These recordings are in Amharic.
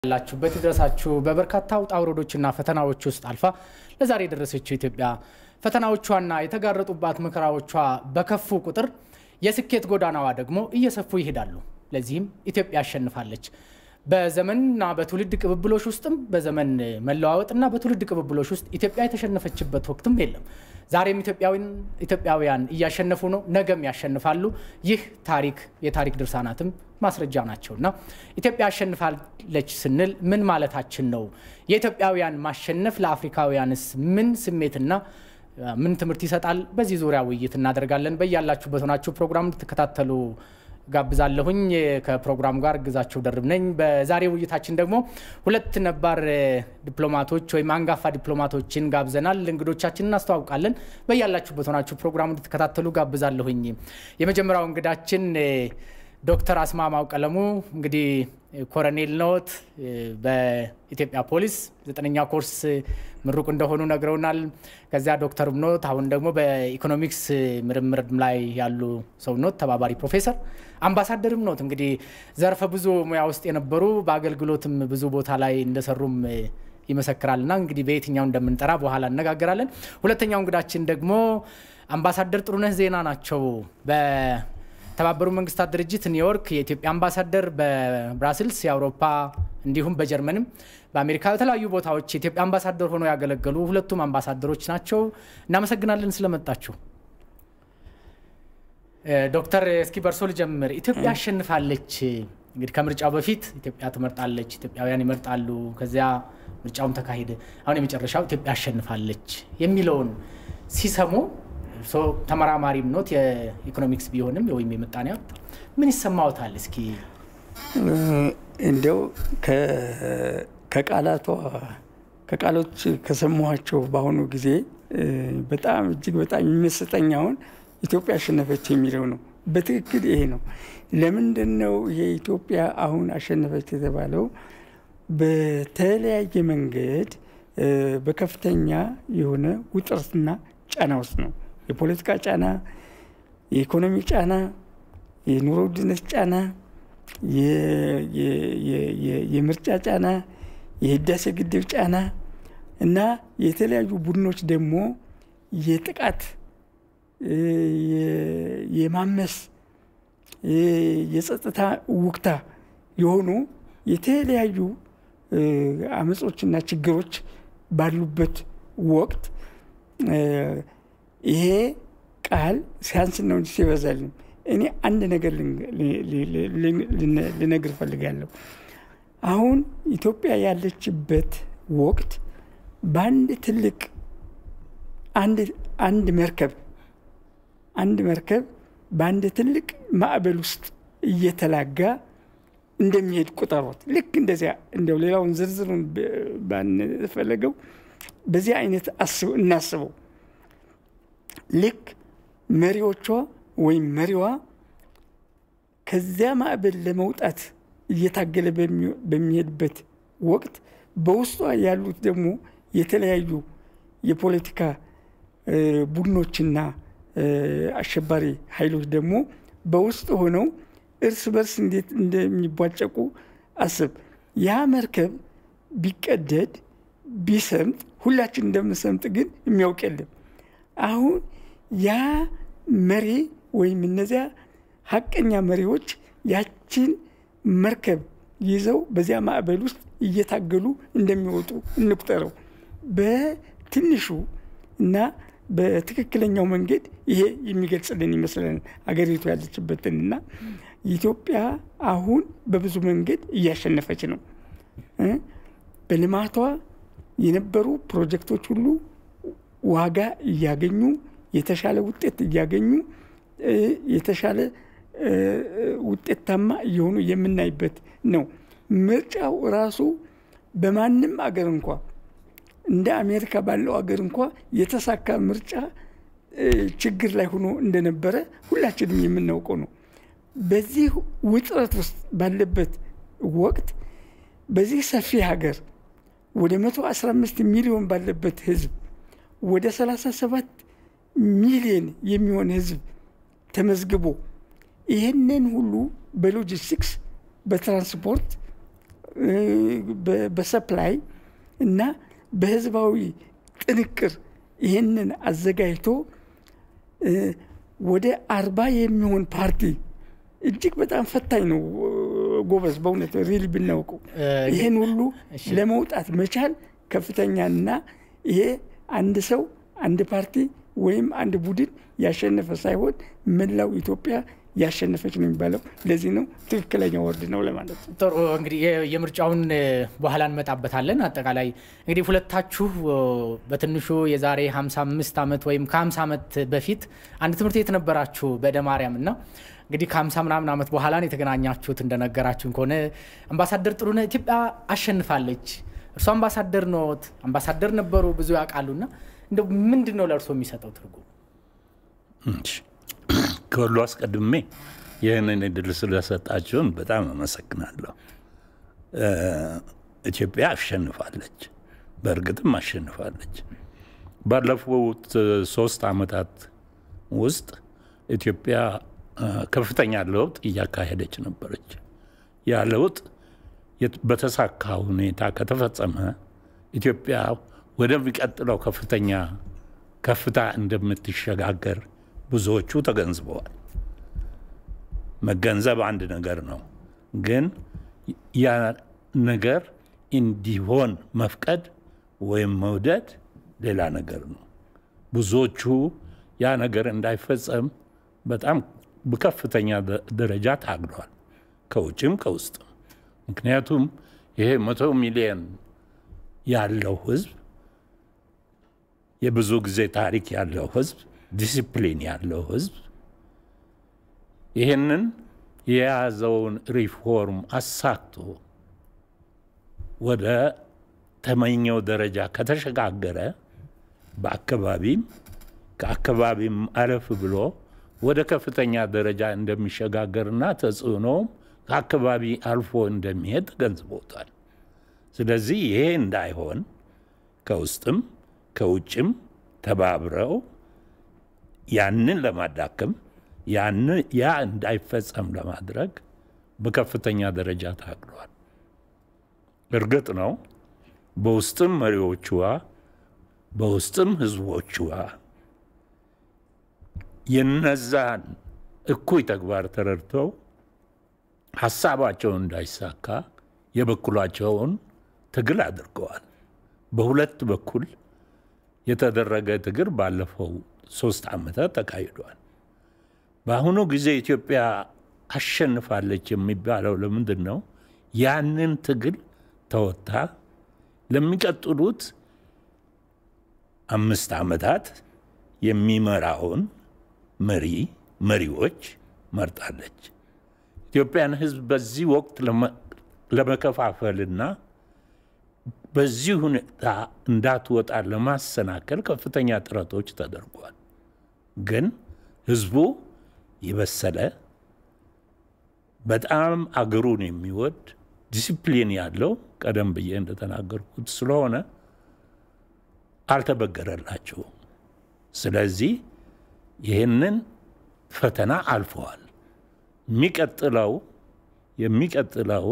ያላችሁበት ይድረሳችሁ። በበርካታ ውጣ ውረዶችና ፈተናዎች ውስጥ አልፋ ለዛሬ የደረሰችው ኢትዮጵያ ፈተናዎቿና የተጋረጡባት መከራዎቿ በከፉ ቁጥር የስኬት ጎዳናዋ ደግሞ እየሰፉ ይሄዳሉ። ለዚህም ኢትዮጵያ አሸንፋለች። በዘመንና በትውልድ ቅብብሎች ውስጥም በዘመን መለዋወጥና በትውልድ ቅብብሎች ውስጥ ኢትዮጵያ የተሸነፈችበት ወቅትም የለም። ዛሬም ኢትዮጵያውያን እያሸነፉ ነው፣ ነገም ያሸንፋሉ። ይህ ታሪክ የታሪክ ድርሳናትም ማስረጃ ናቸው እና ኢትዮጵያ አሸንፋለች ስንል ምን ማለታችን ነው? የኢትዮጵያውያን ማሸነፍ ለአፍሪካውያንስ ምን ስሜትና ምን ትምህርት ይሰጣል? በዚህ ዙሪያ ውይይት እናደርጋለን። በያላችሁበት ሆናችሁ ፕሮግራም እንድትከታተሉ ጋብዛለሁኝ። ከፕሮግራሙ ጋር ግዛቸው ደርብ ነኝ። በዛሬ ውይይታችን ደግሞ ሁለት ነባር ዲፕሎማቶች ወይም አንጋፋ ዲፕሎማቶችን ጋብዘናል። እንግዶቻችን እናስተዋውቃለን። በያላችሁበት ሆናችሁ ፕሮግራሙ እንድትከታተሉ ጋብዛለሁኝ። የመጀመሪያው እንግዳችን ዶክተር አስማማው ቀለሙ እንግዲህ ኮረኔል ነዎት። በኢትዮጵያ ፖሊስ ዘጠነኛ ኮርስ ምሩቅ እንደሆኑ ነግረውናል። ከዚያ ዶክተርም ኖት። አሁን ደግሞ በኢኮኖሚክስ ምርምር ላይ ያሉ ሰው ኖት፣ ተባባሪ ፕሮፌሰር፣ አምባሳደርም ኖት። እንግዲህ ዘርፈ ብዙ ሙያ ውስጥ የነበሩ በአገልግሎትም ብዙ ቦታ ላይ እንደሰሩም ይመሰክራልና እንግዲህ በየትኛው እንደምንጠራ በኋላ እነጋገራለን። ሁለተኛው እንግዳችን ደግሞ አምባሳደር ጥሩነህ ዜና ናቸው። በተባበሩ መንግስታት ድርጅት ኒውዮርክ የኢትዮጵያ አምባሳደር፣ በብራስልስ የአውሮፓ እንዲሁም በጀርመንም በአሜሪካ በተለያዩ ቦታዎች የኢትዮጵያ አምባሳደር ሆነው ያገለገሉ ሁለቱም አምባሳደሮች ናቸው። እናመሰግናለን ስለመጣችሁ። ዶክተር እስኪ በርሶ ልጀምር። ኢትዮጵያ አሸንፋለች። እንግዲህ ከምርጫው በፊት ኢትዮጵያ ትመርጣለች፣ ኢትዮጵያውያን ይመርጣሉ። ከዚያ ምርጫውም ተካሄደ። አሁን የመጨረሻው ኢትዮጵያ አሸንፋለች የሚለውን ሲሰሙ እርስዎ ተመራማሪም ኖት የኢኮኖሚክስ ቢሆንም ወይም የምጣኔ ሀብት ምን ይሰማዎታል? እስኪ እንዲያው ከቃላቷ ከቃሎች ከሰማኋቸው በአሁኑ ጊዜ በጣም እጅግ በጣም የሚመስጠኝ አሁን ኢትዮጵያ አሸነፈች የሚለው ነው። በትክክል ይሄ ነው። ለምንድን ነው የኢትዮጵያ አሁን አሸነፈች የተባለው? በተለያየ መንገድ በከፍተኛ የሆነ ውጥረትና ጫና ውስጥ ነው። የፖለቲካ ጫና፣ የኢኮኖሚ ጫና፣ የኑሮ ውድነት ጫና፣ የምርጫ ጫና፣ የህዳሴ ግድብ ጫና እና የተለያዩ ቡድኖች ደግሞ የጥቃት የማመስ የጸጥታ ውክታ የሆኑ የተለያዩ አመጾችና ችግሮች ባሉበት ወቅት ይሄ ቃል ሲያንስ ነው እንጂ ሲበዛልም እኔ አንድ ነገር ልነግር ፈልጋለሁ። አሁን ኢትዮጵያ ያለችበት ወቅት በአንድ ትልቅ አንድ መርከብ አንድ መርከብ በአንድ ትልቅ ማዕበል ውስጥ እየተላጋ እንደሚሄድ ቁጠሮት። ልክ እንደዚያ እንደው ሌላውን ዝርዝሩን ባንፈለገው በዚህ አይነት እናስበው። ልክ መሪዎቿ ወይም መሪዋ ከዚያ ማዕበል ለመውጣት እየታገለ በሚሄድበት ወቅት በውስጧ ያሉት ደግሞ የተለያዩ የፖለቲካ ቡድኖችና አሸባሪ ኃይሎች ደግሞ በውስጥ ሆነው እርስ በርስ እንዴት እንደሚቧጨቁ አስብ። ያ መርከብ ቢቀደድ ቢሰምጥ ሁላችን እንደምንሰምጥ ግን የሚያውቅ የለም። አሁን ያ መሪ ወይም እነዚያ ሀቀኛ መሪዎች ያችን መርከብ ይዘው በዚያ ማዕበል ውስጥ እየታገሉ እንደሚወጡ እንቁጠረው። በትንሹ እና በትክክለኛው መንገድ ይሄ የሚገልጽልን ይመስለን አገሪቱ ያለችበትን እና ኢትዮጵያ አሁን በብዙ መንገድ እያሸነፈች ነው። በልማቷ የነበሩ ፕሮጀክቶች ሁሉ ዋጋ እያገኙ የተሻለ ውጤት እያገኙ የተሻለ ውጤታማ እየሆኑ የምናይበት ነው። ምርጫው ራሱ በማንም አገር እንኳ እንደ አሜሪካ ባለው አገር እንኳ የተሳካ ምርጫ ችግር ላይ ሆኖ እንደነበረ ሁላችንም የምናውቀው ነው። በዚህ ውጥረት ውስጥ ባለበት ወቅት በዚህ ሰፊ ሀገር ወደ 115 ሚሊዮን ባለበት ህዝብ ወደ 37 ሚሊዮን የሚሆን ህዝብ ተመዝግቦ ይህንን ሁሉ በሎጂስቲክስ በትራንስፖርት በሰፕላይ እና በህዝባዊ ጥንቅር ይህንን አዘጋጅቶ ወደ አርባ የሚሆን ፓርቲ እጅግ በጣም ፈታኝ ነው። ጎበዝ በእውነት ሪል ብናውቀው ይህን ሁሉ ለመውጣት መቻል ከፍተኛና ይሄ አንድ ሰው አንድ ፓርቲ ወይም አንድ ቡድን ያሸነፈ ሳይሆን መላው ኢትዮጵያ ያሸነፈች ነው የሚባለው። ለዚህ ነው ትክክለኛ ወርድ ነው ለማለት ነው። ጥሩ እንግዲህ የምርጫውን በኋላ እንመጣበታለን። አጠቃላይ እንግዲህ ሁለታችሁ በትንሹ የዛሬ 55 ዓመት ወይም ከ50 ዓመት በፊት አንድ ትምህርት ቤት ነበራችሁ በእደ ማርያም እና እንግዲህ ከ50 ምናምን ዓመት በኋላ ነው የተገናኛችሁት። እንደነገራችሁን ከሆነ አምባሳደር ጥሩነህ ኢትዮጵያ አሸንፋለች። እርሱ አምባሳደር ኖት፣ አምባሳደር ነበሩ፣ ብዙ ያውቃሉና እንደው ምንድን ነው ለእርሶ የሚሰጠው ትርጉም? ከሁሉ አስቀድሜ ይህንን እድል ስለሰጣችሁን በጣም አመሰግናለሁ። ኢትዮጵያ አሸንፋለች፣ በእርግጥም አሸንፋለች። ባለፉት ሶስት ዓመታት ውስጥ ኢትዮጵያ ከፍተኛ ለውጥ እያካሄደች ነበረች። ያ ለውጥ በተሳካ ሁኔታ ከተፈጸመ ኢትዮጵያ ወደሚቀጥለው ከፍተኛ ከፍታ እንደምትሸጋገር ብዙዎቹ ተገንዝበዋል። መገንዘብ አንድ ነገር ነው፣ ግን ያ ነገር እንዲሆን መፍቀድ ወይም መውደድ ሌላ ነገር ነው። ብዙዎቹ ያ ነገር እንዳይፈጸም በጣም በከፍተኛ ደረጃ ታግሏል፣ ከውጭም ከውስጥም። ምክንያቱም ይሄ መቶ ሚሊዮን ያለው ህዝብ የብዙ ጊዜ ታሪክ ያለው ህዝብ ዲሲፕሊን ያለው ህዝብ ይህንን የያዘውን ሪፎርም አሳክቶ ወደ ተመኘው ደረጃ ከተሸጋገረ በአካባቢም ከአካባቢም አለፍ ብሎ ወደ ከፍተኛ ደረጃ እንደሚሸጋገርና ተጽዕኖም ከአካባቢ አልፎ እንደሚሄድ ተገንዝቦታል። ስለዚህ ይሄ እንዳይሆን ከውስጥም ከውጭም ተባብረው ያንን ለማዳከም ያ እንዳይፈጸም ለማድረግ በከፍተኛ ደረጃ ታግሏል። እርግጥ ነው በውስጥም መሪዎችዋ በውስጥም ህዝቦችዋ የነዛን እኩይ ተግባር ተረድተው ሀሳባቸውን እንዳይሳካ የበኩላቸውን ትግል አድርገዋል። በሁለት በኩል የተደረገ ትግል ባለፈው ሶስት ዓመታት ተካሂዷል። በአሁኑ ጊዜ ኢትዮጵያ አሸንፋለች የሚባለው ለምንድን ነው? ያንን ትግል ተወጥታ ለሚቀጥሉት አምስት ዓመታት የሚመራውን መሪ መሪዎች መርጣለች። ኢትዮጵያን ህዝብ በዚህ ወቅት ለመከፋፈልና በዚህ ሁኔታ እንዳትወጣ ለማሰናከል ከፍተኛ ጥረቶች ተደርጓል። ግን ህዝቡ የበሰለ በጣም አገሩን የሚወድ ዲሲፕሊን ያለው ቀደም ብዬ እንደተናገርኩት ስለሆነ አልተበገረላቸውም። ስለዚህ ይህንን ፈተና አልፈዋል። የሚቀጥለው የሚቀጥለው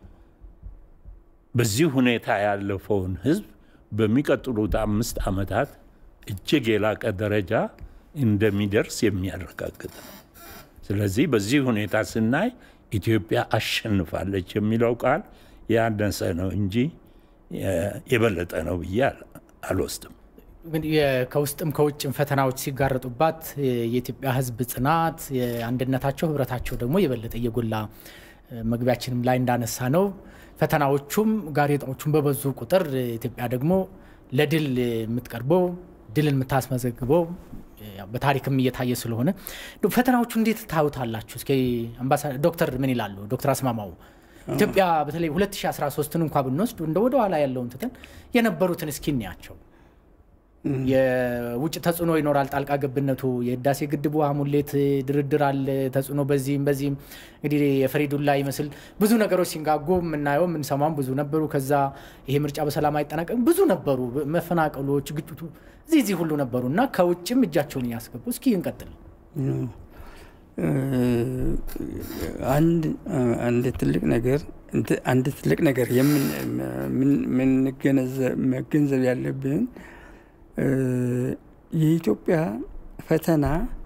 በዚህ ሁኔታ ያለፈውን ህዝብ በሚቀጥሉት አምስት ዓመታት እጅግ የላቀ ደረጃ እንደሚደርስ የሚያረጋግጥ ነው። ስለዚህ በዚህ ሁኔታ ስናይ ኢትዮጵያ አሸንፋለች የሚለው ቃል ያነሰ ነው እንጂ የበለጠ ነው ብዬ አልወስድም። ከውስጥም ከውጭም ፈተናዎች ሲጋረጡባት የኢትዮጵያ ህዝብ ጽናት፣ የአንድነታቸው ህብረታቸው ደግሞ የበለጠ እየጎላ መግቢያችንም ላይ እንዳነሳ ነው ፈተናዎቹም ጋሬጣዎቹም በበዙ ቁጥር ኢትዮጵያ ደግሞ ለድል የምትቀርበው ድልን የምታስመዘግበው በታሪክም እየታየ ስለሆነ ፈተናዎቹ እንዴት ታዩታላችሁ? እስኪ ዶክተር ምን ይላሉ? ዶክተር አስማማው ኢትዮጵያ በተለይ 2013ን እንኳ ብንወስድ እንደ ወደኋላ ያለውን ትተን የነበሩትን እስኪ እንያቸው። የውጭ ተጽዕኖ ይኖራል። ጣልቃ ገብነቱ የህዳሴ ግድቡ ሙሌት ድርድር አለ ተጽዕኖ በዚህም በዚህም እንግዲህ የፈሪዱላ ይመስል ብዙ ነገሮች ሲንጋጉ የምናየው የምንሰማም ብዙ ነበሩ። ከዛ ይሄ ምርጫ በሰላም አይጠናቀቅም ብዙ ነበሩ፣ መፈናቀሎች፣ ግጭቱ እዚህ እዚህ ሁሉ ነበሩ እና ከውጭም እጃቸውን እያስገቡ እስኪ እንቀጥል። አንድ አንድ ትልቅ ነገር አንድ ትልቅ ነገር መገንዘብ ያለብን የኢትዮጵያ ፈተና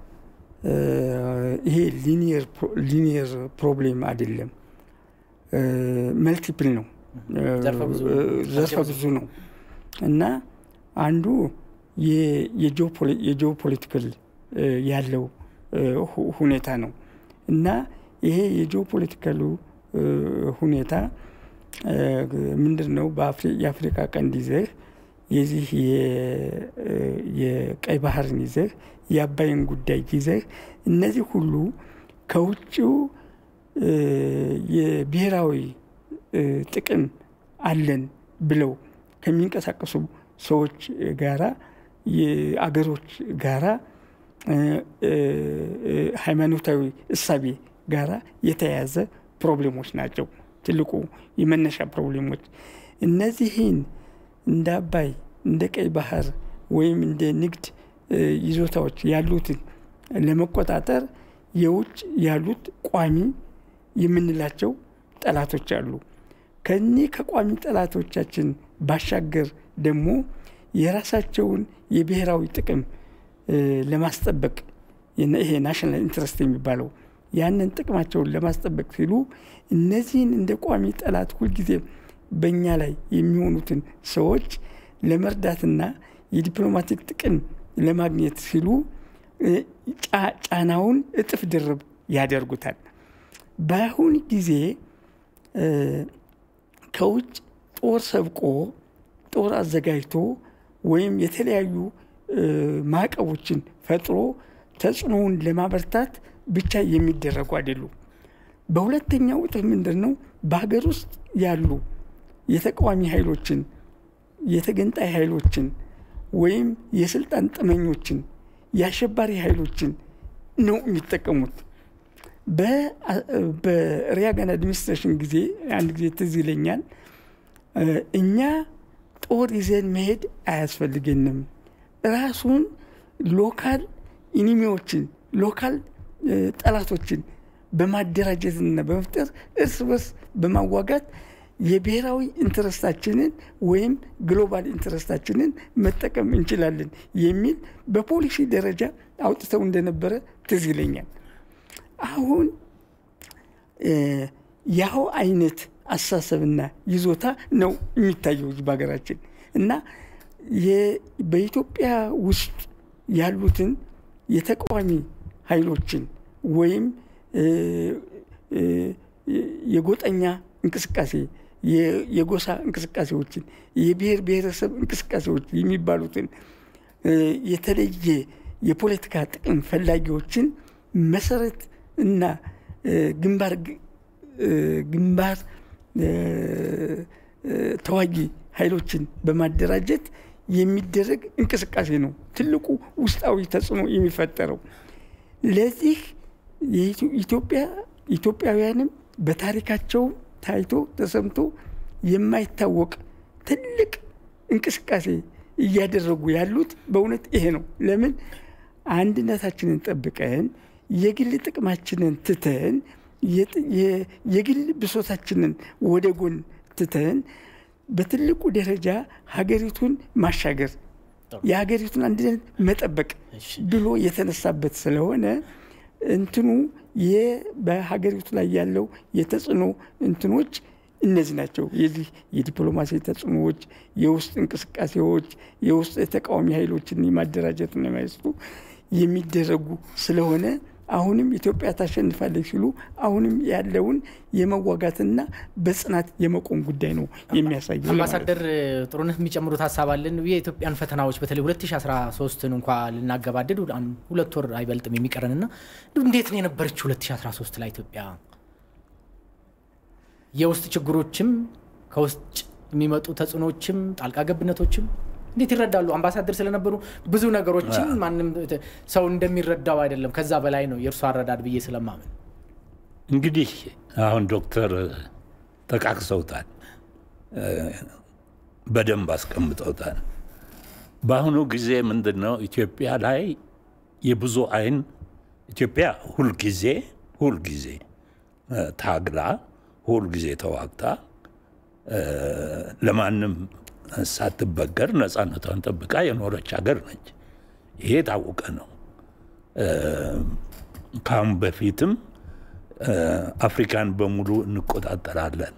ይሄ ሊኒየር ፕሮብሌም አይደለም፣ መልቲፕል ነው፣ ዘርፈ ብዙ ነው እና አንዱ የጂኦፖለቲካል ያለው ሁኔታ ነው እና ይሄ የጂኦፖለቲካሉ ሁኔታ ምንድን ነው? የአፍሪካ ቀንድ ይዘህ የዚህ የቀይ ባህርን ይዘህ የአባይን ጉዳይ ይዘህ እነዚህ ሁሉ ከውጭው የብሔራዊ ጥቅም አለን ብለው ከሚንቀሳቀሱ ሰዎች ጋራ የአገሮች ጋራ ሃይማኖታዊ እሳቤ ጋራ የተያያዘ ፕሮብሌሞች ናቸው። ትልቁ የመነሻ ፕሮብሌሞች እነዚህን እንደ አባይ እንደ ቀይ ባህር ወይም እንደ ንግድ ይዞታዎች ያሉትን ለመቆጣጠር የውጭ ያሉት ቋሚ የምንላቸው ጠላቶች አሉ። ከኒህ ከቋሚ ጠላቶቻችን ባሻገር ደግሞ የራሳቸውን የብሔራዊ ጥቅም ለማስጠበቅ ይሄ ናሽናል ኢንትረስት የሚባለው ያንን ጥቅማቸውን ለማስጠበቅ ሲሉ እነዚህን እንደ ቋሚ ጠላት ሁልጊዜ በእኛ ላይ የሚሆኑትን ሰዎች ለመርዳትና የዲፕሎማቲክ ጥቅም ለማግኘት ሲሉ ጫናውን እጥፍ ድርብ ያደርጉታል። በአሁን ጊዜ ከውጭ ጦር ሰብቆ ጦር አዘጋጅቶ ወይም የተለያዩ ማዕቀቦችን ፈጥሮ ተጽዕኖውን ለማበርታት ብቻ የሚደረጉ አይደሉም። በሁለተኛው እጥፍ ምንድን ነው? በሀገር ውስጥ ያሉ የተቃዋሚ ኃይሎችን፣ የተገንጣይ ኃይሎችን ወይም የስልጣን ጥመኞችን፣ የአሸባሪ ኃይሎችን ነው የሚጠቀሙት። በሪያጋን አድሚኒስትሬሽን ጊዜ አንድ ጊዜ ትዝ ይለኛል እኛ ጦር ይዘን መሄድ አያስፈልገንም፣ ራሱን ሎካል ኢኒሚዎችን ሎካል ጠላቶችን በማደራጀትና በመፍጠር እርስ በርስ በማዋጋት የብሔራዊ ኢንትረስታችንን ወይም ግሎባል ኢንትረስታችንን መጠቀም እንችላለን የሚል በፖሊሲ ደረጃ አውጥተው እንደነበረ ትዝ ይለኛል። አሁን ያው አይነት አስተሳሰብና ይዞታ ነው የሚታየው በሀገራችን እና በኢትዮጵያ ውስጥ ያሉትን የተቃዋሚ ኃይሎችን ወይም የጎጠኛ እንቅስቃሴ፣ የጎሳ እንቅስቃሴዎችን፣ የብሔር ብሔረሰብ እንቅስቃሴዎች የሚባሉትን የተለየ የፖለቲካ ጥቅም ፈላጊዎችን መሰረት እና ግንባር ግንባር ተዋጊ ኃይሎችን በማደራጀት የሚደረግ እንቅስቃሴ ነው ትልቁ ውስጣዊ ተጽዕኖ የሚፈጠረው። ለዚህ ኢትዮጵያ ኢትዮጵያውያንም በታሪካቸው ታይቶ ተሰምቶ የማይታወቅ ትልቅ እንቅስቃሴ እያደረጉ ያሉት በእውነት ይሄ ነው። ለምን አንድነታችንን ጠብቀን የግል ጥቅማችንን ትተን የግል ብሶታችንን ወደ ጎን ትተን በትልቁ ደረጃ ሀገሪቱን ማሻገር የሀገሪቱን አንድነት መጠበቅ ብሎ የተነሳበት ስለሆነ እንትኑ በሀገሪቱ ላይ ያለው የተጽዕኖ እንትኖች እነዚህ ናቸው። የዚህ የዲፕሎማሲ ተጽዕኖዎች፣ የውስጥ እንቅስቃሴዎች፣ የውስጥ የተቃዋሚ ኃይሎችን የማደራጀትና የማይስቱ የሚደረጉ ስለሆነ አሁንም ኢትዮጵያ ታሸንፋለች ሲሉ አሁንም ያለውን የመዋጋትና በጽናት የመቆም ጉዳይ ነው የሚያሳየው። አምባሳደር ጥሩነህ የሚጨምሩት ሀሳብ አለን። የኢትዮጵያን ፈተናዎች በተለይ 2013ን እንኳ ልናገባድድ ሁለት ወር አይበልጥም የሚቀረንና እንዴት ነው የነበረችው 2013 ላይ ኢትዮጵያ? የውስጥ ችግሮችም ከውስጥ የሚመጡ ተጽዕኖዎችም ጣልቃ ገብነቶችም እንዴት ይረዳሉ? አምባሳደር ስለነበሩ ብዙ ነገሮችን ማንም ሰው እንደሚረዳው አይደለም፣ ከዛ በላይ ነው የእርሱ አረዳድ ብዬ ስለማምን። እንግዲህ አሁን ዶክተር ጠቃቅሰውታል፣ በደንብ አስቀምጠውታል። በአሁኑ ጊዜ ምንድን ነው ኢትዮጵያ ላይ የብዙ አይን ኢትዮጵያ ሁልጊዜ ሁልጊዜ ታግላ ሁልጊዜ ተዋግታ ለማንም ሳትበገር ነፃነቷን ጠብቃ የኖረች ሀገር ነች። ይሄ የታወቀ ነው። ከአሁን በፊትም አፍሪካን በሙሉ እንቆጣጠራለን፣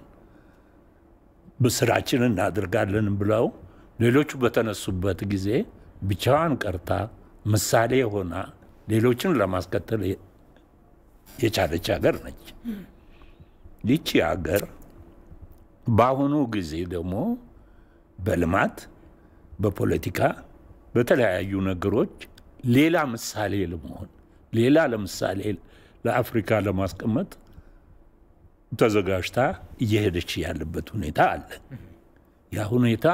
ስራችንን እናድርጋለን ብለው ሌሎቹ በተነሱበት ጊዜ ብቻዋን ቀርታ ምሳሌ ሆና ሌሎችን ለማስከተል የቻለች ሀገር ነች። ይቺ ሀገር በአሁኑ ጊዜ ደግሞ በልማት፣ በፖለቲካ፣ በተለያዩ ነገሮች ሌላ ምሳሌ ለመሆን ሌላ ለምሳሌ ለአፍሪካ ለማስቀመጥ ተዘጋጅታ እየሄደች ያለበት ሁኔታ አለ። ያ ሁኔታ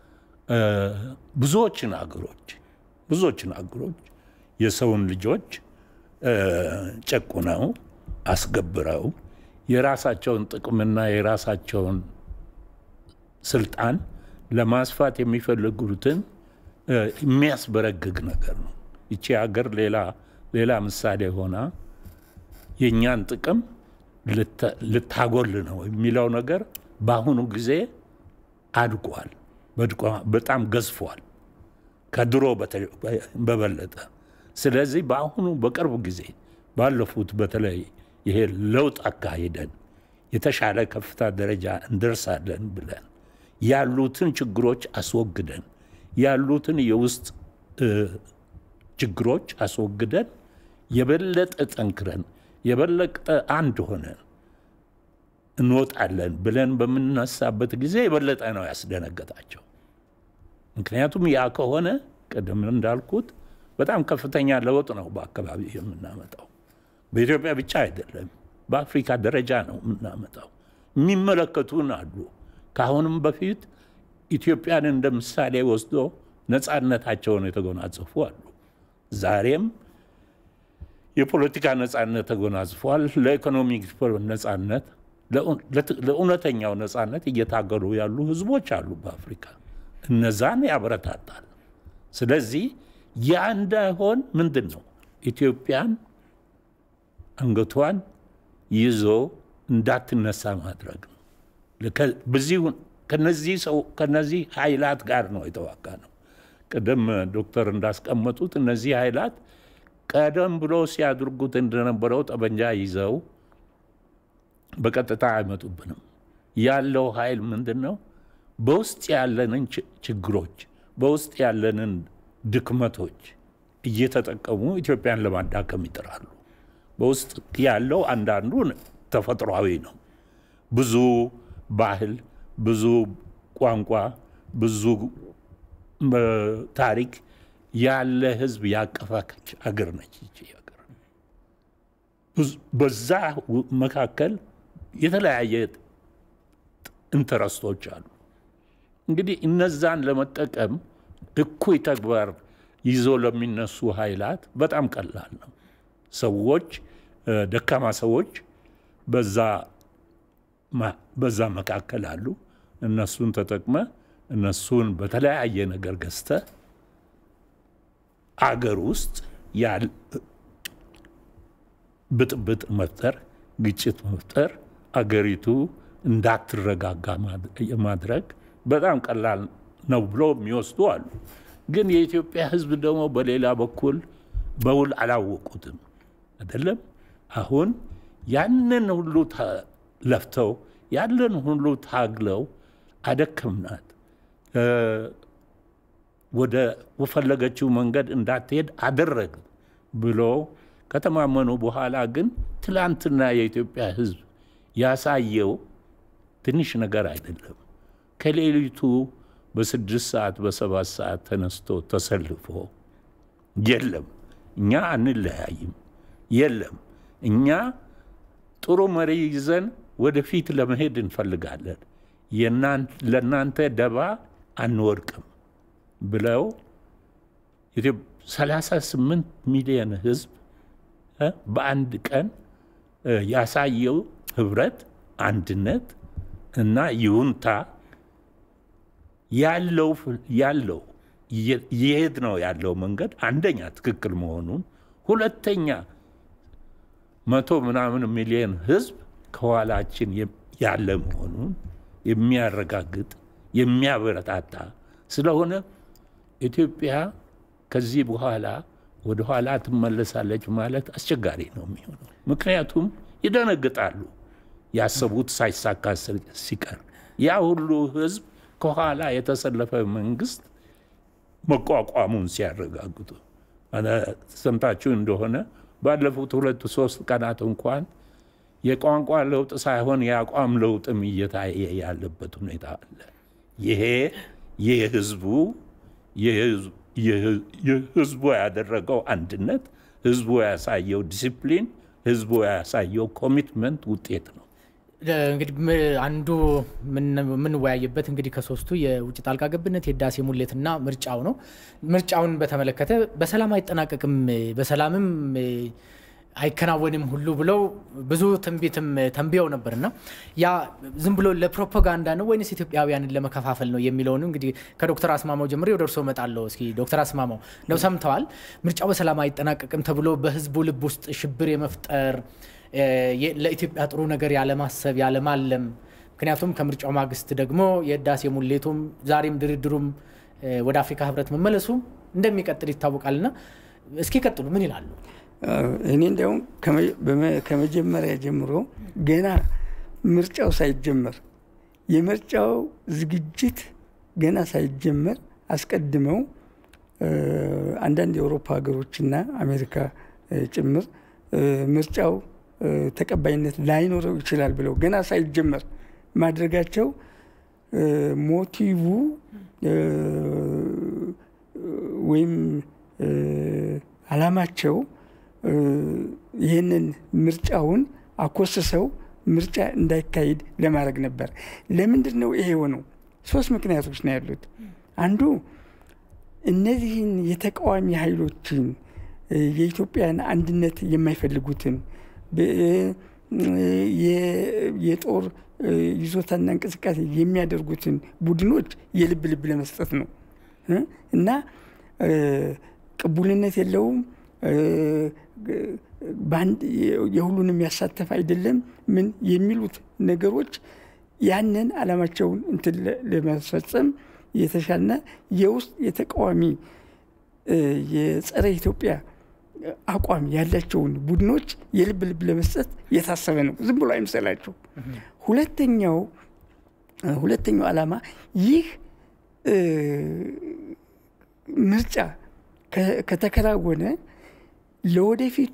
ብዙዎችን አገሮች ብዙዎችን አገሮች የሰውን ልጆች ጨቁነው አስገብረው የራሳቸውን ጥቅምና የራሳቸውን ስልጣን ለማስፋት የሚፈልጉትን የሚያስበረግግ ነገር ነው። ይቺ ሀገር ሌላ ሌላ ምሳሌ ሆና የእኛን ጥቅም ልታጎል ነው የሚለው ነገር በአሁኑ ጊዜ አድጓል፣ በጣም ገዝፏል ከድሮ በበለጠ። ስለዚህ በአሁኑ በቅርብ ጊዜ ባለፉት በተለይ ይሄ ለውጥ አካሂደን የተሻለ ከፍታ ደረጃ እንደርሳለን ብለን ያሉትን ችግሮች አስወግደን ያሉትን የውስጥ ችግሮች አስወግደን የበለጠ ጠንክረን የበለጠ አንድ ሆነን እንወጣለን ብለን በምንነሳበት ጊዜ የበለጠ ነው ያስደነገጣቸው። ምክንያቱም ያ ከሆነ ቅድም እንዳልኩት በጣም ከፍተኛ ለውጥ ነው በአካባቢ የምናመጣው። በኢትዮጵያ ብቻ አይደለም፣ በአፍሪካ ደረጃ ነው የምናመጣው። የሚመለከቱን አሉ። ከአሁንም በፊት ኢትዮጵያን እንደ ምሳሌ ወስዶ ነፃነታቸውን የተጎናጸፉ አሉ። ዛሬም የፖለቲካ ነፃነት ተጎናጽፏል። ለኢኮኖሚክ ነፃነት፣ ለእውነተኛው ነፃነት እየታገሉ ያሉ ህዝቦች አሉ በአፍሪካ። እነዛን ያበረታታል። ስለዚህ ያ እንዳይሆን ምንድን ነው ኢትዮጵያን አንገቷን ይዞ እንዳትነሳ ማድረግ ነው። ከነዚህ ኃይላት ጋር ነው የተዋጋ ነው። ቅድም ዶክተር እንዳስቀመጡት እነዚህ ኃይላት ቀደም ብሎ ሲያድርጉት እንደነበረው ጠበንጃ ይዘው በቀጥታ አይመጡብንም። ያለው ኃይል ምንድን ነው? በውስጥ ያለንን ችግሮች፣ በውስጥ ያለንን ድክመቶች እየተጠቀሙ ኢትዮጵያን ለማዳከም ይጥራሉ። በውስጥ ያለው አንዳንዱ ተፈጥሯዊ ነው። ብዙ ባህል፣ ብዙ ቋንቋ፣ ብዙ ታሪክ ያለ ህዝብ ያቀፈች አገር ነች ይቺ ሀገር። በዛ መካከል የተለያየ ኢንተረስቶች አሉ። እንግዲህ እነዛን ለመጠቀም እኩይ ተግባር ይዞ ለሚነሱ ኃይላት በጣም ቀላል ነው። ሰዎች ደካማ ሰዎች በዛ መካከል አሉ። እነሱን ተጠቅመ እነሱን በተለያየ ነገር ገዝተ አገር ውስጥ ብጥብጥ መፍጠር፣ ግጭት መፍጠር፣ አገሪቱ እንዳትረጋጋ ማድረግ በጣም ቀላል ነው ብሎ የሚወስዱ አሉ። ግን የኢትዮጵያ ሕዝብ ደግሞ በሌላ በኩል በውል አላወቁትም አይደለም። አሁን ያንን ሁሉ ለፍተው ያንን ሁሉ ታግለው አደከምናት ወደ ፈለገችው መንገድ እንዳትሄድ አደረግ ብሎ ከተማመኑ በኋላ ግን ትላንትና የኢትዮጵያ ሕዝብ ያሳየው ትንሽ ነገር አይደለም። ከሌሊቱ በስድስት ሰዓት በሰባት ሰዓት ተነስቶ ተሰልፎ የለም እኛ አንለያይም፣ የለም እኛ ጥሩ መሪ ይዘን ወደፊት ለመሄድ እንፈልጋለን፣ ለእናንተ ደባ አንወድቅም ብለው 38 ሚሊዮን ህዝብ በአንድ ቀን ያሳየው ህብረት፣ አንድነት እና ይሁንታ ያለው ያለው እየሄድ ነው ያለው መንገድ አንደኛ ትክክል መሆኑን፣ ሁለተኛ መቶ ምናምን ሚሊዮን ህዝብ ከኋላችን ያለ መሆኑን የሚያረጋግጥ የሚያበረታታ ስለሆነ ኢትዮጵያ ከዚህ በኋላ ወደ ኋላ ትመለሳለች ማለት አስቸጋሪ ነው የሚሆነው። ምክንያቱም ይደነግጣሉ ያሰቡት ሳይሳካ ሲቀር ያ ሁሉ ህዝብ ከኋላ የተሰለፈ መንግስት መቋቋሙን ሲያረጋግጡ ሰምታችሁ እንደሆነ ባለፉት ሁለት ሶስት ቀናት እንኳን የቋንቋ ለውጥ ሳይሆን የአቋም ለውጥም እየታየ ያለበት ሁኔታ አለ። ይሄ የህዝቡ ህዝቡ ያደረገው አንድነት፣ ህዝቡ ያሳየው ዲሲፕሊን፣ ህዝቡ ያሳየው ኮሚትመንት ውጤት ነው። እንግዲህ አንዱ የምንወያይበት እንግዲህ ከሶስቱ የውጭ ጣልቃ ገብነት የህዳሴ ሙሌትና ምርጫው ነው። ምርጫውን በተመለከተ በሰላም አይጠናቀቅም፣ በሰላምም አይከናወንም ሁሉ ብለው ብዙ ትንቢትም ተንብየው ነበርና ያ ዝም ብሎ ለፕሮፓጋንዳ ነው ወይንስ ኢትዮጵያውያንን ለመከፋፈል ነው የሚለውን እንግዲህ ከዶክተር አስማማው ጀምሬ ወደ እርስዎ እመጣለሁ። እስኪ ዶክተር አስማማው ነው ሰምተዋል። ምርጫው በሰላም አይጠናቀቅም ተብሎ በህዝቡ ልብ ውስጥ ሽብር የመፍጠር ለኢትዮጵያ ጥሩ ነገር ያለማሰብ ያለማለም፣ ምክንያቱም ከምርጫው ማግስት ደግሞ የህዳሴ ሙሌቱም ዛሬም ድርድሩም ወደ አፍሪካ ህብረት መመለሱ እንደሚቀጥል ይታወቃልና እስኪ ቀጥሉ ምን ይላሉ? እኔ እንዲያውም ከመጀመሪያ ጀምሮ ገና ምርጫው ሳይጀመር የምርጫው ዝግጅት ገና ሳይጀመር አስቀድመው አንዳንድ የአውሮፓ ሀገሮችና አሜሪካ ጭምር ምርጫው ተቀባይነት ላይኖረው ይችላል ብለው ገና ሳይጀመር ማድረጋቸው ሞቲቭ ወይም አላማቸው ይህንን ምርጫውን አኮስሰው ምርጫ እንዳይካሄድ ለማድረግ ነበር። ለምንድን ነው ይሄ የሆነው? ሶስት ምክንያቶች ነው ያሉት። አንዱ እነዚህን የተቃዋሚ ኃይሎችን የኢትዮጵያን አንድነት የማይፈልጉትን የጦር ይዞታና እንቅስቃሴ የሚያደርጉትን ቡድኖች የልብ ልብ ለመስጠት ነው እና ቅቡልነት የለውም የሁሉንም ያሳተፍ አይደለም ምን የሚሉት ነገሮች ያንን አላማቸውን እንትን ለማስፈጸም የተሻለና የውስጥ የተቃዋሚ የጸረ ኢትዮጵያ አቋም ያላቸውን ቡድኖች የልብ ልብ ለመስጠት የታሰበ ነው። ዝም ብሎ አይምሰላቸው። ሁለተኛው ሁለተኛው ዓላማ ይህ ምርጫ ከተከናወነ ለወደፊቱ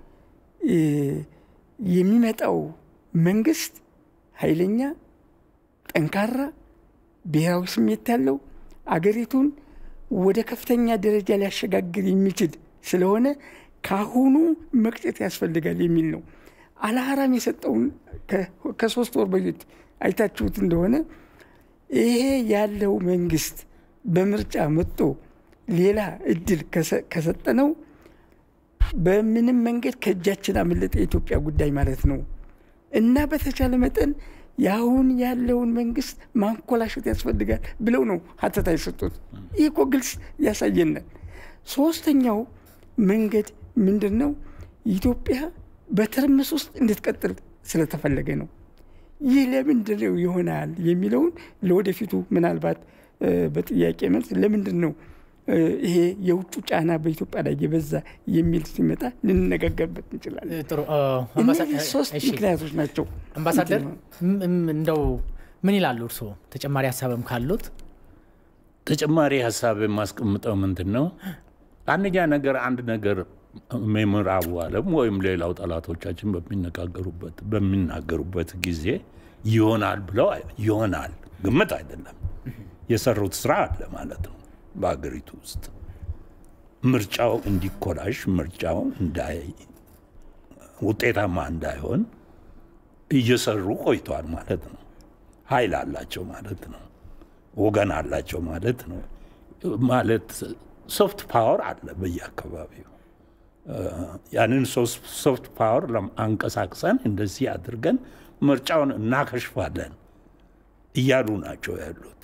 የሚመጣው መንግስት ኃይለኛ፣ ጠንካራ፣ ብሔራዊ ስሜት ያለው አገሪቱን ወደ ከፍተኛ ደረጃ ሊያሸጋግር የሚችል ስለሆነ ካሁኑ መቅጨት ያስፈልጋል የሚል ነው። አልሀራም የሰጠውን ከሶስት ወር በፊት አይታችሁት እንደሆነ ይሄ ያለው መንግስት በምርጫ መጥቶ ሌላ እድል ከሰጠነው በምንም መንገድ ከእጃችን አመለጠ የኢትዮጵያ ጉዳይ ማለት ነው እና በተቻለ መጠን የአሁን ያለውን መንግስት ማንኮላሸት ያስፈልጋል ብለው ነው ሀተታ የሰጡት። ይህ እኮ ግልጽ ያሳየናል። ሶስተኛው መንገድ ምንድን ነው? ኢትዮጵያ በትርምስ ውስጥ እንድትቀጥል ስለተፈለገ ነው። ይህ ለምንድን ነው ይሆናል የሚለውን ለወደፊቱ ምናልባት በጥያቄ መልስ ለምንድን ነው ይሄ የውጩ ጫና በኢትዮጵያ ላይ የበዛ የሚል ሲመጣ ልንነጋገርበት እንችላለን። እነዚህ ሶስት ምክንያቶች ናቸው። አምባሳደር እንደው ምን ይላሉ እርስዎ? ተጨማሪ ሀሳብም ካሉት ተጨማሪ ሀሳብ የማስቀምጠው ምንድን ነው? አንደኛ ነገር አንድ ነገር ምዕራቡ ዓለም ወይም ሌላው ጠላቶቻችን በሚነጋገሩበት በሚናገሩበት ጊዜ ይሆናል ብለው ይሆናል ግምት አይደለም የሰሩት ስራ አለ ማለት ነው። በሀገሪቱ ውስጥ ምርጫው እንዲኮላሽ ምርጫው እንዳይ ውጤታማ እንዳይሆን እየሰሩ ቆይተዋል ማለት ነው። ኃይል አላቸው ማለት ነው። ወገን አላቸው ማለት ነው። ማለት ሶፍት ፓወር አለ በየአካባቢው። ያንን ሶፍት ፓወር አንቀሳቅሰን እንደዚህ አድርገን ምርጫውን እናከሽፋለን እያሉ ናቸው ያሉት።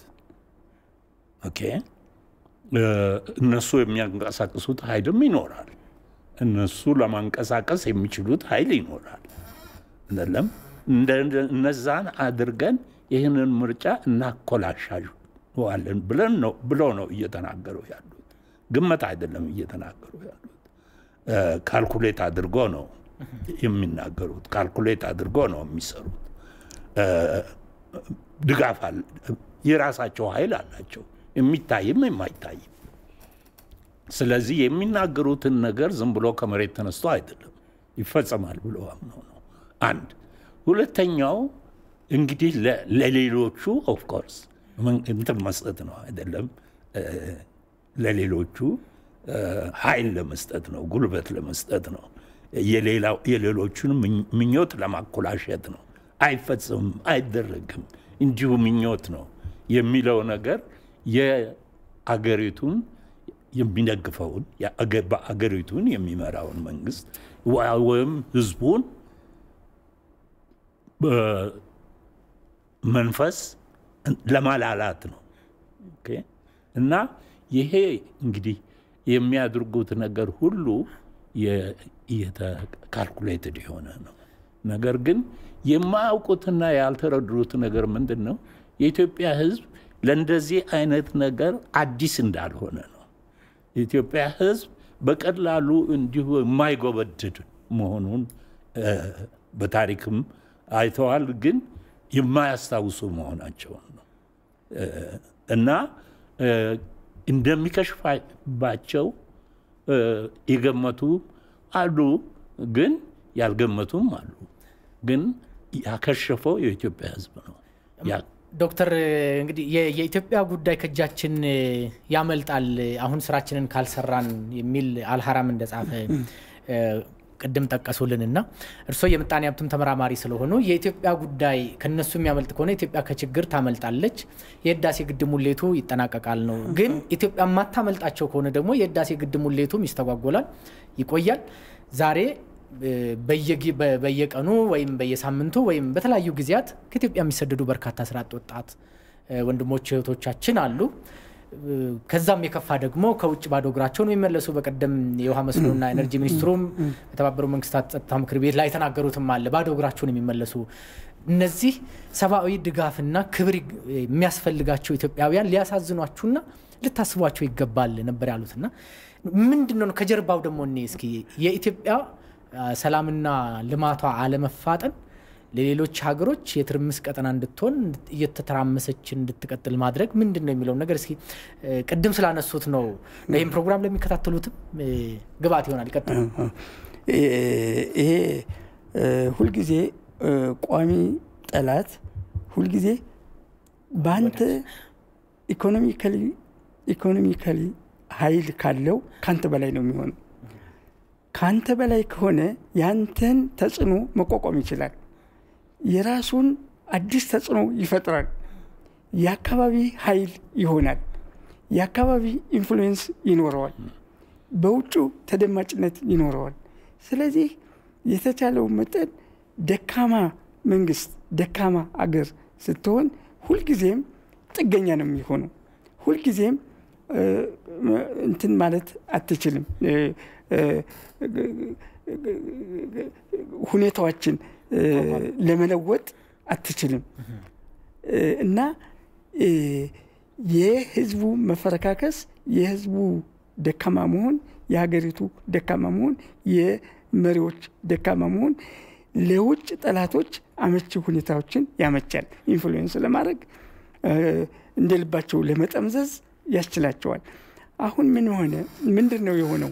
ኦኬ እነሱ የሚያንቀሳቅሱት ኃይልም ይኖራል። እነሱ ለማንቀሳቀስ የሚችሉት ኃይል ይኖራል። አይደለም እነዛን አድርገን ይህንን ምርጫ እናኮላሻዋለን ብለን ነው ብሎ ነው እየተናገሩ ያሉት። ግመት አይደለም እየተናገሩ ያሉት፣ ካልኩሌት አድርጎ ነው የሚናገሩት። ካልኩሌት አድርጎ ነው የሚሰሩት። ድጋፍ አለ፣ የራሳቸው ኃይል አላቸው፣ የሚታይም የማይታይም። ስለዚህ የሚናገሩትን ነገር ዝም ብሎ ከመሬት ተነስቶ አይደለም ይፈጸማል ብሎ አምነው ነው። አንድ ሁለተኛው እንግዲህ ለሌሎቹ ኦፍኮርስ እንትን መስጠት ነው አይደለም፣ ለሌሎቹ ኃይል ለመስጠት ነው፣ ጉልበት ለመስጠት ነው፣ የሌሎቹን ምኞት ለማኮላሸት ነው። አይፈጽምም፣ አይደረግም፣ እንዲሁ ምኞት ነው የሚለው ነገር የአገሪቱን የሚደግፈውን አገሪቱን የሚመራውን መንግስት ወይም ህዝቡን መንፈስ ለማላላት ነው እና ይሄ እንግዲህ የሚያደርጉት ነገር ሁሉ ካልኩሌትድ የሆነ ነው። ነገር ግን የማያውቁትና ያልተረዱት ነገር ምንድን ነው? የኢትዮጵያ ህዝብ ለእንደዚህ አይነት ነገር አዲስ እንዳልሆነ ነው። የኢትዮጵያ ህዝብ በቀላሉ እንዲሁ የማይጎበድድ መሆኑን በታሪክም አይተዋል፣ ግን የማያስታውሱ መሆናቸውን ነው እና እንደሚከሽፋባቸው የገመቱ አሉ፣ ግን ያልገመቱም አሉ። ግን ያከሸፈው የኢትዮጵያ ህዝብ ነው። ዶክተር እንግዲህ የኢትዮጵያ ጉዳይ ከእጃችን ያመልጣል አሁን ስራችንን ካልሰራን የሚል አልሀራም እንደጻፈ ቅድም ጠቀሱልንና እርስዎ የምጣኔ ሀብትም ተመራማሪ ስለሆኑ የኢትዮጵያ ጉዳይ ከነሱ የሚያመልጥ ከሆነ ኢትዮጵያ ከችግር ታመልጣለች፣ የህዳሴ ግድብ ሙሌቱ ይጠናቀቃል ነው። ግን ኢትዮጵያ የማታመልጣቸው ከሆነ ደግሞ የህዳሴ ግድብ ሙሌቱም ይስተጓጎላል፣ ይቆያል። ዛሬ በየቀኑ ወይም በየሳምንቱ ወይም በተለያዩ ጊዜያት ከኢትዮጵያ የሚሰደዱ በርካታ ስራ አጥ ወጣት ወንድሞች እህቶቻችን አሉ። ከዛም የከፋ ደግሞ ከውጭ ባዶ እግራቸውን የሚመለሱ በቀደም የውሃ መስኖና ኤነርጂ ሚኒስትሩም የተባበሩ መንግስታት ጸጥታ ምክር ቤት ላይ የተናገሩትም አለ። ባዶ እግራቸውን የሚመለሱ እነዚህ ሰብአዊ ድጋፍና ክብር የሚያስፈልጋቸው ኢትዮጵያውያን ሊያሳዝኗችሁና ልታስቧቸው ይገባል ነበር ያሉትና ምንድን ነው ከጀርባው ደግሞ እኔ እስኪ የኢትዮጵያ ሰላምና ልማቷ አለመፋጠን ለሌሎች ሀገሮች የትርምስ ቀጠና እንድትሆን እየተተራመሰች እንድትቀጥል ማድረግ ምንድን ነው የሚለውን ነገር እስኪ ቅድም ስላነሱት ነው ይህም ፕሮግራም ለሚከታተሉትም ግብዓት ይሆናል። ይቀጥሉ። ይሄ ሁልጊዜ ቋሚ ጠላት ሁልጊዜ በአንተ ኢኮኖሚካሊ ኢኮኖሚካሊ ኃይል ካለው ከአንተ በላይ ነው የሚሆነው። ከአንተ በላይ ከሆነ ያንተን ተጽዕኖ መቋቋም ይችላል። የራሱን አዲስ ተጽዕኖ ይፈጥራል። የአካባቢ ኃይል ይሆናል። የአካባቢ ኢንፍሉዌንስ ይኖረዋል። በውጩ ተደማጭነት ይኖረዋል። ስለዚህ የተቻለው መጠን ደካማ መንግስት፣ ደካማ አገር ስትሆን ሁልጊዜም ጥገኛ ነው የሚሆነው። ሁልጊዜም እንትን ማለት አትችልም። ሁኔታዎችን ለመለወጥ አትችልም እና የህዝቡ መፈረካከስ፣ የህዝቡ ደካማ መሆን፣ የሀገሪቱ ደካማ መሆን፣ የመሪዎች ደካማ መሆን ለውጭ ጠላቶች አመቺ ሁኔታዎችን ያመቻል። ኢንፍሉዌንስ ለማድረግ እንደ ልባቸው ለመጠምዘዝ ያስችላቸዋል። አሁን ምን ሆነ? ምንድን ነው የሆነው?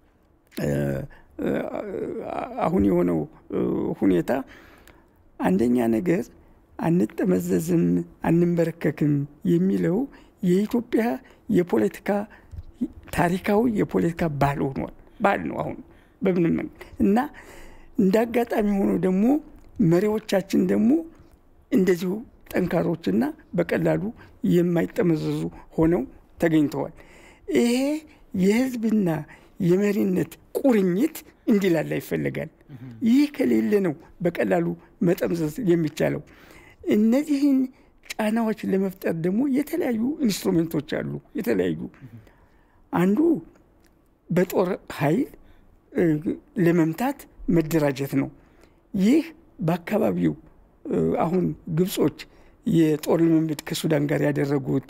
አሁን የሆነው ሁኔታ አንደኛ ነገር አንጠመዘዝም፣ አንንበረከክም የሚለው የኢትዮጵያ የፖለቲካ ታሪካዊ የፖለቲካ ባህል ሆኗል። ባህል ነው አሁን በምንም መንገድ እና እንደ አጋጣሚ ሆኖ ደግሞ መሪዎቻችን ደግሞ እንደዚሁ ጠንካሮችና በቀላሉ የማይጠመዘዙ ሆነው ተገኝተዋል። ይሄ የህዝብና የመሪነት ቁርኝት እንዲላላ ይፈለጋል። ይህ ከሌለ ነው በቀላሉ መጠምዘዝ የሚቻለው። እነዚህን ጫናዎች ለመፍጠር ደግሞ የተለያዩ ኢንስትሩሜንቶች አሉ። የተለያዩ አንዱ በጦር ኃይል ለመምታት መደራጀት ነው። ይህ በአካባቢው አሁን ግብጾች የጦር ልምምድ ከሱዳን ጋር ያደረጉት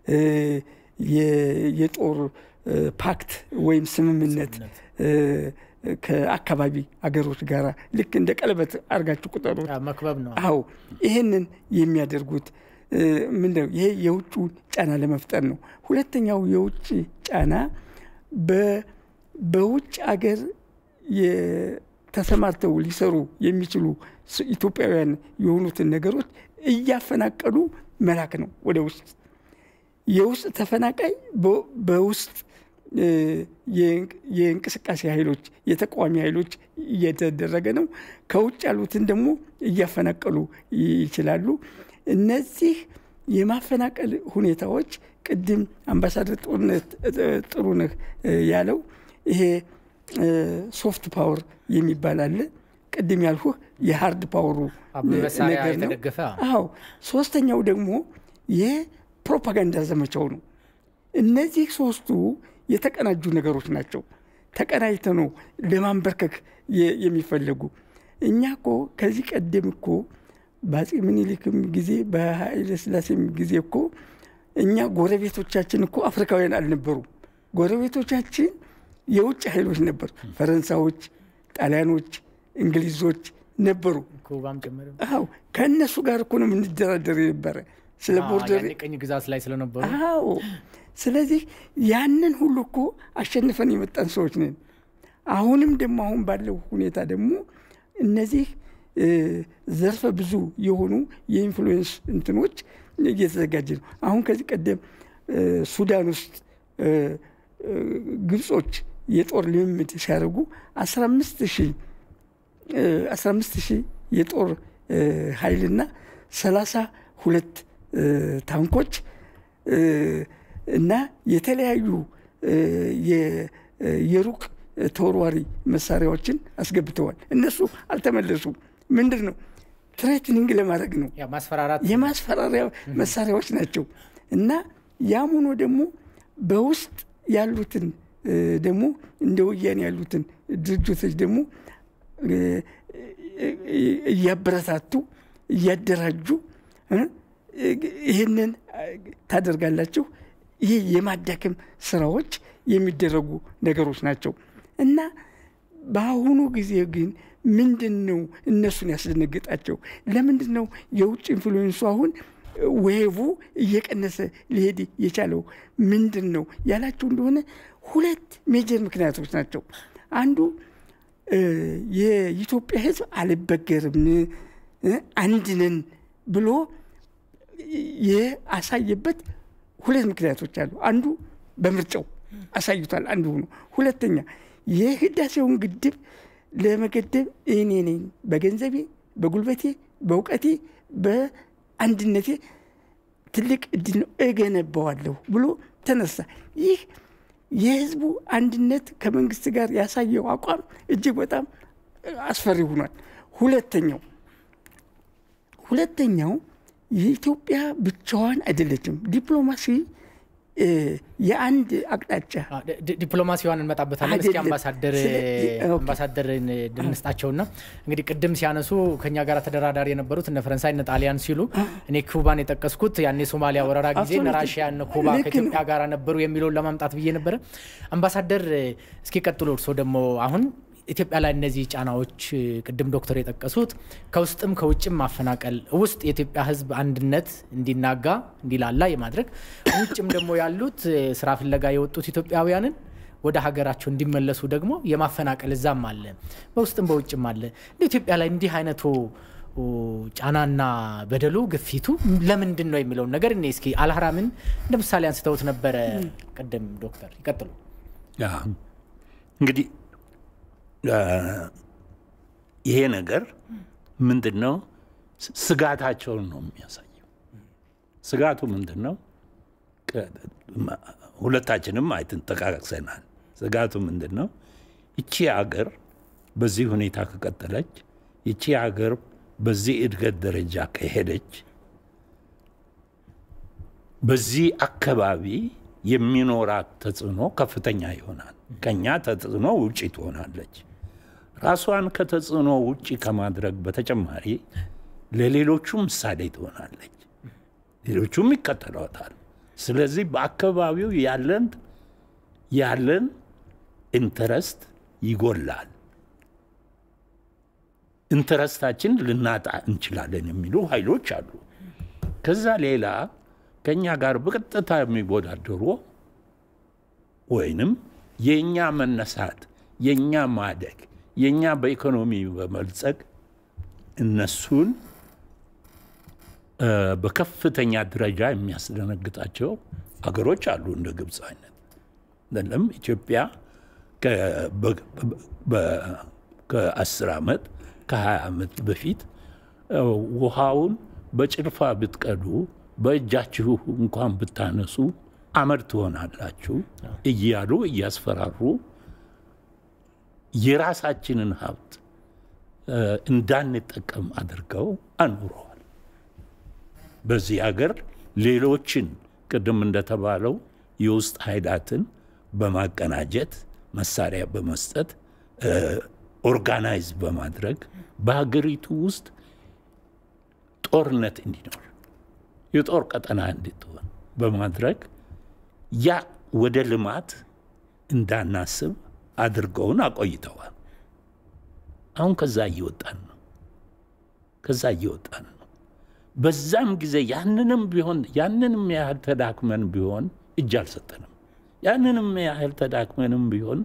የጦር ፓክት ወይም ስምምነት ከአካባቢ አገሮች ጋር ልክ እንደ ቀለበት አድርጋችሁ ቁጠሩት። መክበብ ነው። አዎ ይህንን የሚያደርጉት ምንድነው? ይሄ የውጭውን ጫና ለመፍጠር ነው። ሁለተኛው የውጭ ጫና በውጭ አገር ተሰማርተው ሊሰሩ የሚችሉ ኢትዮጵያውያን የሆኑትን ነገሮች እያፈናቀሉ መላክ ነው ወደ ውስጥ። የውስጥ ተፈናቃይ በውስጥ የእንቅስቃሴ ኃይሎች የተቃዋሚ ኃይሎች እየተደረገ ነው። ከውጭ ያሉትን ደግሞ እያፈናቀሉ ይችላሉ። እነዚህ የማፈናቀል ሁኔታዎች ቅድም አምባሳደር ጥሩነህ ያለው ይሄ ሶፍት ፓወር የሚባል አለ። ቅድም ያልኩህ የሀርድ ፓወሩ በመሳሪያ ነገር ነው። የተደገፈ አዎ። ሶስተኛው ደግሞ የፕሮፓጋንዳ ዘመቻው ነው። እነዚህ ሶስቱ የተቀናጁ ነገሮች ናቸው። ተቀናጅተ ነው ለማንበርከክ የሚፈለጉ። እኛ እኮ ከዚህ ቀደም እኮ በአፄ ምኒልክም ጊዜ በኃይለ ሥላሴም ጊዜ እኮ እኛ ጎረቤቶቻችን እኮ አፍሪካውያን አልነበሩም። ጎረቤቶቻችን የውጭ ኃይሎች ነበሩ። ፈረንሳዮች፣ ጣሊያኖች፣ እንግሊዞች ነበሩ። ኩባም ጭምር አዎ ከእነሱ ጋር እኮ ነው የምንደራደር የነበረ ስለ ቦርደር ያኔ ቅኝ ግዛት ላይ ስለነበሩ አዎ ስለዚህ ያንን ሁሉ እኮ አሸንፈን የመጣን ሰዎች ነን። አሁንም ደግሞ አሁን ባለው ሁኔታ ደግሞ እነዚህ ዘርፈ ብዙ የሆኑ የኢንፍሉዌንስ እንትኖች እየተዘጋጀ ነው። አሁን ከዚህ ቀደም ሱዳን ውስጥ ግብጾች የጦር ልምምድ ሲያደርጉ አስራ አምስት ሺህ አስራ አምስት ሺህ የጦር ኃይልና ሰላሳ ሁለት ታንኮች እና የተለያዩ የሩቅ ተወርዋሪ መሳሪያዎችን አስገብተዋል። እነሱ አልተመለሱም። ምንድን ነው ትሬትኒንግ ለማድረግ ነው። ያ ማስፈራራት የማስፈራሪያ መሳሪያዎች ናቸው እና ያም ሆኖ ደግሞ በውስጥ ያሉትን ደግሞ እንደ ወያኔ ያሉትን ድርጅቶች ደግሞ እያበረታቱ እያደራጁ ይህንን ታደርጋላችሁ። ይህ የማዳከም ስራዎች የሚደረጉ ነገሮች ናቸው እና በአሁኑ ጊዜ ግን ምንድን ነው እነሱን ያስደነግጣቸው? ለምንድን ነው የውጭ ኢንፍሉዌንሱ አሁን ዌቡ እየቀነሰ ሊሄድ የቻለው ምንድን ነው ያላቸው እንደሆነ ሁለት ሜጀር ምክንያቶች ናቸው። አንዱ የኢትዮጵያ ሕዝብ አልበገርም አንድነን ብሎ የአሳየበት ሁለት ምክንያቶች አሉ። አንዱ በምርጫው አሳይቷል፣ አንዱ ሆኖ፣ ሁለተኛ የህዳሴውን ግድብ ለመገደብ እኔ ነኝ በገንዘቤ፣ በጉልበቴ፣ በእውቀቴ፣ በአንድነቴ ትልቅ እድል ነው እገነባዋለሁ ብሎ ተነሳ። ይህ የህዝቡ አንድነት ከመንግስት ጋር ያሳየው አቋም እጅግ በጣም አስፈሪ ሆኗል። ሁለተኛው ሁለተኛው የኢትዮጵያ ብቻዋን አይደለችም። ዲፕሎማሲ የአንድ አቅጣጫ ዲፕሎማሲዋን እንመጣበታለን። እስኪ አይደለም። አምባሳደር ስለዚህ- ኦኬ። አምባሳደርን ድንስጣቸውና እንግዲህ ቅድም ሲያነሱ ከኛ ጋር ተደራዳሪ የነበሩት እነ ፈረንሳይ እነ ጣሊያን ሲሉ እኔ ኩባን የጠቀስኩት ያኔ ሶማሊያ ወረራ ጊዜ እነ Absolutely. ራሽያ እነ ኩባ ልክ ነው። ከኢትዮጵያ ጋር ነበሩ የሚለውን ለማምጣት ብዬ ነበረ። አምባሳደር እስኪ ቀጥሎ እርስዎ ደግሞ አሁን ኢትዮጵያ ላይ እነዚህ ጫናዎች ቅድም ዶክተር የጠቀሱት ከውስጥም ከውጭም ማፈናቀል ውስጥ የኢትዮጵያ ሕዝብ አንድነት እንዲናጋ እንዲላላ የማድረግ ውጭም ደግሞ ያሉት ስራ ፍለጋ የወጡት ኢትዮጵያውያንን ወደ ሀገራቸው እንዲመለሱ ደግሞ የማፈናቀል እዛም አለ፣ በውስጥም በውጭም አለ። እንደ ኢትዮጵያ ላይ እንዲህ አይነቱ ጫናና በደሉ ግፊቱ ለምንድን ነው የሚለውን ነገር እኔ እስኪ አልሀራምን እንደ ምሳሌ አንስተውት ነበረ ቅድም ዶክተር ይቀጥሉ። ያ እንግዲህ አ፣ ይሄ ነገር ምንድን ነው? ስ- ስጋታቸውን ነው የሚያሳየው። ስጋቱ ምንድን ነው? ቀ- ማ- ሁለታችንም አይትን ጠቃቅሰናል። ስጋቱ ምንድን ነው? ይቺ አገር በዚህ ሁኔታ ከቀጠለች፣ ይቺ አገር በዚህ እድገት ደረጃ ከሄደች በዚህ አካባቢ የሚኖራት ተጽዕኖ ከፍተኛ ይሆናል። ከኛ ተጽዕኖ ውጪ ትሆናለች። ራሷን ከተጽዕኖ ውጪ ከማድረግ በተጨማሪ ለሌሎቹ ምሳሌ ትሆናለች። ሌሎቹም ይከተሏታል። ስለዚህ በአካባቢው ያለን ያለን ኢንተረስት ይጎላል። ኢንተረስታችን ልናጣ እንችላለን የሚሉ ኃይሎች አሉ። ከዛ ሌላ ከእኛ ጋር በቀጥታ የሚወዳደሩ ወይንም የእኛ መነሳት፣ የእኛ ማደግ፣ የእኛ በኢኮኖሚ በመልጸግ እነሱን በከፍተኛ ደረጃ የሚያስደነግጣቸው አገሮች አሉ እንደ ግብፅ አይነት ለም ኢትዮጵያ ከአስር ዓመት ከሀያ ዓመት በፊት ውሃውን በጭልፋ ብትቀዱ በእጃችሁ እንኳን ብታነሱ አመድ ትሆናላችሁ እያሉ እያስፈራሩ የራሳችንን ሀብት እንዳንጠቀም አድርገው አኑረዋል። በዚህ ሀገር ሌሎችን ቅድም እንደተባለው የውስጥ ኃይላትን በማቀናጀት መሳሪያ በመስጠት ኦርጋናይዝ በማድረግ በሀገሪቱ ውስጥ ጦርነት እንዲኖር የጦር ቀጠና እንድትሆን በማድረግ ያ ወደ ልማት እንዳናስብ አድርገውን አቆይተዋል። አሁን ከዛ እየወጣን ነው። ከዛ እየወጣን ነው። በዛም ጊዜ ያንንም ቢሆን ያንንም ያህል ተዳክመን ቢሆን እጅ አልሰጠንም። ያንንም ያህል ተዳክመንም ቢሆን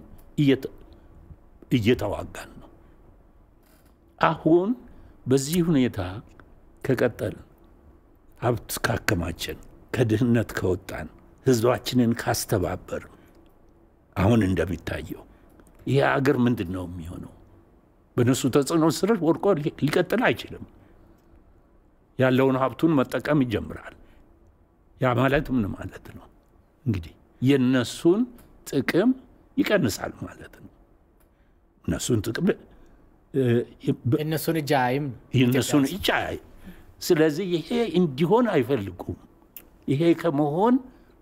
እየተዋጋን ነው። አሁን በዚህ ሁኔታ ከቀጠል ሀብት ካከማችን፣ ከድህነት ከወጣን፣ ህዝባችንን ካስተባበር አሁን እንደሚታየው ይህ አገር ምንድን ነው የሚሆነው? በእነሱ ተጽዕኖ ስር ወድቆ ሊቀጥል አይችልም። ያለውን ሀብቱን መጠቀም ይጀምራል። ያ ማለት ምን ማለት ነው? እንግዲህ የነሱን ጥቅም ይቀንሳል ማለት ነው። እነሱን ጥቅም እነሱን እጅ አይም የእነሱን እጅ አይ ስለዚህ ይሄ እንዲሆን አይፈልጉም። ይሄ ከመሆን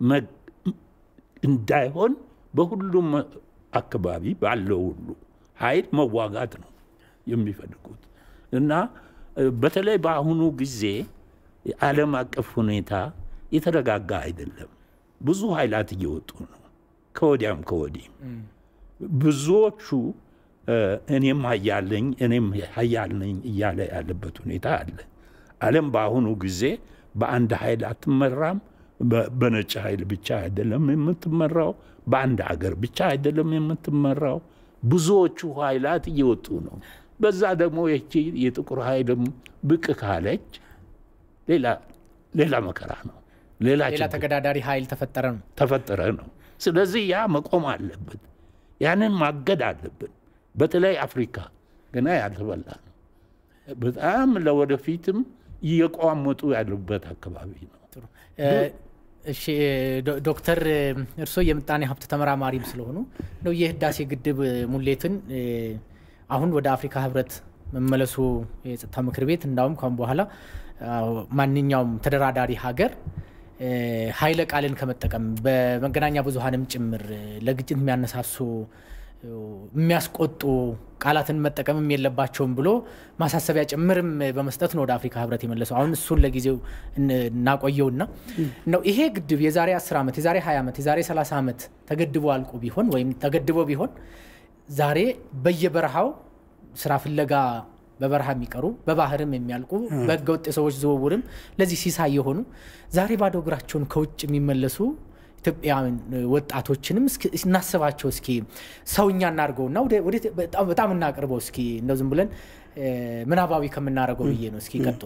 እንዳይሆን በሁሉም አካባቢ ባለው ሁሉ ኃይል መዋጋት ነው የሚፈልጉት እና በተለይ በአሁኑ ጊዜ የዓለም አቀፍ ሁኔታ የተረጋጋ አይደለም። ብዙ ኃይላት እየወጡ ነው፣ ከወዲያም ከወዲህም ብዙዎቹ እኔም ሀያል ነኝ እኔም ሀያል ነኝ እያለ ያለበት ሁኔታ አለ። ዓለም በአሁኑ ጊዜ በአንድ ኃይል አትመራም። በነጭ ኃይል ብቻ አይደለም የምትመራው፣ በአንድ ሀገር ብቻ አይደለም የምትመራው። ብዙዎቹ ኃይላት እየወጡ ነው። በዛ ደግሞ ይቺ የጥቁር ኃይልም ብቅ ካለች ሌላ መከራ ነው፣ ሌላ ሌላ ተገዳዳሪ ኃይል ተፈጠረ ነው ተፈጠረ ነው። ስለዚህ ያ መቆም አለበት። ያንን ማገድ አለብን። በተለይ አፍሪካ ገና ያልተበላ ነው። በጣም ለወደፊትም እየቋመጡ ያሉበት አካባቢ ነው። እሺ ዶክተር እርስዎ የምጣኔ ሀብት ተመራማሪም ስለሆኑ ነው የህዳሴ ግድብ ሙሌትን አሁን ወደ አፍሪካ ህብረት መመለሱ የጸጥታ ምክር ቤት እንዳውም ካሁን በኋላ ማንኛውም ተደራዳሪ ሀገር ኃይለ ቃልን ከመጠቀም በመገናኛ ብዙሀንም ጭምር ለግጭት የሚያነሳሱ የሚያስቆጡ ቃላትን መጠቀምም የለባቸውም ብሎ ማሳሰቢያ ጭምርም በመስጠት ነው ወደ አፍሪካ ህብረት የመለሰው። አሁን እሱን ለጊዜው እናቆየውና ነው ይሄ ግድብ የዛሬ 10 ዓመት የዛሬ 20 ዓመት የዛሬ 30 ዓመት ተገድቦ አልቆ ቢሆን ወይም ተገድቦ ቢሆን ዛሬ በየበረሃው ስራ ፍለጋ በበረሃ የሚቀሩ በባህርም የሚያልቁ በህገወጥ የሰዎች ዝውውርም ለዚህ ሲሳይ የሆኑ ዛሬ ባዶ እግራቸውን ከውጭ የሚመለሱ ኢትዮጵያውያን ወጣቶችንም እናስባቸው እስኪ ሰውኛ እናድርገውና በጣም እናቅርበው እስኪ እንደው ዝም ብለን ምናባዊ ከምናደርገው ብዬ ነው። እስኪ ቀጥሉ።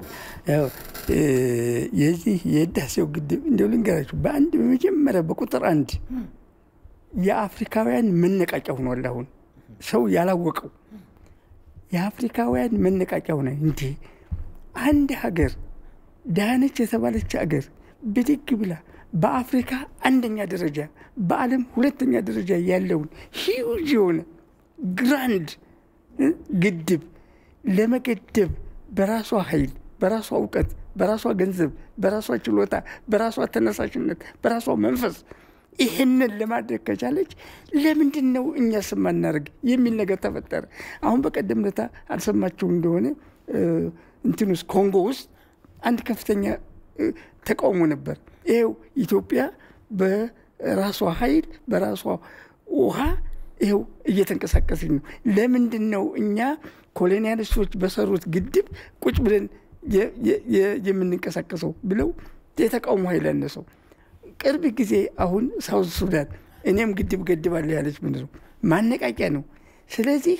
የዚህ የህዳሴው ግድብ እንደው ልንገራችሁ፣ በአንድ በመጀመሪያ በቁጥር አንድ የአፍሪካውያን መነቃቂያ ሆኗል። አሁን ሰው ያላወቀው የአፍሪካውያን መነቃቂያ ሆነ። እንዴ አንድ ሀገር ዳነች የተባለች ሀገር ብድግ ብላ በአፍሪካ አንደኛ ደረጃ በዓለም ሁለተኛ ደረጃ ያለውን ሂውጅ የሆነ ግራንድ ግድብ ለመገደብ በራሷ ኃይል፣ በራሷ እውቀት፣ በራሷ ገንዘብ፣ በራሷ ችሎታ፣ በራሷ ተነሳሽነት፣ በራሷ መንፈስ ይህንን ለማድረግ ከቻለች ለምንድን ነው እኛ ስማናደርግ የሚል ነገር ተፈጠረ። አሁን በቀደም ለታ አልሰማችሁ እንደሆነ እንትን ውስጥ ኮንጎ ውስጥ አንድ ከፍተኛ ተቃውሞ ነበር። ይኸው ኢትዮጵያ በራሷ ኃይል በራሷ ውሃ ይኸው እየተንቀሳቀሰች ነው። ለምንድን ነው እኛ ኮሎኒያሊስቶች በሰሩት ግድብ ቁጭ ብለን የምንንቀሳቀሰው ብለው የተቃውሞ ኃይል ያነሰው። ቅርብ ጊዜ አሁን ሳውዝ ሱዳን እኔም ግድብ ገድባለሁ ያለች ምንድን ነው ማነቃቂያ ነው። ስለዚህ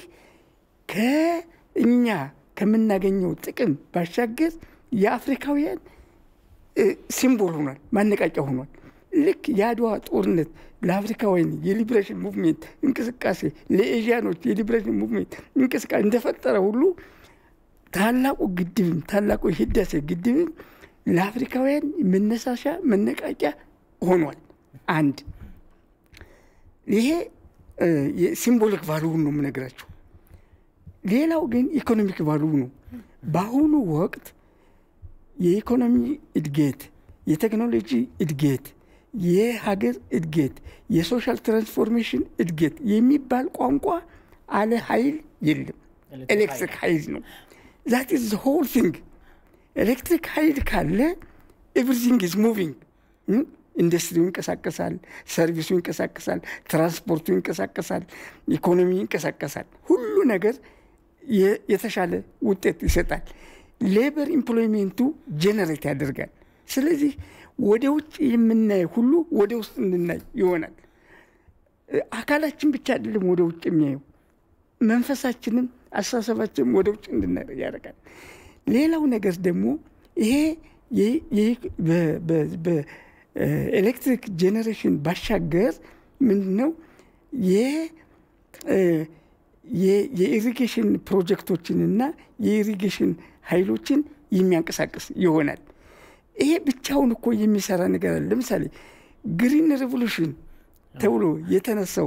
ከእኛ ከምናገኘው ጥቅም ባሻገር የአፍሪካውያን ሲምቦል ሆኗል፣ ማነቃቂያ ሆኗል። ልክ የአድዋ ጦርነት ለአፍሪካውያን የሊብሬሽን ሙቭሜንት እንቅስቃሴ ለኤዥያኖች የሊብሬሽን ሙቭሜንት እንቅስቃሴ እንደፈጠረ ሁሉ ታላቁ ግድብም ታላቁ የህዳሴ ግድብም ለአፍሪካውያን መነሳሻ መነቃቂያ ሆኗል። አንድ ይሄ ሲምቦሊክ ቫሉውን ነው የምነግራቸው። ሌላው ግን ኢኮኖሚክ ቫሉው ነው። በአሁኑ ወቅት የኢኮኖሚ እድገት፣ የቴክኖሎጂ እድገት፣ የሀገር እድገት፣ የሶሻል ትራንስፎርሜሽን እድገት የሚባል ቋንቋ አለ ኃይል የለም። ኤሌክትሪክ ኃይል ነው። ዛት ኢዝ ሆል ቲንግ። ኤሌክትሪክ ኃይል ካለ ኤቭሪቲንግ ኢዝ ሙቪንግ። ኢንዱስትሪው ይንቀሳቀሳል፣ ሰርቪሱ ይንቀሳቀሳል፣ ትራንስፖርቱ ይንቀሳቀሳል፣ ኢኮኖሚ ይንቀሳቀሳል። ሁሉ ነገር የተሻለ ውጤት ይሰጣል። ሌበር ኢምፕሎይሜንቱ ጄኔሬት ያደርጋል። ስለዚህ ወደ ውጭ የምናየው ሁሉ ወደ ውስጥ እንድናይ ይሆናል። አካላችን ብቻ አይደለም ወደ ውጭ የሚያየው መንፈሳችንም አስተሳሰባችንም ወደ ውጭ እንድናይ ያደርጋል። ሌላው ነገር ደግሞ ይሄ በኤሌክትሪክ ጄኔሬሽን ባሻገር ምንድን ነው የኢሪጌሽን ፕሮጀክቶችንና የኢሪጌሽን ኃይሎችን የሚያንቀሳቅስ ይሆናል። ይሄ ብቻውን እኮ የሚሰራ ነገር አለ። ለምሳሌ ግሪን ሬቮሉሽን ተብሎ የተነሳው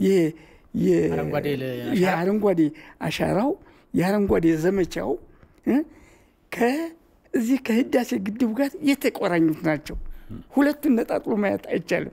የአረንጓዴ አሻራው የአረንጓዴ ዘመቻው ከዚህ ከህዳሴ ግድቡ ጋር የተቆራኙት ናቸው። ሁለቱን ነጣጥሎ ማየት አይቻልም።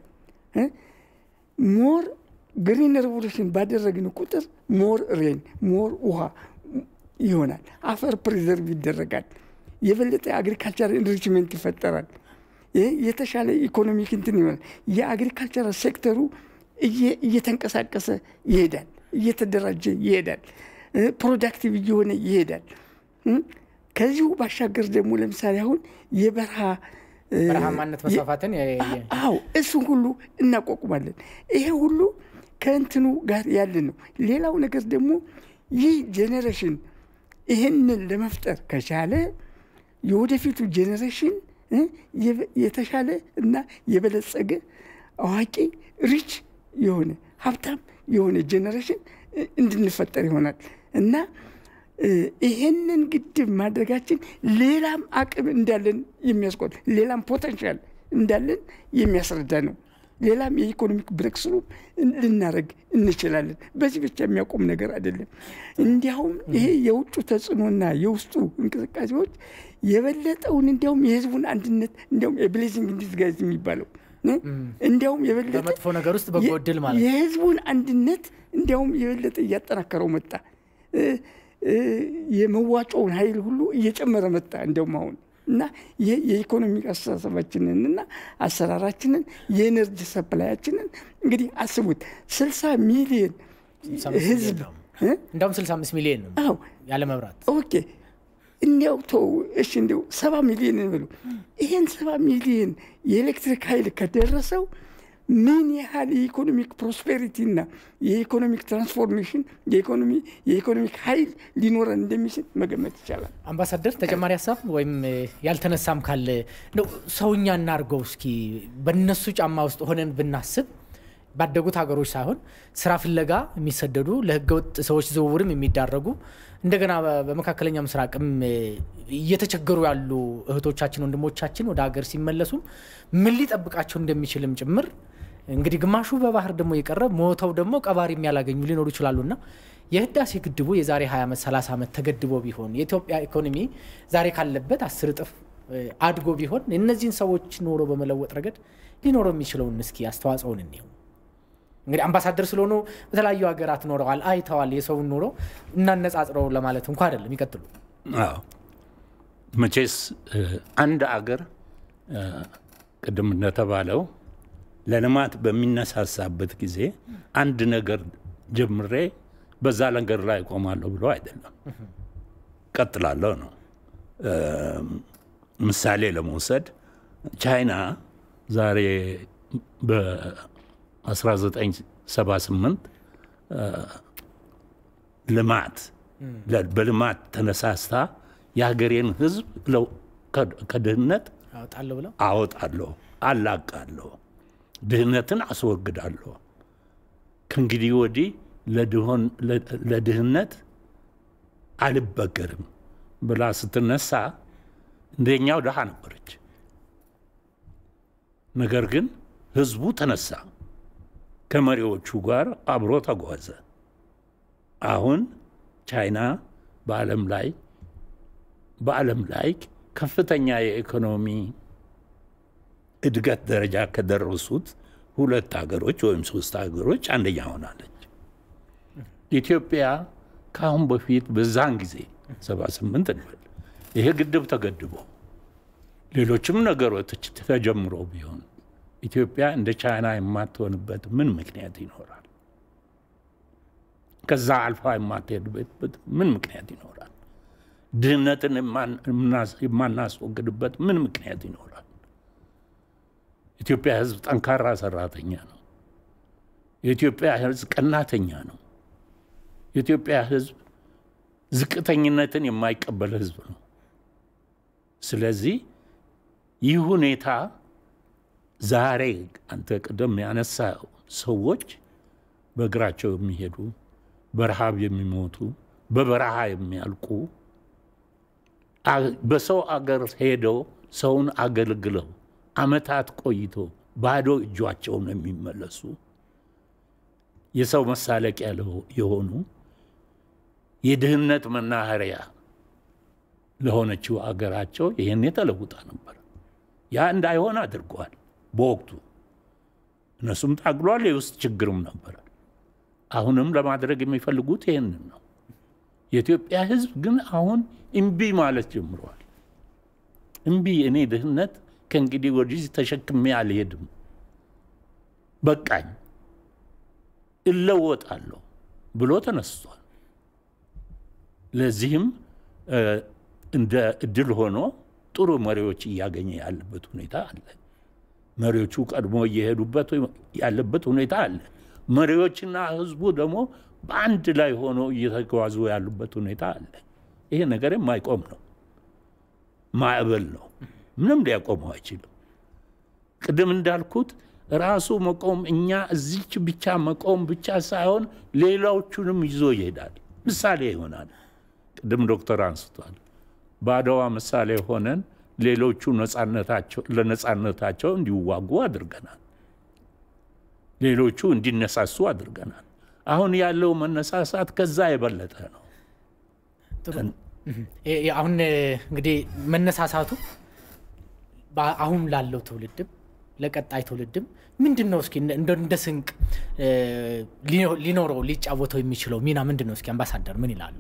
ሞር ግሪን ሬቮሉሽን ባደረግን ቁጥር ሞር ሬን ሞር ውሃ ይሆናል። አፈር ፕሪዘርቭ ይደረጋል። የበለጠ አግሪካልቸር ኢንሪችመንት ይፈጠራል። የተሻለ ኢኮኖሚክ እንትን ይሆናል። የአግሪካልቸራል ሴክተሩ እየተንቀሳቀሰ ይሄዳል፣ እየተደራጀ ይሄዳል፣ ፕሮዳክቲቭ እየሆነ ይሄዳል። ከዚሁ ባሻገር ደግሞ ለምሳሌ አሁን የበረሃ በረሃማነት መስፋፋትን አዎ እሱን ሁሉ እናቋቁማለን። ይሄ ሁሉ ከእንትኑ ጋር ያለ ነው። ሌላው ነገር ደግሞ ይህ ጄኔሬሽን ይህንን ለመፍጠር ከቻለ የወደፊቱ ጄኔሬሽን የተሻለ እና የበለጸገ አዋቂ ሪች የሆነ ሀብታም የሆነ ጄኔሬሽን እንድንፈጠር ይሆናል እና ይሄንን ግድብ ማድረጋችን ሌላም አቅም እንዳለን የሚያስቆጥ ሌላም ፖተንሻል እንዳለን የሚያስረዳ ነው። ሌላም የኢኮኖሚክ ብሬክ ስሩ ልናደረግ እንችላለን። በዚህ ብቻ የሚያቆም ነገር አይደለም። እንዲያውም ይሄ የውጩ ተጽዕኖና የውስጡ እንቅስቃሴዎች የበለጠውን እንዲያውም የህዝቡን አንድነት እንዲያውም የብሌዚንግ ዲስጋይዝ የሚባለው እንዲያውም የበለጠ በመጥፎ ነገር ውስጥ በጎ ዕድል ማለት የህዝቡን አንድነት እንዲያውም የበለጠ እያጠናከረው መጣ። የመዋጮውን ኃይል ሁሉ እየጨመረ መጣ። እንዲያውም አሁን እና ይህ የኢኮኖሚክ አስተሳሰባችንን እና አሰራራችንን የኤነርጂ ሰፕላያችንን እንግዲህ አስቡት ስልሳ ሚሊዮን ህዝብ እንዲያውም 65 ሚሊዮን ነው አዎ ያለ መብራት ኦኬ እንዲያው ተው እሺ እንዲያው ሰባ ሚሊዮን እንበሉ ይህን ሰባ ሚሊዮን የኤሌክትሪክ ኃይል ከደረሰው ምን ያህል የኢኮኖሚክ ፕሮስፔሪቲ እና የኢኮኖሚክ ትራንስፎርሜሽን የኢኮኖሚክ ኃይል ሊኖረን እንደሚችል መገመት ይቻላል። አምባሳደር ተጨማሪ ሀሳብ ወይም ያልተነሳም ካለ እንደው ሰውኛ እናድርገው እስኪ በነሱ ጫማ ውስጥ ሆነን ብናስብ ባደጉት ሀገሮች ሳይሆን ስራ ፍለጋ የሚሰደዱ ለህገወጥ ሰዎች ዝውውርም የሚዳረጉ እንደገና በመካከለኛ ምስራቅም እየተቸገሩ ያሉ እህቶቻችን ወንድሞቻችን ወደ ሀገር ሲመለሱም ምን ሊጠብቃቸው እንደሚችልም ጭምር እንግዲህ ግማሹ በባህር ደግሞ የቀረ ሞተው ደግሞ ቀባሪ የሚያላገኙ ሊኖሩ ይችላሉና የህዳሴ ግድቡ የዛሬ 20 ዓመት 30 ዓመት ተገድቦ ቢሆን የኢትዮጵያ ኢኮኖሚ ዛሬ ካለበት አስር እጥፍ አድጎ ቢሆን እነዚህን ሰዎች ኑሮ በመለወጥ ረገድ ሊኖረው የሚችለውን እስኪ አስተዋጽኦን እንየው። እንግዲህ አምባሳደር ስለሆኑ በተለያዩ ሀገራት ኖረዋል፣ አይተዋል። የሰውን ኑሮ እናነጻጽረው ለማለት እንኳ አይደለም። ይቀጥሉ። አዎ መቼስ አንድ አገር ቅድም እንደተባለው ለልማት በሚነሳሳበት ጊዜ አንድ ነገር ጀምሬ በዛ ነገር ላይ እቆማለሁ ብሎ አይደለም፣ ቀጥላለሁ ነው። ምሳሌ ለመውሰድ ቻይና ዛሬ በ1978 ልማት በልማት ተነሳስታ የሀገሬን ሕዝብ ከድህነት አወጣለሁ ብለው አወጣለሁ፣ አላቃለሁ፣ ድህነትን አስወግዳለሁ፣ ከእንግዲህ ወዲህ ለድህነት አልበገርም ብላ ስትነሳ እንደኛው ድሃ ነበረች። ነገር ግን ህዝቡ ተነሳ፣ ከመሪዎቹ ጋር አብሮ ተጓዘ። አሁን ቻይና በዓለም ላይ በዓለም ላይ ከፍተኛ የኢኮኖሚ እድገት ደረጃ ከደረሱት ሁለት ሀገሮች ወይም ሶስት ሀገሮች አንደኛ ሆናለች። ኢትዮጵያ ከአሁን በፊት በዛን ጊዜ ሰባ ስምንት እንበል ይሄ ግድብ ተገድቦ ሌሎችም ነገሮች ተጀምሮ ቢሆን ኢትዮጵያ እንደ ቻይና የማትሆንበት ምን ምክንያት ይኖራል? ከዛ አልፋ የማትሄድበት ምን ምክንያት ይኖራል? ድህነትን የማናስወግድበት ምን ምክንያት ይኖራል? ኢትዮጵያ ሕዝብ ጠንካራ ሰራተኛ ነው። የኢትዮጵያ ሕዝብ ቀናተኛ ነው። የኢትዮጵያ ሕዝብ ዝቅተኝነትን የማይቀበል ሕዝብ ነው። ስለዚህ ይህ ሁኔታ ዛሬ አንተ ቅደም ያነሳ ሰዎች በእግራቸው የሚሄዱ በረሃብ የሚሞቱ በበረሃ የሚያልቁ በሰው አገር ሄደው ሰውን አገልግለው ዓመታት ቆይቶ ባዶ እጇቸውን የሚመለሱ የሰው መሳለቂያ የሆኑ የድህነት መናኸሪያ ለሆነችው አገራቸው ይህን ተለውጣ ነበር። ያ እንዳይሆን አድርገዋል። በወቅቱ እነሱም ታግሏል። የውስጥ ችግርም ነበረ። አሁንም ለማድረግ የሚፈልጉት ይህንን ነው። የኢትዮጵያ ሕዝብ ግን አሁን እምቢ ማለት ጀምረዋል። እምቢ፣ እኔ ድህነት ከእንግዲህ ወዲህ ተሸክሜ አልሄድም፣ በቃኝ፣ እለወጣለሁ ብሎ ተነስቷል። ለዚህም እንደ እድል ሆኖ ጥሩ መሪዎች እያገኘ ያለበት ሁኔታ አለ። መሪዎቹ ቀድሞ እየሄዱበት ያለበት ሁኔታ አለ። መሪዎችና ህዝቡ ደግሞ በአንድ ላይ ሆኖ እየተጓዙ ያሉበት ሁኔታ አለ። ይሄ ነገር የማይቆም ነው፣ ማዕበል ነው። ምንም ሊያቆመው አይችልም። ቅድም እንዳልኩት ራሱ መቆም እኛ እዚች ብቻ መቆም ብቻ ሳይሆን ሌላዎቹንም ይዞ ይሄዳል። ምሳሌ ይሆናል። ቅድም ዶክተር አንስቷል። በአድዋ ምሳሌ ሆነን ሌሎቹ ለነጻነታቸው እንዲዋጉ አድርገናል። ሌሎቹ እንዲነሳሱ አድርገናል። አሁን ያለው መነሳሳት ከዛ የበለጠ ነው። አሁን እንግዲህ መነሳሳቱ አሁን ላለው ትውልድም ለቀጣይ ትውልድም ምንድን ነው? እስኪ እንደ ስንቅ ሊኖረው ሊጫወተው የሚችለው ሚና ምንድን ነው? እስኪ አምባሳደር ምን ይላሉ?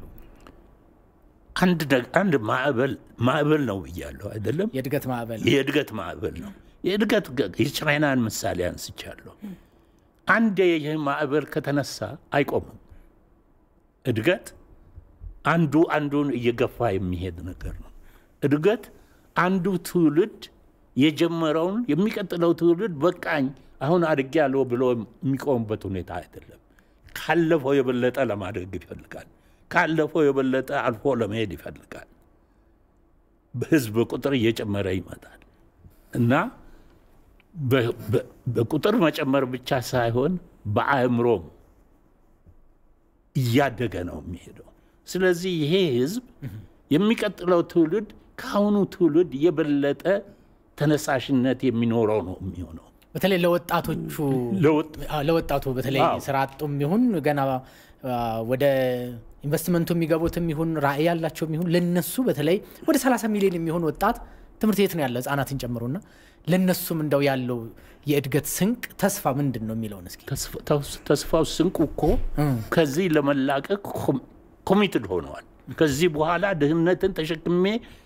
አንድ ማዕበል ማዕበል ነው ብያለሁ አይደለም? የእድገት ማዕበል የእድገት ማዕበል ነው። የእድገት የቻይናን ምሳሌ አንስቻለሁ። አንድ ይህ ማዕበል ከተነሳ አይቆምም። እድገት አንዱ አንዱን እየገፋ የሚሄድ ነገር ነው። እድገት አንዱ ትውልድ የጀመረውን የሚቀጥለው ትውልድ በቃኝ አሁን አድጌያለሁ ብሎ የሚቆምበት ሁኔታ አይደለም። ካለፈው የበለጠ ለማድረግ ይፈልጋል። ካለፈው የበለጠ አልፎ ለመሄድ ይፈልጋል። በህዝብ ቁጥር እየጨመረ ይመጣል እና በቁጥር መጨመር ብቻ ሳይሆን በአእምሮም እያደገ ነው የሚሄደው። ስለዚህ ይሄ ህዝብ የሚቀጥለው ትውልድ ከአሁኑ ትውልድ የበለጠ ተነሳሽነት የሚኖረው ነው የሚሆነው። በተለይ ለወጣቶቹ ለወጣቱ በተለይ ስራ አጡም ይሁን ገና ወደ ኢንቨስትመንቱ የሚገቡትም ይሁን ራዕይ ያላቸውም ይሁን ለነሱ በተለይ ወደ 30 ሚሊዮን የሚሆን ወጣት ትምህርት ቤት ነው ያለ ህጻናትን ጨምሮና ለእነሱም እንደው ያለው የእድገት ስንቅ ተስፋ ምንድን ነው የሚለውን እስኪ ተስፋው ስንቁ እኮ ከዚህ ለመላቀቅ ኮሚትድ ሆነዋል። ከዚህ በኋላ ድህነትን ተሸክሜ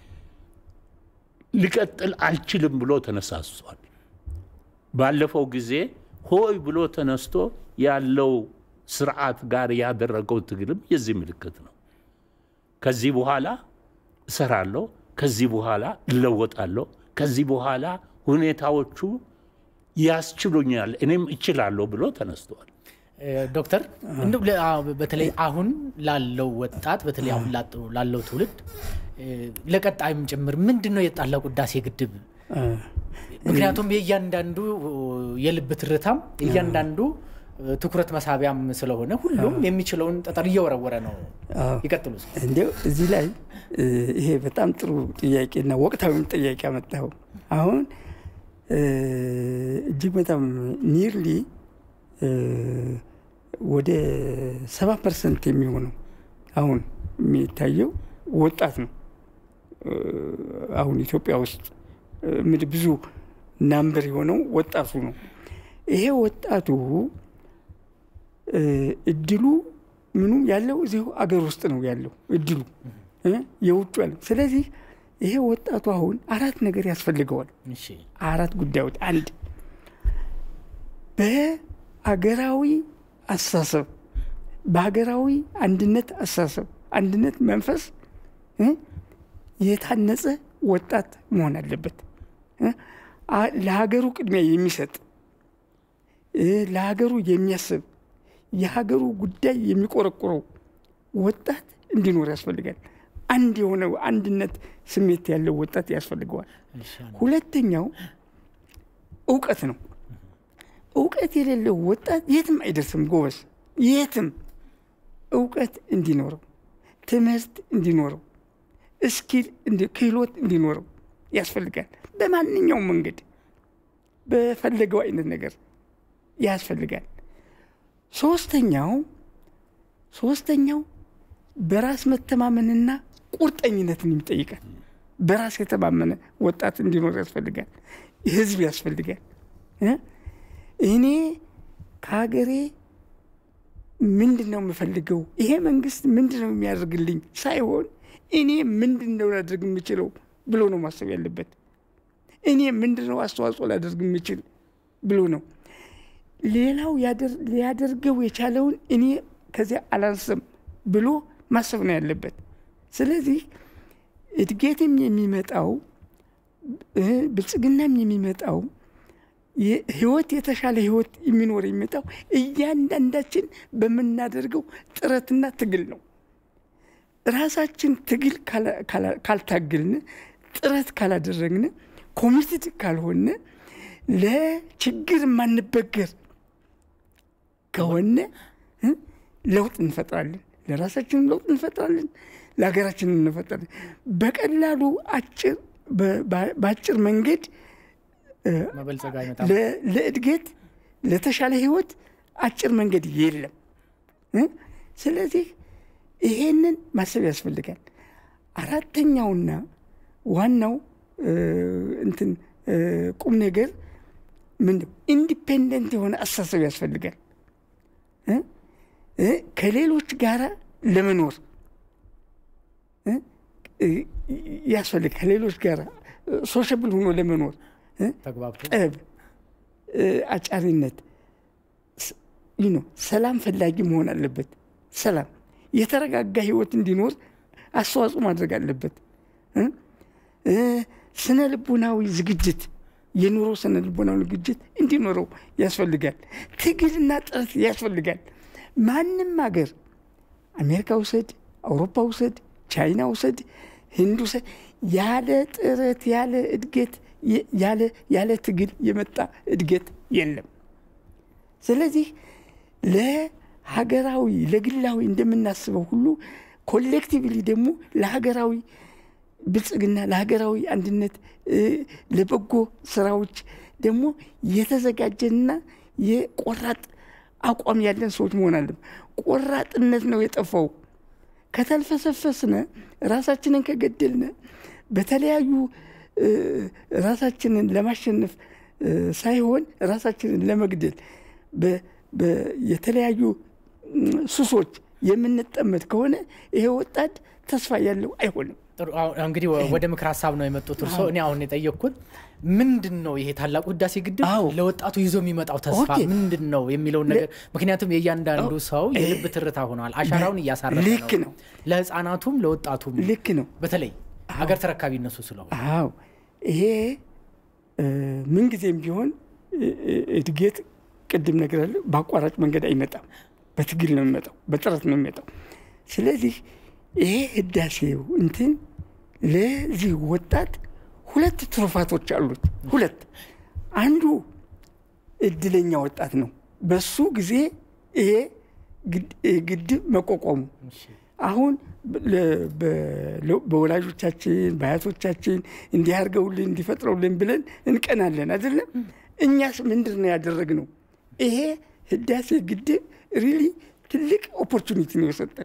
ሊቀጥል አልችልም ብሎ ተነሳስቷል። ባለፈው ጊዜ ሆይ ብሎ ተነስቶ ያለው ስርዓት ጋር ያደረገው ትግልም የዚህ ምልክት ነው። ከዚህ በኋላ እሰራለሁ፣ ከዚህ በኋላ እለወጣለሁ፣ ከዚህ በኋላ ሁኔታዎቹ ያስችሉኛል፣ እኔም እችላለሁ ብሎ ተነስተዋል። ዶክተር እንደው በተለይ አሁን ላለው ወጣት በተለይ አሁን ላለው ትውልድ ለቀጣይም ጭምር ምንድን ነው የጣላው ህዳሴ ግድብ? ምክንያቱም የእያንዳንዱ የልብ ትርታም የእያንዳንዱ ትኩረት መሳቢያም ስለሆነ ሁሉም የሚችለውን ጠጠር እየወረወረ ነው። ይቀጥሉ። እንዲያው እዚህ ላይ ይሄ በጣም ጥሩ ጥያቄና ወቅታዊም ጥያቄ አመጣው። አሁን እጅግ በጣም ኒርሊ ወደ ሰባ ፐርሰንት የሚሆነው አሁን የሚታየው ወጣት ነው። አሁን ኢትዮጵያ ውስጥ ምድ ብዙ ናምበር የሆነው ወጣቱ ነው። ይሄ ወጣቱ እድሉ ምኑ ያለው እዚሁ አገር ውስጥ ነው ያለው እድሉ የውጭ ያለው። ስለዚህ ይሄ ወጣቱ አሁን አራት ነገር ያስፈልገዋል። አራት ጉዳዮች፣ አንድ በአገራዊ አስተሳሰብ በሀገራዊ አንድነት አስተሳሰብ አንድነት መንፈስ የታነጸ ወጣት መሆን አለበት። ለሀገሩ ቅድሚያ የሚሰጥ ለሀገሩ የሚያስብ የሀገሩ ጉዳይ የሚቆረቁረው ወጣት እንዲኖር ያስፈልጋል። አንድ የሆነ አንድነት ስሜት ያለው ወጣት ያስፈልገዋል። ሁለተኛው እውቀት ነው። እውቀት የሌለው ወጣት የትም አይደርስም። ጎበዝ፣ የትም እውቀት እንዲኖረው፣ ትምህርት እንዲኖረው፣ እስኪል ክህሎት እንዲኖረው ያስፈልጋል። በማንኛውም መንገድ በፈለገው አይነት ነገር ያስፈልጋል። ሶስተኛው ሶስተኛው በራስ መተማመንና ቁርጠኝነትን ይጠይቃል። በራስ የተማመነ ወጣት እንዲኖር ያስፈልጋል። ህዝብ ያስፈልጋል። እኔ ከሀገሬ ምንድን ነው የምፈልገው፣ ይሄ መንግስት ምንድን ነው የሚያደርግልኝ ሳይሆን እኔ ምንድን ነው ላደርግ የምችለው ብሎ ነው ማሰብ ያለበት። እኔ ምንድን ነው አስተዋጽኦ ላደርግ የምችል ብሎ ነው። ሌላው ሊያደርገው የቻለውን እኔ ከዚያ አላንስም ብሎ ማሰብ ነው ያለበት። ስለዚህ እድገትም የሚመጣው ብልጽግናም የሚመጣው ህይወት የተሻለ ህይወት የሚኖር የሚመጣው እያንዳንዳችን በምናደርገው ጥረትና ትግል ነው። ራሳችን ትግል ካልታግልን፣ ጥረት ካላደረግን፣ ኮሚትድ ካልሆነ ለችግር የማንበገር ከሆነ ለውጥ እንፈጥራለን። ለራሳችንም ለውጥ እንፈጥራለን፣ ለሀገራችንም እንፈጥራለን። በቀላሉ አጭር በአጭር መንገድ ለእድገት ለተሻለ ህይወት አጭር መንገድ የለም። ስለዚህ ይሄንን ማሰብ ያስፈልጋል። አራተኛውና ዋናው እንትን ቁም ነገር ምንድን ኢንዲፔንደንት የሆነ አስተሳሰብ ያስፈልጋል። ከሌሎች ጋር ለመኖር ያስፈልግ ከሌሎች ጋር ሶሻብል ሆኖ ለመኖር ጠብ፣ አጫሪነት፣ ሰላም ፈላጊ መሆን አለበት። ሰላም የተረጋጋ ህይወት እንዲኖር አስተዋጽኦ ማድረግ አለበት። ስነ ልቡናዊ ዝግጅት የኑሮ ስነ ልቦናዊ ዝግጅት እንዲኖረው ያስፈልጋል። ትግልና ጥረት ያስፈልጋል። ማንም ሀገር አሜሪካ ውሰድ፣ አውሮፓ ውሰድ፣ ቻይና ውሰድ፣ ህንድ ውሰድ፣ ያለ ጥረት ያለ እድገት ያለ ትግል የመጣ እድገት የለም። ስለዚህ ለሀገራዊ ለግላዊ እንደምናስበው ሁሉ ኮሌክቲቭሊ ደግሞ ለሀገራዊ ብልጽግና ለሀገራዊ አንድነት ለበጎ ስራዎች ደግሞ የተዘጋጀና የቆራጥ አቋም ያለን ሰዎች መሆን አለን። ቆራጥነት ነው የጠፋው። ከተልፈሰፈስነ ራሳችንን ከገደልነ በተለያዩ ራሳችንን ለማሸነፍ ሳይሆን ራሳችንን ለመግደል የተለያዩ ሱሶች የምንጠመድ ከሆነ ይሄ ወጣት ተስፋ ያለው አይሆንም። እንግዲህ ወደ ምክር ሀሳብ ነው የመጡት እርስዎ። እኔ አሁን የጠየቅኩት ምንድን ነው ይሄ ታላቁ ህዳሴ ግድብ ለወጣቱ ይዞ ልክ ተስፋ ምንድን ነው የሚለውን ነገር ምክንያቱም የእያንዳንዱ ሰው የልብ ትርታ ሆነዋል። አሻራውን እያሳረፈ ልክ ነው። ለህፃናቱም ለወጣቱም ልክ ነው። በተለይ ሀገር ተረካቢ እነሱ ስለሆነ አዎ ይሄ ምንጊዜም ቢሆን እድገት ቅድም ነገር አለ በአቋራጭ መንገድ አይመጣም። በትግል ነው የሚመጣው፣ በጥረት ነው የሚመጣው። ስለዚህ ይሄ ህዳሴው እንትን ለዚህ ወጣት ሁለት ትሩፋቶች አሉት። ሁለት አንዱ እድለኛ ወጣት ነው። በሱ ጊዜ ይሄ ግድብ መቋቋሙ አሁን በወላጆቻችን በአያቶቻችን እንዲህ አድርገውልን እንዲፈጥረውልን ብለን እንቀናለን አይደለም። እኛስ ምንድን ነው ያደረግነው? ይሄ ህዳሴ ግድብ ሪሊ ትልቅ ኦፖርቹኒቲ ነው የሰጠን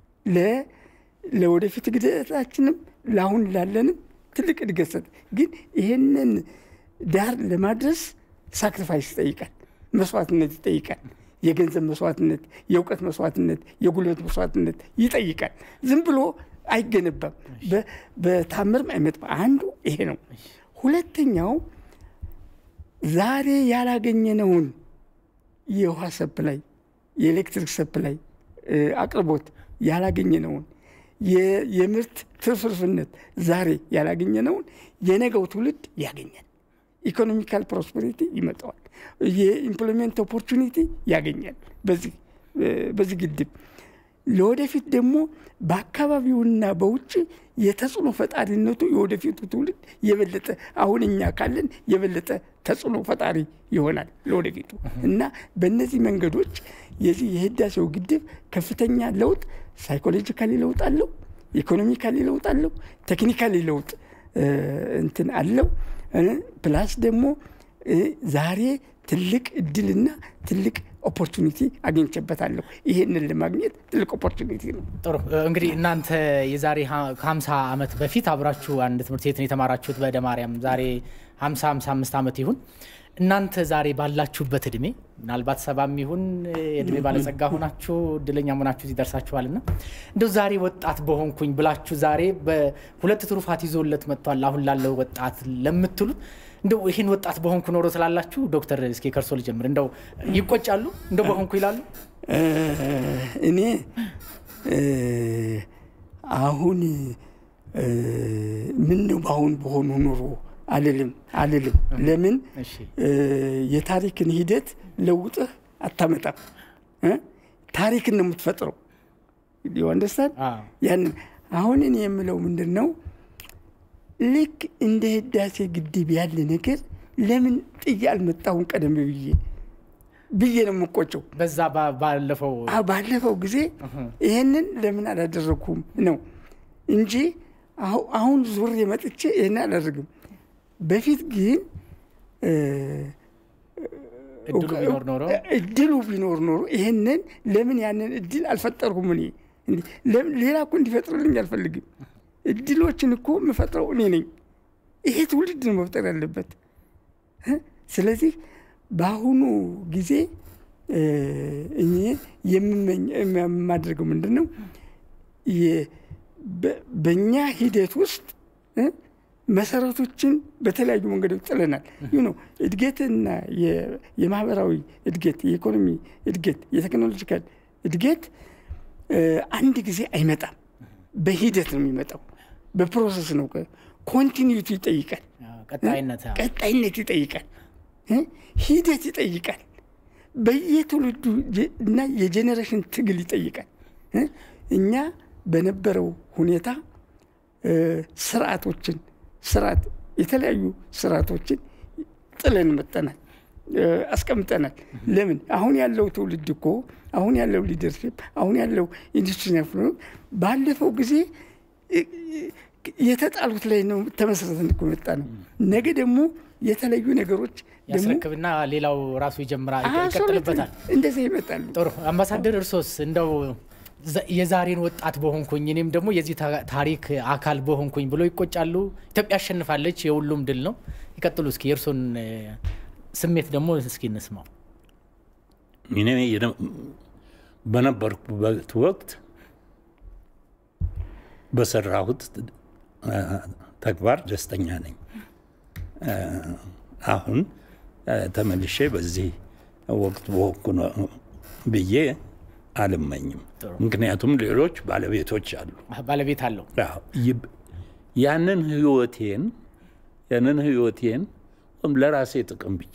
ለወደፊት እድገታችንም ለአሁን ላለንም ትልቅ እድገት ሰጠ። ግን ይሄንን ዳር ለማድረስ ሳክሪፋይስ ይጠይቃል፣ መስዋዕትነት ይጠይቃል። የገንዘብ መስዋዕትነት፣ የእውቀት መስዋዕትነት፣ የጉልበት መስዋዕትነት ይጠይቃል። ዝም ብሎ አይገነባም፣ በታምርም አይመጣም። አንዱ ይሄ ነው። ሁለተኛው ዛሬ ያላገኘነውን የውሃ ሰፕላይ፣ የኤሌክትሪክ ሰፕላይ አቅርቦት ያላገኘነውን የምርት ትርፍርፍነት ዛሬ ያላገኘነውን የነገው ትውልድ ያገኛል። ኢኮኖሚካል ፕሮስፐሪቲ ይመጣዋል። የኢምፕሎይመንት ኦፖርቹኒቲ ያገኛል በዚህ ግድብ። ለወደፊት ደግሞ በአካባቢውና በውጭ የተጽዕኖ ፈጣሪነቱ የወደፊቱ ትውልድ የበለጠ አሁን እኛ ካለን የበለጠ ተጽዕኖ ፈጣሪ ይሆናል ለወደፊቱ እና በእነዚህ መንገዶች የዚህ የህዳሴው ግድብ ከፍተኛ ለውጥ ሳይኮሎጂካሊ ለውጥ አለው፣ ኢኮኖሚካሊ ለውጥ አለው፣ ቴክኒካሊ ለውጥ እንትን አለው። ፕላስ ደግሞ ዛሬ ትልቅ እድልና ትልቅ ኦፖርቹኒቲ አግኝቼበታለሁ። ይሄንን ለማግኘት ትልቅ ኦፖርቹኒቲ ነው። ጥሩ እንግዲህ እናንተ የዛሬ ከ50 ዓመት በፊት አብራችሁ አንድ ትምህርት ቤት ነው የተማራችሁት በደ ማርያም ዛሬ 50 55 ዓመት ይሁን እናንተ ዛሬ ባላችሁበት እድሜ ምናልባት ሰባም ይሁን የእድሜ ባለጸጋ ሆናችሁ እድለኛ ሆናችሁ እዚህ ደርሳችኋልና እንደው ዛሬ ወጣት በሆንኩኝ ብላችሁ ዛሬ በሁለት ትሩፋት ይዞለት መጥቷል አሁን ላለው ወጣት ለምትሉት እንደው ይህን ወጣት በሆንኩ ኖሮ ስላላችሁ ዶክተር እስኪ ከርሶ ልጀምር። እንደው ይቆጫሉ እንደው በሆንኩ ይላሉ? እኔ አሁን ምን ነው በአሁን በሆኑ ኑሮ አልልም አልልም። ለምን የታሪክን ሂደት ለውጥህ አታመጣም። ታሪክን ነው የምትፈጥረው። አንደርስታንድ ያንን አሁን እኔ የምለው ምንድን ነው ልክ እንደ ህዳሴ ግድብ ያለ ነገር ለምን ጥዬ አልመጣሁም ቀደም ብዬ ብዬ ነው የምቆጨው። በዛ ባለፈው ባለፈው ጊዜ ይሄንን ለምን አላደረግኩም ነው እንጂ አሁን ዙሬ መጥቼ ይህን አላደርግም። በፊት ግን እድሉ ቢኖር ኖሮ ይህንን ለምን ያንን እድል አልፈጠርኩም? እኔ ሌላ እኮ እንዲፈጥርልኝ አልፈልግም። እድሎችን እኮ የምፈጥረው እኔ ነኝ። ይሄ ትውልድ ነው መፍጠር ያለበት። ስለዚህ በአሁኑ ጊዜ እኔ የማደርገው ምንድን ነው በእኛ ሂደት ውስጥ መሰረቶችን በተለያዩ መንገዶች ጥለናል። ይህ ነው እድገትና የማህበራዊ እድገት፣ የኢኮኖሚ እድገት፣ የቴክኖሎጂካል እድገት አንድ ጊዜ አይመጣም። በሂደት ነው የሚመጣው፣ በፕሮሰስ ነው። ኮንቲኒዩቲ ይጠይቃል፣ ቀጣይነት ይጠይቃል፣ ሂደት ይጠይቃል፣ በየትውልዱ እና የጄኔሬሽን ትግል ይጠይቃል። እኛ በነበረው ሁኔታ ስርዓቶችን ስርዓት የተለያዩ ስርዓቶችን ጥለን መጠናል አስቀምጠናል። ለምን አሁን ያለው ትውልድ እኮ አሁን ያለው ሊደርሽፕ አሁን ያለው ኢንዱስትሪ ፍሎ ባለፈው ጊዜ የተጣሉት ላይ ነው ተመሰረተን እኮ መጣ ነው። ነገ ደግሞ የተለዩ ነገሮች ያስረክብና ሌላው ራሱ ይጀምራል፣ ይቀጥልበታል። እንደዚህ ይመጣሉ። ጥሩ አምባሳደር፣ እርሶስ እንደው የዛሬን ወጣት በሆንኩኝ እኔም ደግሞ የዚህ ታሪክ አካል በሆንኩኝ ብሎ ይቆጫሉ። ኢትዮጵያ አሸንፋለች፣ የሁሉም ድል ነው። ይቀጥሉ እስኪ የእርሶን ስሜት ደግሞ እስኪ እንስማው። እኔ በነበርኩበት ወቅት በሰራሁት ተግባር ደስተኛ ነኝ። አሁን ተመልሼ በዚህ ወቅት በወቅኩ ብዬ አልመኝም። ምክንያቱም ሌሎች ባለቤቶች አሉ። ባለቤት አለው። ያንን ህይወቴን ያንን ህይወቴን ለራሴ ጥቅም ብቻ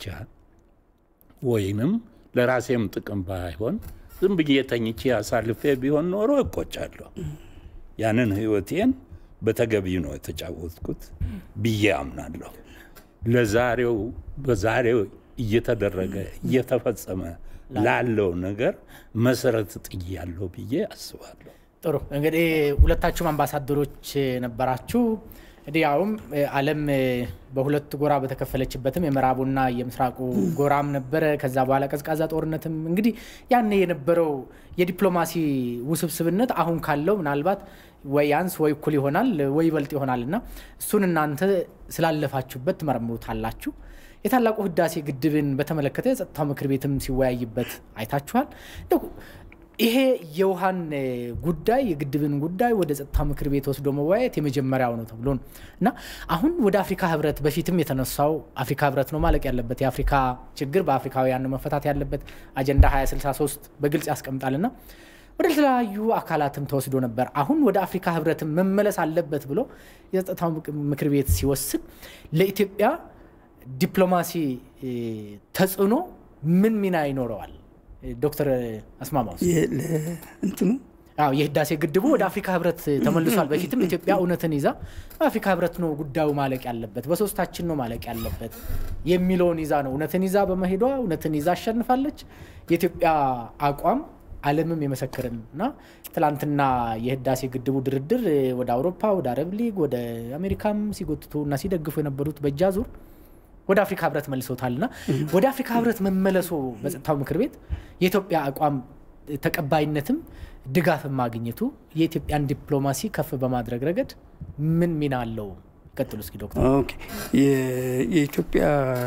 ወይንም ለራሴም ጥቅም ባይሆን ዝም ብዬ ተኝቼ አሳልፌ ቢሆን ኖሮ እቆጫለሁ። ያንን ህይወቴን በተገቢው ነው የተጫወትኩት ብዬ አምናለሁ። ለዛሬው በዛሬው እየተደረገ እየተፈጸመ ላለው ነገር መሰረት ጥያለሁ ብዬ አስባለሁ። ጥሩ እንግዲህ ሁለታችሁም አምባሳደሮች ነበራችሁ። እንግዲህ ያውም ዓለም በሁለት ጎራ በተከፈለችበትም የምዕራቡና የምስራቁ ጎራም ነበረ። ከዛ በኋላ ቀዝቃዛ ጦርነትም እንግዲህ ያኔ የነበረው የዲፕሎማሲ ውስብስብነት አሁን ካለው ምናልባት ወይ ያንስ ወይ እኩል ይሆናል ወይ ይበልጥ ይሆናል እና እሱን እናንተ ስላለፋችሁበት ትመረምሩታላችሁ። የታላቁ ህዳሴ ግድብን በተመለከተ የጸጥታው ምክር ቤትም ሲወያይበት አይታችኋል። ይሄ የውሃን ጉዳይ የግድብን ጉዳይ ወደ ጸጥታው ምክር ቤት ወስዶ መወያየት የመጀመሪያው ነው ተብሎ ነው እና አሁን ወደ አፍሪካ ህብረት በፊትም የተነሳው አፍሪካ ህብረት ነው ማለቅ ያለበት የአፍሪካ ችግር በአፍሪካውያን መፈታት ያለበት አጀንዳ 2063 በግልጽ ያስቀምጣልና ወደ ተለያዩ አካላትም ተወስዶ ነበር። አሁን ወደ አፍሪካ ህብረትም መመለስ አለበት ብሎ የጸጥታው ምክር ቤት ሲወስን ለኢትዮጵያ ዲፕሎማሲ ተጽዕኖ ምን ሚና ይኖረዋል? ዶክተር አስማማው እንትኑ አዎ የህዳሴ ግድቡ ወደ አፍሪካ ህብረት ተመልሷል። በፊትም ኢትዮጵያ እውነትን ይዛ በአፍሪካ ህብረት ነው ጉዳዩ ማለቅ ያለበት፣ በሶስታችን ነው ማለቅ ያለበት የሚለውን ይዛ ነው እውነትን ይዛ በመሄዷ እውነትን ይዛ አሸንፋለች። የኢትዮጵያ አቋም ዓለምም የመሰከርን እና ትላንትና የህዳሴ ግድቡ ድርድር ወደ አውሮፓ፣ ወደ አረብ ሊግ፣ ወደ አሜሪካም ሲጎትቱ እና ሲደግፉ የነበሩት በእጃ ዙር ወደ አፍሪካ ህብረት መልሶታልና ወደ አፍሪካ ህብረት መመለሱ በጸጥታው ምክር ቤት የኢትዮጵያ አቋም ተቀባይነትም ድጋፍም ማግኘቱ የኢትዮጵያን ዲፕሎማሲ ከፍ በማድረግ ረገድ ምን ሚና አለው? ቀጥሉ እስኪ ዶክተር። ኦኬ የኢትዮጵያ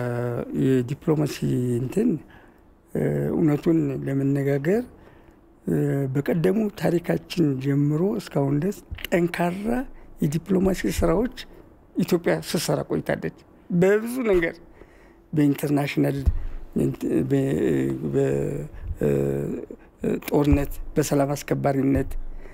የዲፕሎማሲ እንትን እውነቱን ለመነጋገር በቀደሙ ታሪካችን ጀምሮ እስካሁን ድረስ ጠንካራ የዲፕሎማሲ ስራዎች ኢትዮጵያ ስትሰራ ቆይታለች። በብዙ ነገር በኢንተርናሽናል ጦርነት፣ በሰላም አስከባሪነት፣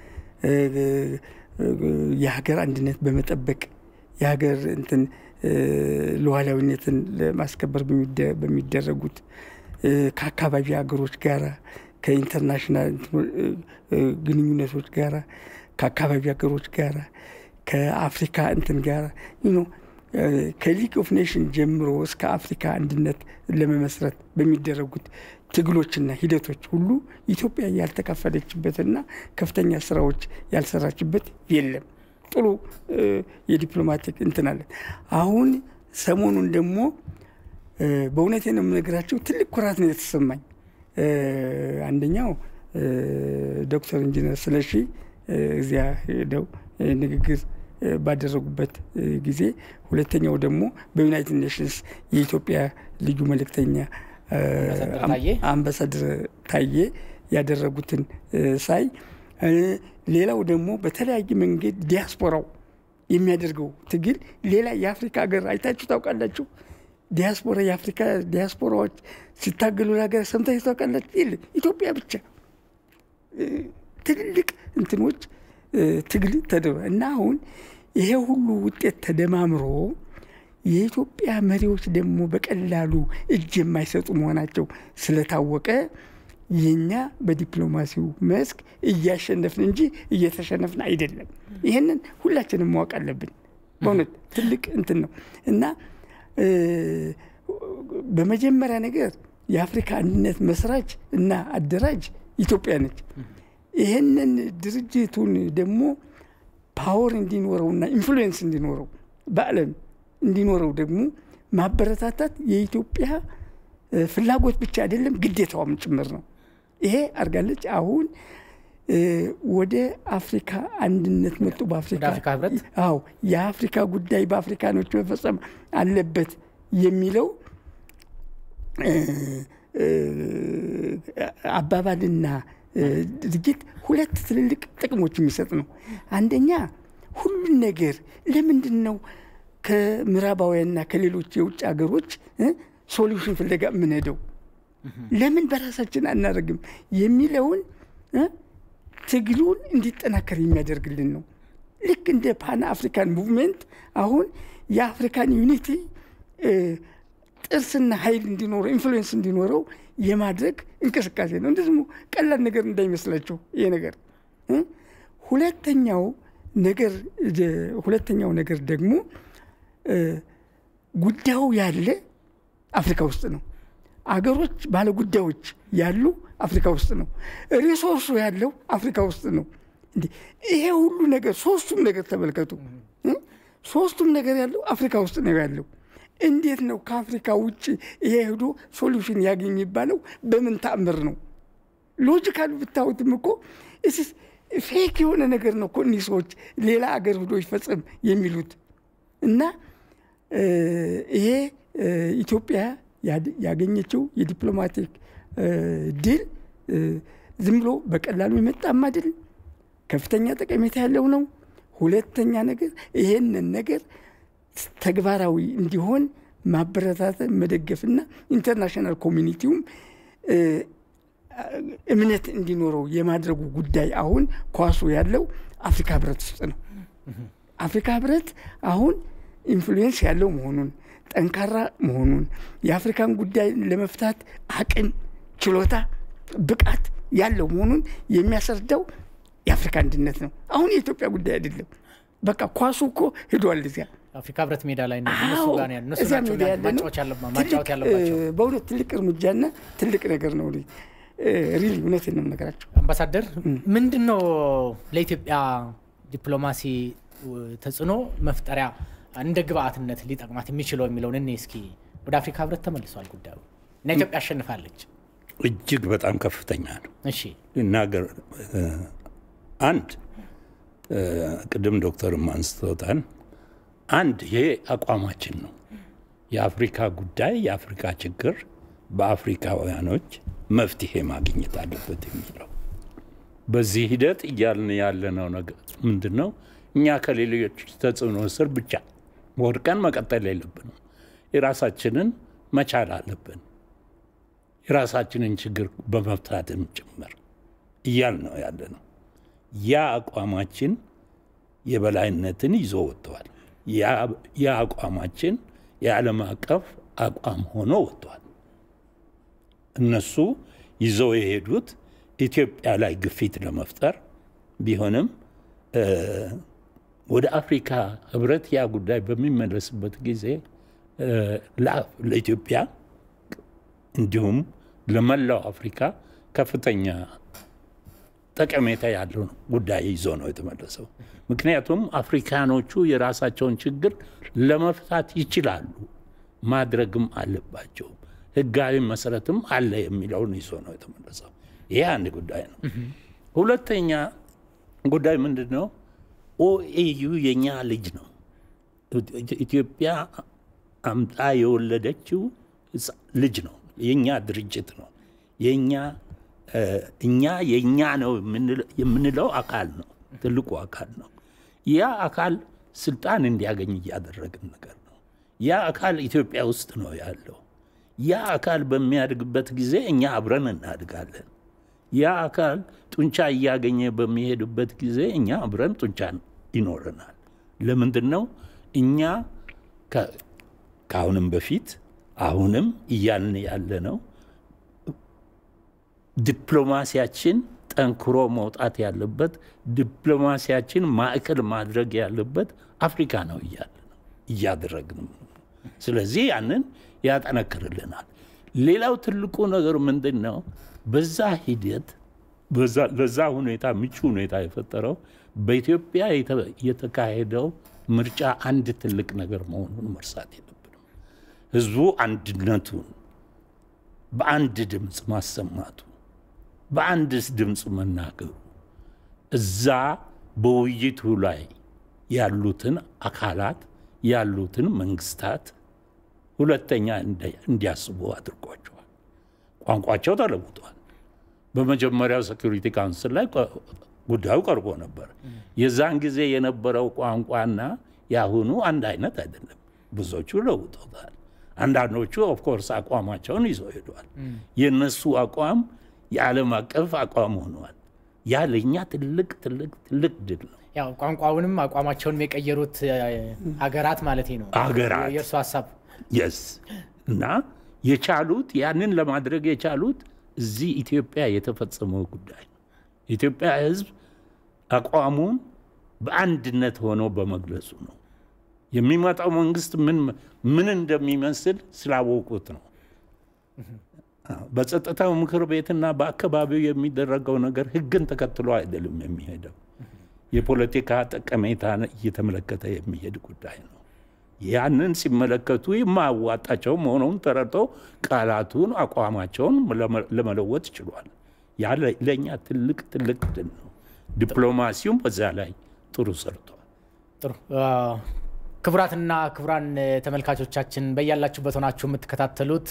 የሀገር አንድነት በመጠበቅ የሀገር እንትን ሉዓላዊነትን ለማስከበር በሚደረጉት ከአካባቢ ሀገሮች ጋራ ከኢንተርናሽናል ግንኙነቶች ጋራ ከአካባቢ ሀገሮች ጋራ ከአፍሪካ እንትን ጋራ ከሊግ ኦፍ ኔሽን ጀምሮ እስከ አፍሪካ አንድነት ለመመስረት በሚደረጉት ትግሎችና ሂደቶች ሁሉ ኢትዮጵያ ያልተካፈለችበትና ከፍተኛ ስራዎች ያልሰራችበት የለም። ጥሩ የዲፕሎማቲክ እንትን አለን። አሁን ሰሞኑን ደግሞ በእውነቴ ነው የምነግራቸው ትልቅ ኩራት ነው የተሰማኝ። አንደኛው ዶክተር ኢንጂነር ስለሺ እዚያ ሄደው ንግግር ባደረጉበት ጊዜ፣ ሁለተኛው ደግሞ በዩናይትድ ኔሽንስ የኢትዮጵያ ልዩ መልእክተኛ አምባሳደር ታዬ ያደረጉትን ሳይ፣ ሌላው ደግሞ በተለያየ መንገድ ዲያስፖራው የሚያደርገው ትግል ሌላ የአፍሪካ ሀገር አይታችሁ ታውቃላችሁ? ዲያስፖራ የአፍሪካ ዲያስፖራዎች ሲታገሉ ለሀገር ሰምታችሁ ታውቃላችሁ? የለም ኢትዮጵያ ብቻ ትልልቅ እንትኖች ትግል ተደረ እና አሁን ይሄ ሁሉ ውጤት ተደማምሮ የኢትዮጵያ መሪዎች ደግሞ በቀላሉ እጅ የማይሰጡ መሆናቸው ስለታወቀ የኛ በዲፕሎማሲው መስክ እያሸነፍን እንጂ እየተሸነፍን አይደለም። ይህንን ሁላችንም ማወቅ አለብን። በእውነት ትልቅ እንትን ነው እና በመጀመሪያ ነገር የአፍሪካ አንድነት መስራች እና አደራጅ ኢትዮጵያ ነች። ይህንን ድርጅቱን ደግሞ ፓወር እንዲኖረውና ኢንፍሉዌንስ እንዲኖረው በዓለም እንዲኖረው ደግሞ ማበረታታት የኢትዮጵያ ፍላጎት ብቻ አይደለም፣ ግዴታዋም ጭምር ነው። ይሄ አድርጋለች። አሁን ወደ አፍሪካ አንድነት መጡ። በአፍሪካ ወደ አፍሪካ ህብረት? አዎ የአፍሪካ ጉዳይ በአፍሪካኖች መፈጸም አለበት የሚለው አባባልና ድርጊት ሁለት ትልልቅ ጥቅሞች የሚሰጥ ነው። አንደኛ ሁሉን ነገር ለምንድን ነው ከምዕራባውያንና ከሌሎች የውጭ ሀገሮች ሶሉሽን ፍለጋ የምንሄደው ለምን በራሳችን አናደርግም የሚለውን ትግሉን እንዲጠናከር የሚያደርግልን ነው። ልክ እንደ ፓን አፍሪካን ሙቭሜንት አሁን የአፍሪካን ዩኒቲ ጥርስና ኃይል እንዲኖረው ኢንፍሉዌንስ እንዲኖረው የማድረግ እንቅስቃሴ ነው። እንደዚህ ቀላል ነገር እንዳይመስላቸው ይሄ ነገር። ሁለተኛው ነገር ሁለተኛው ነገር ደግሞ ጉዳዩ ያለ አፍሪካ ውስጥ ነው። አገሮች ባለ ጉዳዮች ያሉ አፍሪካ ውስጥ ነው። ሪሶርሱ ያለው አፍሪካ ውስጥ ነው። እንዴ ይሄ ሁሉ ነገር ሶስቱም ነገር ተመልከቱ። ሶስቱም ነገር ያለው አፍሪካ ውስጥ ነው ያለው። እንዴት ነው ከአፍሪካ ውጭ ይሄ ሄዶ ሶሉሽን ያገኝ የሚባለው? በምን ተአምር ነው? ሎጂካል ብታዩትም እኮ ፌክ የሆነ ነገር ነው እኮ እኒህ ሰዎች ሌላ አገር ሄዶ ይፈጸም የሚሉት እና ይሄ ኢትዮጵያ ያገኘችው የዲፕሎማቲክ ድል ዝም ብሎ በቀላሉ የመጣም አይደል፣ ከፍተኛ ጠቀሜታ ያለው ነው። ሁለተኛ ነገር ይሄንን ነገር ተግባራዊ እንዲሆን ማበረታተን መደገፍና ኢንተርናሽናል ኮሚኒቲውም እምነት እንዲኖረው የማድረጉ ጉዳይ አሁን ኳሱ ያለው አፍሪካ ህብረት ውስጥ ነው። አፍሪካ ህብረት አሁን ኢንፍሉዌንስ ያለው መሆኑን ጠንካራ መሆኑን የአፍሪካን ጉዳይ ለመፍታት አቅም፣ ችሎታ፣ ብቃት ያለው መሆኑን የሚያስረዳው የአፍሪካ አንድነት ነው። አሁን የኢትዮጵያ ጉዳይ አይደለም። በቃ ኳሱ እኮ ሄዷል እዚያ አፍሪካ ህብረት ሜዳ ላይ ነው እነሱ ጋር ነው ያለው። እነሱ እዚያ ናቸው ሜዳ ያለ ነው። ማጫወት ያለባ- ማጫወት ያለባቸው። በእውነት ትልቅ እርምጃና ትልቅ ነገር ነው። ሪሊ እውነቴን ነው የምነግራቸው። አምባሳደር ምንድን ነው ለኢትዮጵያ ዲፕሎማሲ ተጽዕኖ መፍጠሪያ እንደ ግብአትነት ሊጠቅማት የሚችለው የሚለውን እኔ እስኪ ወደ አፍሪካ ህብረት ተመልሷል ጉዳዩ እና ኢትዮጵያ አሸንፋለች። እጅግ በጣም ከፍተኛ ነው። እሺ ልናገር አንድ ቅድም ዶክተርም አንስቶታል። አንድ ይሄ አቋማችን ነው። የአፍሪካ ጉዳይ የአፍሪካ ችግር በአፍሪካውያኖች መፍትሄ ማግኘት አለበት የሚለው በዚህ ሂደት እያልን ያለነው ነገር ምንድን ነው? እኛ ከሌሎች ተጽዕኖ ስር ብቻ ወድቀን መቀጠል የለብንም። የራሳችንን መቻል አለብን። የራሳችንን ችግር በመፍታትም ጭምር እያል ነው ያለ ነው። ያ አቋማችን የበላይነትን ይዞ ወጥተዋል። ያ አቋማችን የዓለም አቀፍ አቋም ሆኖ ወጥቷል። እነሱ ይዘው የሄዱት ኢትዮጵያ ላይ ግፊት ለመፍጠር ቢሆንም ወደ አፍሪካ ህብረት ያ ጉዳይ በሚመለስበት ጊዜ ለኢትዮጵያ እንዲሁም ለመላው አፍሪካ ከፍተኛ ጠቀሜታ ያለው ጉዳይ ይዞ ነው የተመለሰው። ምክንያቱም አፍሪካኖቹ የራሳቸውን ችግር ለመፍታት ይችላሉ፣ ማድረግም አለባቸው፣ ህጋዊ መሰረትም አለ የሚለውን ይዞ ነው የተመለሰው። ይህ አንድ ጉዳይ ነው። ሁለተኛ ጉዳይ ምንድን ነው? ኦኤዩ የኛ ልጅ ነው። ኢትዮጵያ አምጣ የወለደችው ልጅ ነው። የኛ ድርጅት ነው። የኛ እኛ የእኛ ነው የምንለው አካል ነው። ትልቁ አካል ነው። ያ አካል ስልጣን እንዲያገኝ እያደረግን ነገር ነው። ያ አካል ኢትዮጵያ ውስጥ ነው ያለው። ያ አካል በሚያድግበት ጊዜ እኛ አብረን እናድጋለን። ያ አካል ጡንቻ እያገኘ በሚሄድበት ጊዜ እኛ አብረን ጡንቻ ይኖረናል። ለምንድን ነው እኛ ከአሁንም በፊት አሁንም እያልን ያለ ነው ዲፕሎማሲያችን ጠንክሮ መውጣት ያለበት ዲፕሎማሲያችን ማዕከል ማድረግ ያለበት አፍሪካ ነው እያለ ነው እያደረግን ነው። ስለዚህ ያንን ያጠነክርልናል። ሌላው ትልቁ ነገር ምንድን ነው? በዛ ሂደት ለዛ ሁኔታ ምቹ ሁኔታ የፈጠረው በኢትዮጵያ የተካሄደው ምርጫ አንድ ትልቅ ነገር መሆኑን መርሳት የለብንም። ህዝቡ አንድነቱን በአንድ ድምፅ ማሰማቱ በአንድ ድምፅ መናገሩ እዛ በውይይቱ ላይ ያሉትን አካላት ያሉትን መንግስታት ሁለተኛ እንዲያስቡ አድርጓቸዋል። ቋንቋቸው ተለውጧል። በመጀመሪያው ሴኩሪቲ ካውንስል ላይ ጉዳዩ ቀርቦ ነበር። የዛን ጊዜ የነበረው ቋንቋና የአሁኑ አንድ አይነት አይደለም። ብዙዎቹ ለውጦታል። አንዳንዶቹ ኦፍኮርስ አቋማቸውን ይዘው ሄደዋል። የእነሱ አቋም የዓለም አቀፍ አቋም ሆኗል። ያ ለእኛ ትልቅ ትልቅ ትልቅ ድል ነው። ያው ቋንቋውንም አቋማቸውንም የቀየሩት ሀገራት ማለት ነው። ሀገራት የእርሱ ሀሳብ የስ እና የቻሉት ያንን ለማድረግ የቻሉት እዚህ ኢትዮጵያ የተፈጸመው ጉዳይ ነው። የኢትዮጵያ ሕዝብ አቋሙን በአንድነት ሆኖ በመግለጹ ነው። የሚመጣው መንግስት ምን ምን እንደሚመስል ስላወቁት ነው። በጸጥታው ምክር ቤትና በአካባቢው የሚደረገው ነገር ህግን ተከትሎ አይደለም የሚሄደው። የፖለቲካ ጠቀሜታ እየተመለከተ የሚሄድ ጉዳይ ነው። ያንን ሲመለከቱ የማያዋጣቸው መሆኑን ተረድተው ቃላቱን፣ አቋማቸውን ለመለወጥ ችሏል። ያ ለእኛ ትልቅ ትልቅ ድል ነው። ዲፕሎማሲውም በዛ ላይ ጥሩ ሰርቷል። ጥሩ ክቡራትና ክቡራን ተመልካቾቻችን በያላችሁበት ሆናችሁ የምትከታተሉት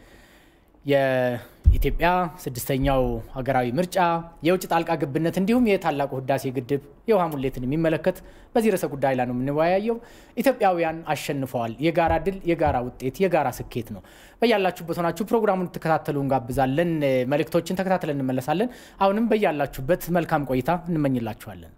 የኢትዮጵያ ስድስተኛው ሀገራዊ ምርጫ የውጭ ጣልቃ ገብነት እንዲሁም የታላቁ ህዳሴ ግድብ የውሃ ሙሌትን የሚመለከት በዚህ ርዕሰ ጉዳይ ላይ ነው የምንወያየው። ኢትዮጵያውያን አሸንፈዋል። የጋራ ድል፣ የጋራ ውጤት፣ የጋራ ስኬት ነው። በያላችሁበት ሆናችሁ ፕሮግራሙን ትከታተሉ እንጋብዛለን። መልእክቶችን ተከታትለን እንመለሳለን። አሁንም በያላችሁበት መልካም ቆይታ እንመኝላችኋለን።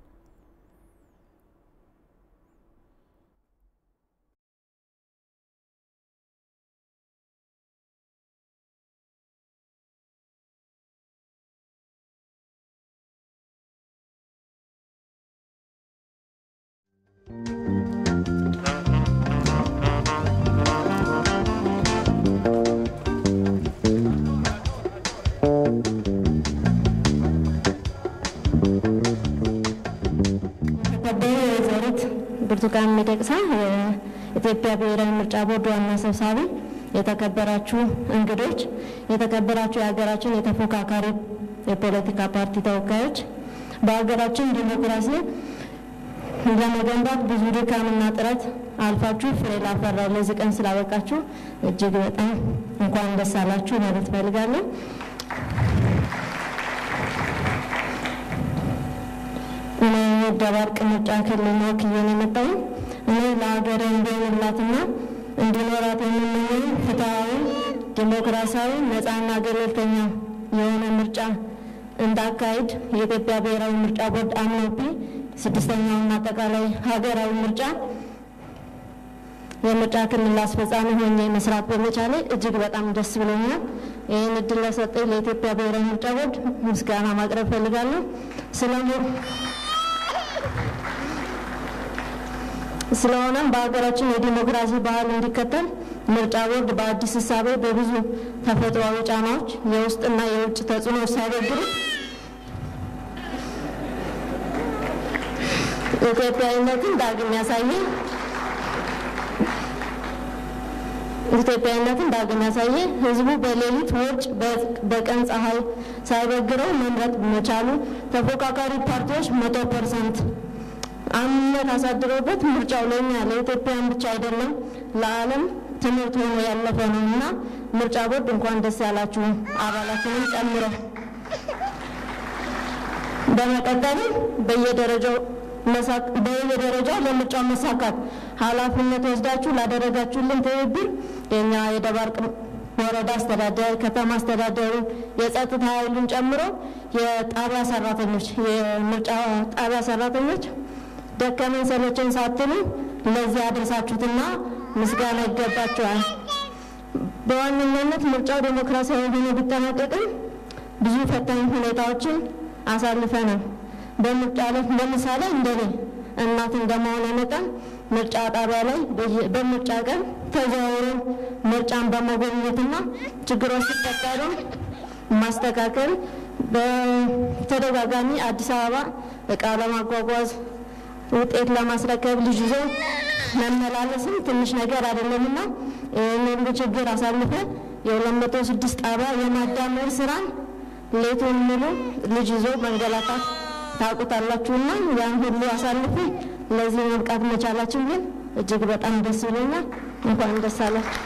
ብርቱካን ሚደቅሳ የኢትዮጵያ ብሔራዊ ምርጫ ቦርድ ዋና ሰብሳቢ፣ የተከበራችሁ እንግዶች፣ የተከበራችሁ የሀገራችን የተፎካካሪ የፖለቲካ ፓርቲ ተወካዮች፣ በሀገራችን ዲሞክራሲ ለመገንባት ብዙ ድካምና ጥረት አልፋችሁ ፍሬ ላፈራው ለዚህ ቀን ስላበቃችሁ እጅግ በጣም እንኳን ደስ አላችሁ ማለት እፈልጋለሁ። እኔ ደባርቅ ምርጫ ክልል ወክዬ ነው የመጣሁት። እኔ ለሀገሬ እንዲሆንላትና እንዲኖራት የምመኘው ፍትሐዊ፣ ዲሞክራሲያዊ፣ ነፃና ገለልተኛ የሆነ ምርጫ እንዳካሄድ የኢትዮጵያ ብሔራዊ ምርጫ ቦርድ አምኖብኝ ስድስተኛውን አጠቃላይ ሀገራዊ ምርጫ የምርጫ ክልል አስፈጻሚ ሆኜ መስራት በመቻሌ እጅግ በጣም ደስ ብሎኛል። ይህን እድል ለሰጠኝ ለኢትዮጵያ ብሔራዊ ምርጫ ቦርድ ምስጋና ማቅረብ ፈልጋለሁ። ስለሆነም በሀገራችን የዲሞክራሲ ባህል እንዲከተል ምርጫ ቦርድ በአዲስ እሳቤ በብዙ ተፈጥሯዊ ጫናዎች የውስጥና የውጭ ተጽዕኖ ሲያበግሩ ኢትዮጵያዊነትን ዳግም ያሳየ ኢትዮጵያዊነትን ዳግም ያሳየ ህዝቡ በሌሊት ውርጭ በቀን ፀሐይ ሳይበግረው መምረጥ መቻሉ ተፎካካሪ ፓርቲዎች መቶ ፐርሰንት አምነት አሳድረውበት ምርጫው ለእኛ ለኢትዮጵያን ብቻ አይደለም ለዓለም ትምህርት ሆኖ ያለፈ ነው እና ምርጫ ቦርድ እንኳን ደስ ያላችሁ አባላትንም ጨምሮ በመቀጠልም በየደረጃው በየደረጃው ለምርጫው መሳካት ኃላፊነት ወስዳችሁ ላደረጋችሁልን ትብብር የኛ የደባርቅ ወረዳ አስተዳደር፣ ከተማ አስተዳደሩ፣ የጸጥታ ኃይሉን ጨምሮ የጣቢያ ሰራተኞች፣ የምርጫ ጣቢያ ሰራተኞች ደከመን ሰለቸን ሳትሉ ለዚህ አድርሳችሁትና ምስጋና ይገባችኋል። በዋነኛነት ምርጫው ዴሞክራሲያዊ ሆኖ ቢጠናቀቅም ብዙ ፈታኝ ሁኔታዎችን አሳልፈናል። በምርጫ ላይ ለምሳሌ እንደኔ እናት እንደመሆነ መጠን ምርጫ ጣቢያ ላይ በምርጫ ቀን ተዘዋውሮ ምርጫን በመጎብኘትና ችግሮች ሲፈጠሩ ማስተካከል፣ በተደጋጋሚ አዲስ አበባ እቃ ለማጓጓዝ ውጤት ለማስረከብ ልጅ ይዞ መመላለስም ትንሽ ነገር አይደለምና ይህን ሁሉ ችግር አሳልፈን የሁለት መቶ ስድስት ጣቢያ የማዳመር ስራን ሌቱን ሙሉ ልጅ ይዞ መንገላታት ታውቁታላችሁና ያን ሁሉ አሳልፌ ለዚህ መብቃት መቻላችሁ ግን እጅግ በጣም ደስ ይለኛል። እንኳን ደስ አላችሁ።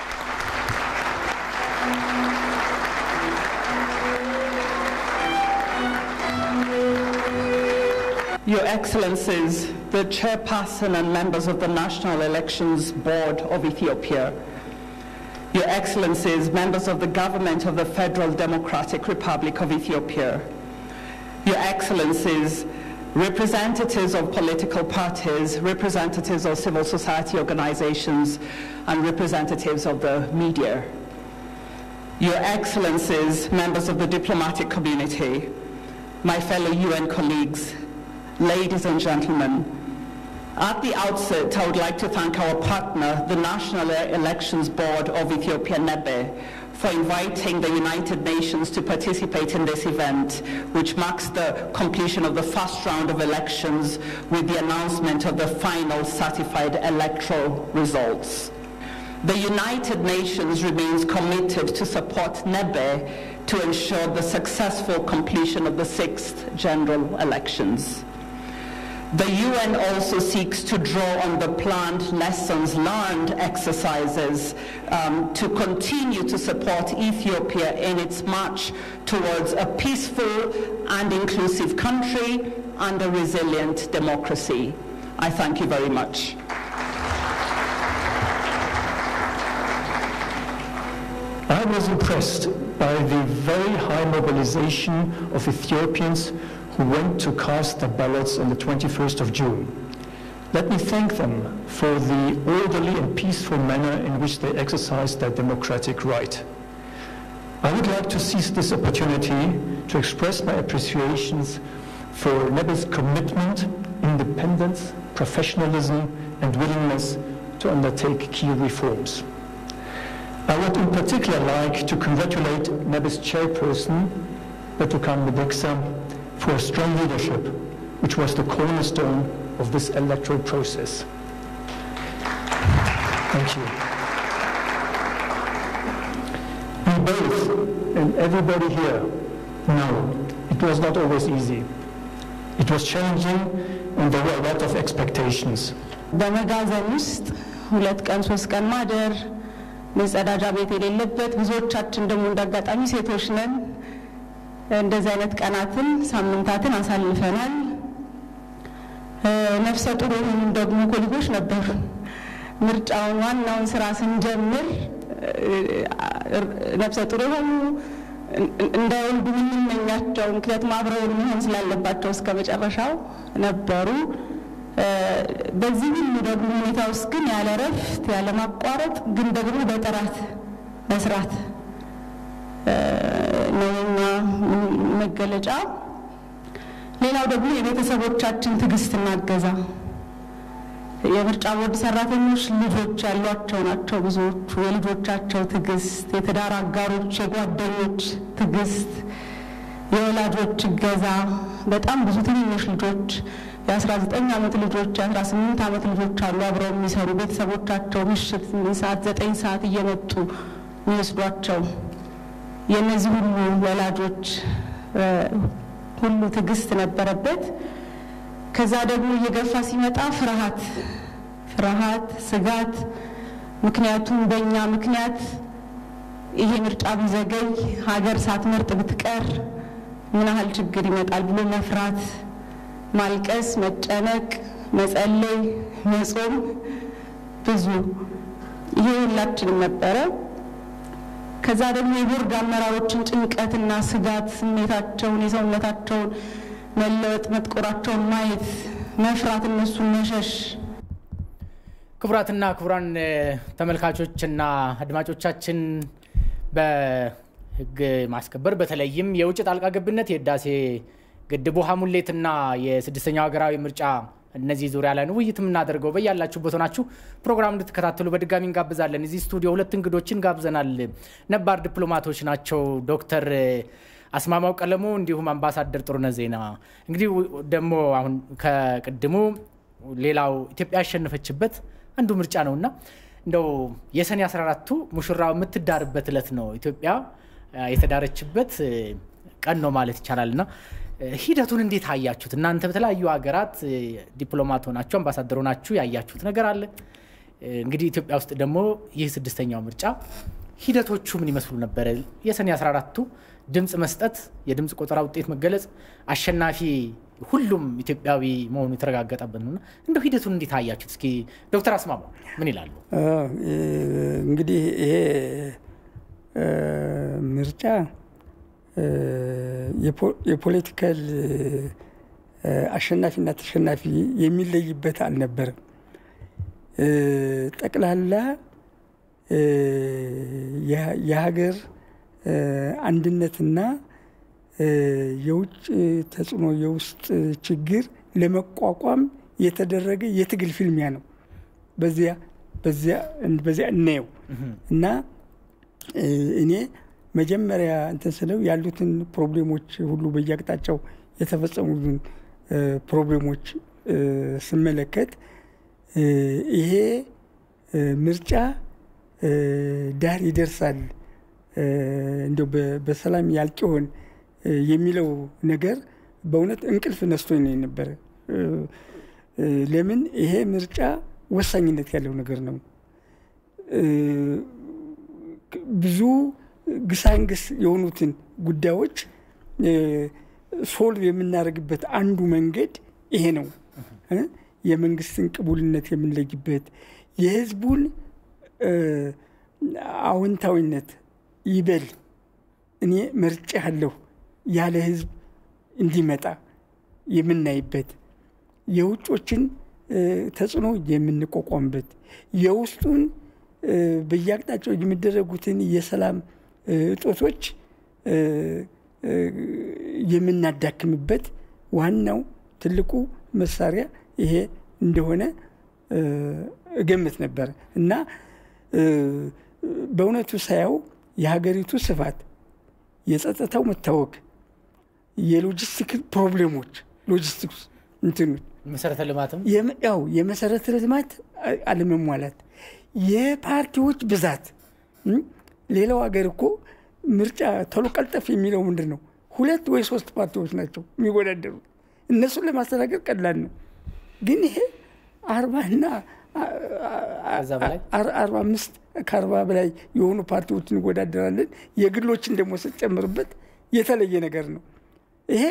Your Excellencies, the Chairperson and members of the National Elections Board of Ethiopia, Your Excellencies, members of the government of the Federal Democratic Republic of Ethiopia, Your Excellencies, representatives of political parties, representatives of civil society organizations, and representatives of the media, Your Excellencies, members of the diplomatic community, my fellow UN colleagues, ladies and gentlemen, at the outset, I would like to thank our partner, the National Elections Board of Ethiopia, NEBE, for inviting the United Nations to participate in this event, which marks the completion of the first round of elections with the announcement of the final certified electoral results. The United Nations remains committed to support NEBE to ensure the successful completion of the sixth general elections. The UN also seeks to draw on the planned lessons learned exercises um, to continue to support Ethiopia in its march towards a peaceful and inclusive country and a resilient democracy. I thank you very much. I was impressed by the very high mobilization of Ethiopians who went to cast their ballots on the 21st of June. Let me thank them for the orderly and peaceful manner in which they exercised their democratic right. I would like to seize this opportunity to express my appreciations for NEBE's commitment, independence, professionalism, and willingness to undertake key reforms. I would in particular like to congratulate NEBE's chairperson, Betukan Medeksa, for strong leadership, which was the cornerstone of this electoral process. Thank you. We both, and everybody here, know it was not always easy. It was challenging, and there were a lot of expectations. በመጋዘን ውስጥ ሁለት ቀን ሶስት ቀን ማደር መጸዳጃ ቤት የሌለበት ብዙዎቻችን ደግሞ እንዳጋጣሚ ሴቶች ነን። እንደዚህ አይነት ቀናትን ሳምንታትን አሳልፈናል። ነፍሰ ጡር የሆኑም ደግሞ ኮሊጎች ነበሩ። ምርጫውን ዋናውን ስራ ስንጀምር ነፍሰ ጡር የሆኑ እንዳይወልዱ የምንመኛቸው ምክንያቱም አብረውን መሆን ስላለባቸው እስከ መጨረሻው ነበሩ። በዚህ ሁሉ ደግሞ ሁኔታ ውስጥ ግን ያለ ረፍት ያለ ማቋረጥ ግን ደግሞ በጥራት መስራት ነው የኛ መገለጫ። ሌላው ደግሞ የቤተሰቦቻችን ትዕግስትና እገዛ። የምርጫ ቦርድ ሰራተኞች ልጆች ያሏቸው ናቸው ብዙዎቹ። የልጆቻቸው ትዕግስት፣ የትዳር አጋሮች፣ የጓደኞች ትዕግስት፣ የወላጆች እገዛ፣ በጣም ብዙ ትንንሽ ልጆች የ19 ዓመት ልጆች የ18 ዓመት ልጆች አሉ አብረው የሚሰሩ ቤተሰቦቻቸው ምሽት ስምንት ሰዓት ዘጠኝ ሰዓት እየመጡ የሚወስዷቸው የእነዚህ ሁሉ ወላጆች ሁሉ ትዕግስት ነበረበት። ከዛ ደግሞ እየገፋ ሲመጣ ፍርሃት ፍርሃት፣ ስጋት ምክንያቱም በእኛ ምክንያት ይሄ ምርጫ ቢዘገይ ሀገር ሳትመርጥ ብትቀር ምን ያህል ችግር ይመጣል ብሎ መፍራት ማልቀስ፣ መጨነቅ፣ መጸለይ፣ መጾም ብዙ ይሄ ሁላችንም ነበረ። ከዛ ደግሞ የቦርድ አመራሮችን ጭንቀትና ስጋት ስሜታቸውን የሰውነታቸውን መለወጥ መጥቆራቸውን ማየት መፍራት፣ እነሱን መሸሽ ክቡራትና ክቡራን ተመልካቾችና አድማጮቻችን በህግ ማስከበር በተለይም የውጭ ጣልቃ ገብነት የህዳሴ ግድቡ ውሃ ሙሌትና የስድስተኛው ሀገራዊ ምርጫ እነዚህ ዙሪያ ላይ ነው ውይይት የምናደርገው። በያላችሁበት ሆናችሁ ፕሮግራም እንድትከታተሉ በድጋሚ እንጋብዛለን። እዚህ ስቱዲዮ ሁለት እንግዶችን ጋብዘናል። ነባር ዲፕሎማቶች ናቸው። ዶክተር አስማማው ቀለሙ እንዲሁም አምባሳደር ጥሩነህ ዜና። እንግዲህ ደግሞ አሁን ከቅድሙ ሌላው ኢትዮጵያ ያሸነፈችበት አንዱ ምርጫ ነውና እንደው የሰኔ 14ቱ ሙሽራ የምትዳርበት እለት ነው ኢትዮጵያ የተዳረችበት ቀን ነው ማለት ይቻላልና ሂደቱን እንዴት አያችሁት? እናንተ በተለያዩ ሀገራት ዲፕሎማት ሆናችሁ አምባሳደር ሆናችሁ ያያችሁት ነገር አለ። እንግዲህ ኢትዮጵያ ውስጥ ደግሞ ይህ ስድስተኛው ምርጫ ሂደቶቹ ምን ይመስሉ ነበረ? የሰኔ 14ቱ ድምፅ መስጠት፣ የድምፅ ቆጠራ ውጤት መገለጽ፣ አሸናፊ ሁሉም ኢትዮጵያዊ መሆኑ የተረጋገጠበት ነውና እንደው ሂደቱን እንዴት አያችሁት? እስኪ ዶክተር አስማማው ምን ይላሉ? እንግዲህ ይሄ ምርጫ የፖለቲካል አሸናፊና ተሸናፊ የሚለይበት አልነበረም። ጠቅላላ የሀገር አንድነትና የውጭ ተጽዕኖ የውስጥ ችግር ለመቋቋም የተደረገ የትግል ፊልሚያ ነው። በዚያ በዚያ በዚያ እናየው እና እኔ መጀመሪያ እንትን ስለው ያሉትን ፕሮብሌሞች ሁሉ በየአቅጣጫው የተፈጸሙትን ፕሮብሌሞች ስመለከት ይሄ ምርጫ ዳር ይደርሳል እንዲያው በሰላም ያልቅ ይሆን የሚለው ነገር በእውነት እንቅልፍ ነስቶኝ ነው የነበረ። ለምን ይሄ ምርጫ ወሳኝነት ያለው ነገር ነው። ብዙ ግሳንግስ የሆኑትን ጉዳዮች ሶልቭ የምናደርግበት አንዱ መንገድ ይሄ ነው። የመንግስትን ቅቡልነት የምንለይበት የህዝቡን አዎንታዊነት ይበል እኔ መርጬ ያለሁ ያለ ህዝብ እንዲመጣ የምናይበት የውጮችን ተጽዕኖ የምንቋቋምበት የውስጡን በየአቅጣጫው የሚደረጉትን የሰላም እጦቶች የምናዳክምበት ዋናው ትልቁ መሳሪያ ይሄ እንደሆነ እገምት ነበረ እና በእውነቱ ሳየው የሀገሪቱ ስፋት፣ የጸጥታው መታወክ፣ የሎጂስቲክ ፕሮብሌሞች ሎጂስቲክስ እንትኖች መሰረተ ልማትም ያው የመሰረተ ልማት አለመሟላት፣ የፓርቲዎች ብዛት። ሌላው ሀገር እኮ ምርጫ ቶሎ ቀልጠፍ የሚለው ምንድን ነው? ሁለት ወይ ሶስት ፓርቲዎች ናቸው የሚወዳደሩት። እነሱን ለማስተናገድ ቀላል ነው። ግን ይሄ አርባና አርባ አምስት ከአርባ በላይ የሆኑ ፓርቲዎች እንወዳደራለን። የግሎችን ደግሞ ስጨምርበት የተለየ ነገር ነው። ይሄ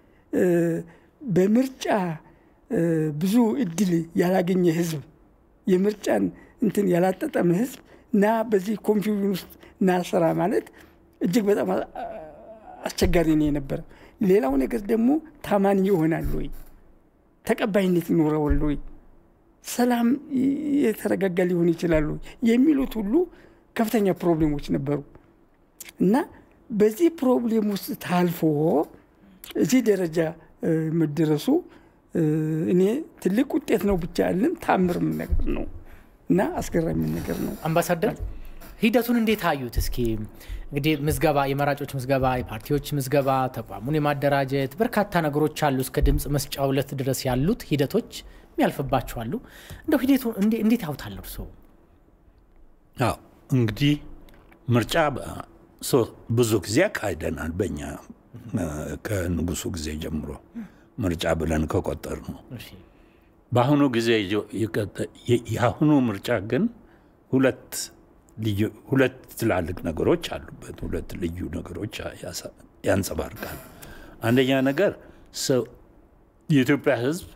በምርጫ ብዙ እድል ያላገኘ ህዝብ የምርጫን እንትን ያላጠጠመ ህዝብ እና በዚህ ኮንፊውዥን ውስጥ እና ስራ ማለት እጅግ በጣም አስቸጋሪ ነው የነበረ። ሌላው ነገር ደግሞ ታማኝ ይሆናል ወይ፣ ተቀባይነት ይኖረዋል ወይ፣ ሰላም የተረጋጋ ሊሆን ይችላሉ የሚሉት ሁሉ ከፍተኛ ፕሮብሌሞች ነበሩ እና በዚህ ፕሮብሌም ውስጥ ታልፎ እዚህ ደረጃ መደረሱ እኔ ትልቅ ውጤት ነው ብቻ ያለን ታምርም ነገር ነው እና አስገራሚ ነገር ነው። አምባሳደር ሂደቱን እንዴት አዩት? እስኪ እንግዲህ ምዝገባ፣ የመራጮች ምዝገባ፣ የፓርቲዎች ምዝገባ፣ ተቋሙን የማደራጀት በርካታ ነገሮች አሉ። እስከ ድምፅ መስጫ ዕለት ድረስ ያሉት ሂደቶች የሚያልፍባቸው አሉ። እንደው ሂደቱ እንዴት ያውታል እርስዎ? አዎ እንግዲህ ምርጫ ብዙ ጊዜ አካሂደናል። በእኛ ከንጉሱ ጊዜ ጀምሮ ምርጫ ብለን ከቆጠር ነው። በአሁኑ ጊዜ የአሁኑ ምርጫ ግን ሁለት ሁለት ትላልቅ ነገሮች አሉበት። ሁለት ልዩ ነገሮች ያንጸባርቃል። አንደኛ ነገር የኢትዮጵያ ሕዝብ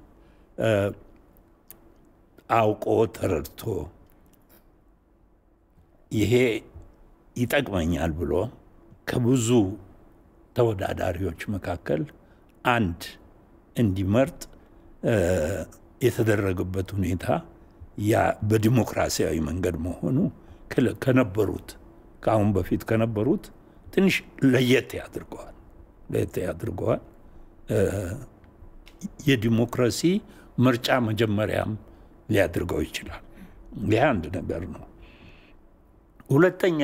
አውቆ ተረድቶ ይሄ ይጠቅመኛል ብሎ ከብዙ ተወዳዳሪዎች መካከል አንድ እንዲመርጥ የተደረገበት ሁኔታ ያ በዲሞክራሲያዊ መንገድ መሆኑ ከነበሩት ከአሁን በፊት ከነበሩት ትንሽ ለየት ያድርገዋል ለየት ያድርገዋል። የዲሞክራሲ ምርጫ መጀመሪያም ሊያድርገው ይችላል። ይህ አንድ ነገር ነው። ሁለተኛ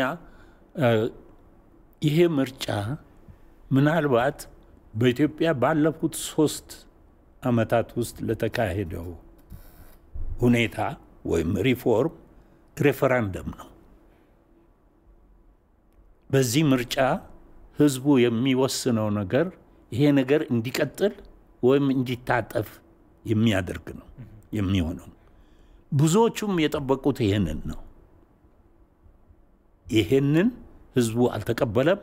ይሄ ምርጫ ምናልባት በኢትዮጵያ ባለፉት ሶስት ዓመታት ውስጥ ለተካሄደው ሁኔታ ወይም ሪፎርም ሬፈራንደም ነው። በዚህ ምርጫ ህዝቡ የሚወስነው ነገር ይሄ ነገር እንዲቀጥል ወይም እንዲታጠፍ የሚያደርግ ነው የሚሆነው። ብዙዎቹም የጠበቁት ይህንን ነው። ይህንን ህዝቡ አልተቀበለም።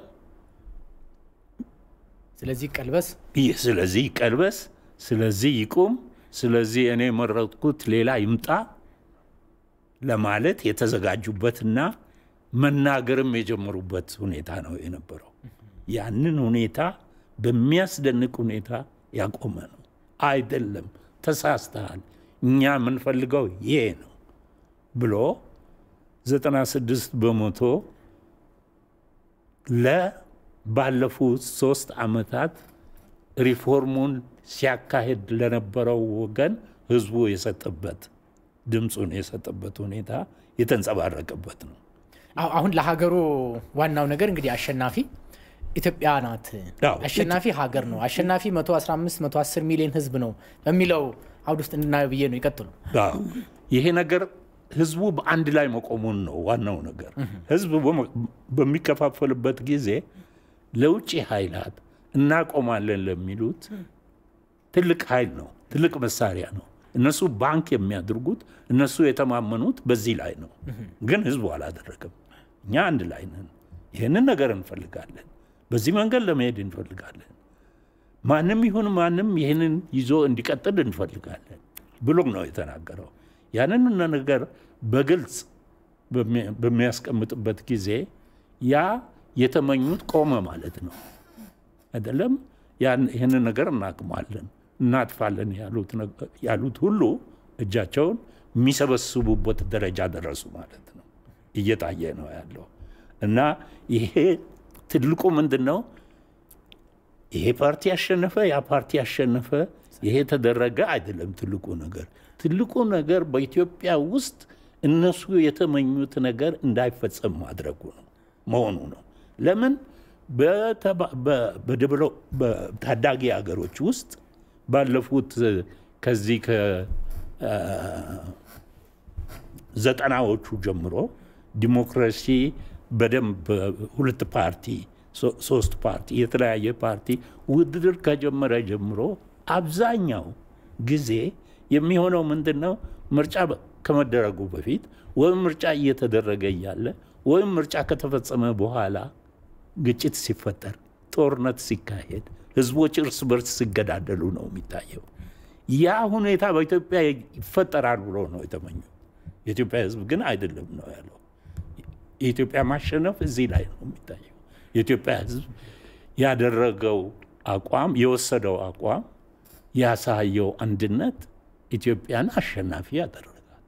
ስለዚህ ቀልበስ ይህ ስለዚህ ይቀልበስ፣ ስለዚህ ይቁም፣ ስለዚህ እኔ የመረጥኩት ሌላ ይምጣ ለማለት የተዘጋጁበትና መናገርም የጀመሩበት ሁኔታ ነው የነበረው። ያንን ሁኔታ በሚያስደንቅ ሁኔታ ያቆመ ነው። አይደለም ተሳስተሃል፣ እኛ የምንፈልገው ይሄ ነው ብሎ 96 በመቶ ለባለፉት ሶስት ዓመታት ሪፎርሙን ሲያካሄድ ለነበረው ወገን ህዝቡ የሰጠበት ድምፁን የሰጠበት ሁኔታ የተንጸባረቀበት ነው። አሁ- አሁን ለሀገሩ ዋናው ነገር እንግዲህ አሸናፊ ኢትዮጵያ ናት። አዎ። አሸናፊ ሀገር ነው። አሸናፊ 115 110 ሚሊዮን ህዝብ ነው በሚለው አውድ ውስጥ እንድናየው ብዬ ነው። ይቀጥሉ። አዎ። ይሄ ነገር ህዝቡ በአንድ ላይ መቆሙን ነው ዋናው ነገር። ህዝብ በመ- በሚከፋፈልበት ጊዜ ለውጭ ኃይላት እናቆማለን ለሚሉት ትልቅ ኃይል ነው፣ ትልቅ መሳሪያ ነው። እነሱ ባንክ የሚያደርጉት እነሱ የተማመኑት በዚህ ላይ ነው። ግን ህዝቡ አላደረገም። እኛ አንድ ላይ ነን፣ ይህንን ነገር እንፈልጋለን፣ በዚህ መንገድ ለመሄድ እንፈልጋለን፣ ማንም ይሁን ማንም ይህንን ይዞ እንዲቀጥል እንፈልጋለን ብሎ ነው የተናገረው። ያንን ነገር በግልጽ በሚ- በሚያስቀምጥበት ጊዜ ያ የተመኙት ቆመ ማለት ነው አይደለም። ያን ይህንን ነገር እናቅማለን እናጥፋለን ያሉት ነገ- ያሉት ሁሉ እጃቸውን የሚሰበስቡበት ደረጃ ደረሱ ማለት ነው። እየታየ ነው ያለው እና ይሄ ትልቁ ምንድን ነው? ይሄ ፓርቲ ያሸነፈ፣ ያ ፓርቲ ያሸነፈ፣ ይሄ ተደረገ አይደለም። ትልቁ ነገር ትልቁ ነገር በኢትዮጵያ ውስጥ እነሱ የተመኙት ነገር እንዳይፈጸም ማድረጉ ነው መሆኑ ነው። ለምን በተባ- በ- በደብሎ- በታዳጊ ሀገሮች ውስጥ ባለፉት ከዚህ ከዘጠናዎቹ ጀምሮ ዲሞክራሲ በደንብ ሁለት ፓርቲ ሶ- ሶስት ፓርቲ የተለያየ ፓርቲ ውድድር ከጀመረ ጀምሮ አብዛኛው ጊዜ የሚሆነው ምንድን ነው? ምርጫ በ- ከመደረጉ በፊት ወይም ምርጫ እየተደረገ እያለ ወይም ምርጫ ከተፈጸመ በኋላ ግጭት ሲፈጠር፣ ጦርነት ሲካሄድ፣ ህዝቦች እርስ በርስ ሲገዳደሉ ነው የሚታየው። ያ ሁኔታ በኢትዮጵያ ይፈጠራል ብሎ ነው የተመኘው። የኢትዮጵያ ህዝብ ግን አይደለም ነው ያለው። የኢትዮጵያ ማሸነፍ እዚህ ላይ ነው የሚታየው። የኢትዮጵያ ህዝብ ያደረገው አቋም የወሰደው አቋም ያሳየው አንድነት ኢትዮጵያን አሸናፊ ያደረጋል።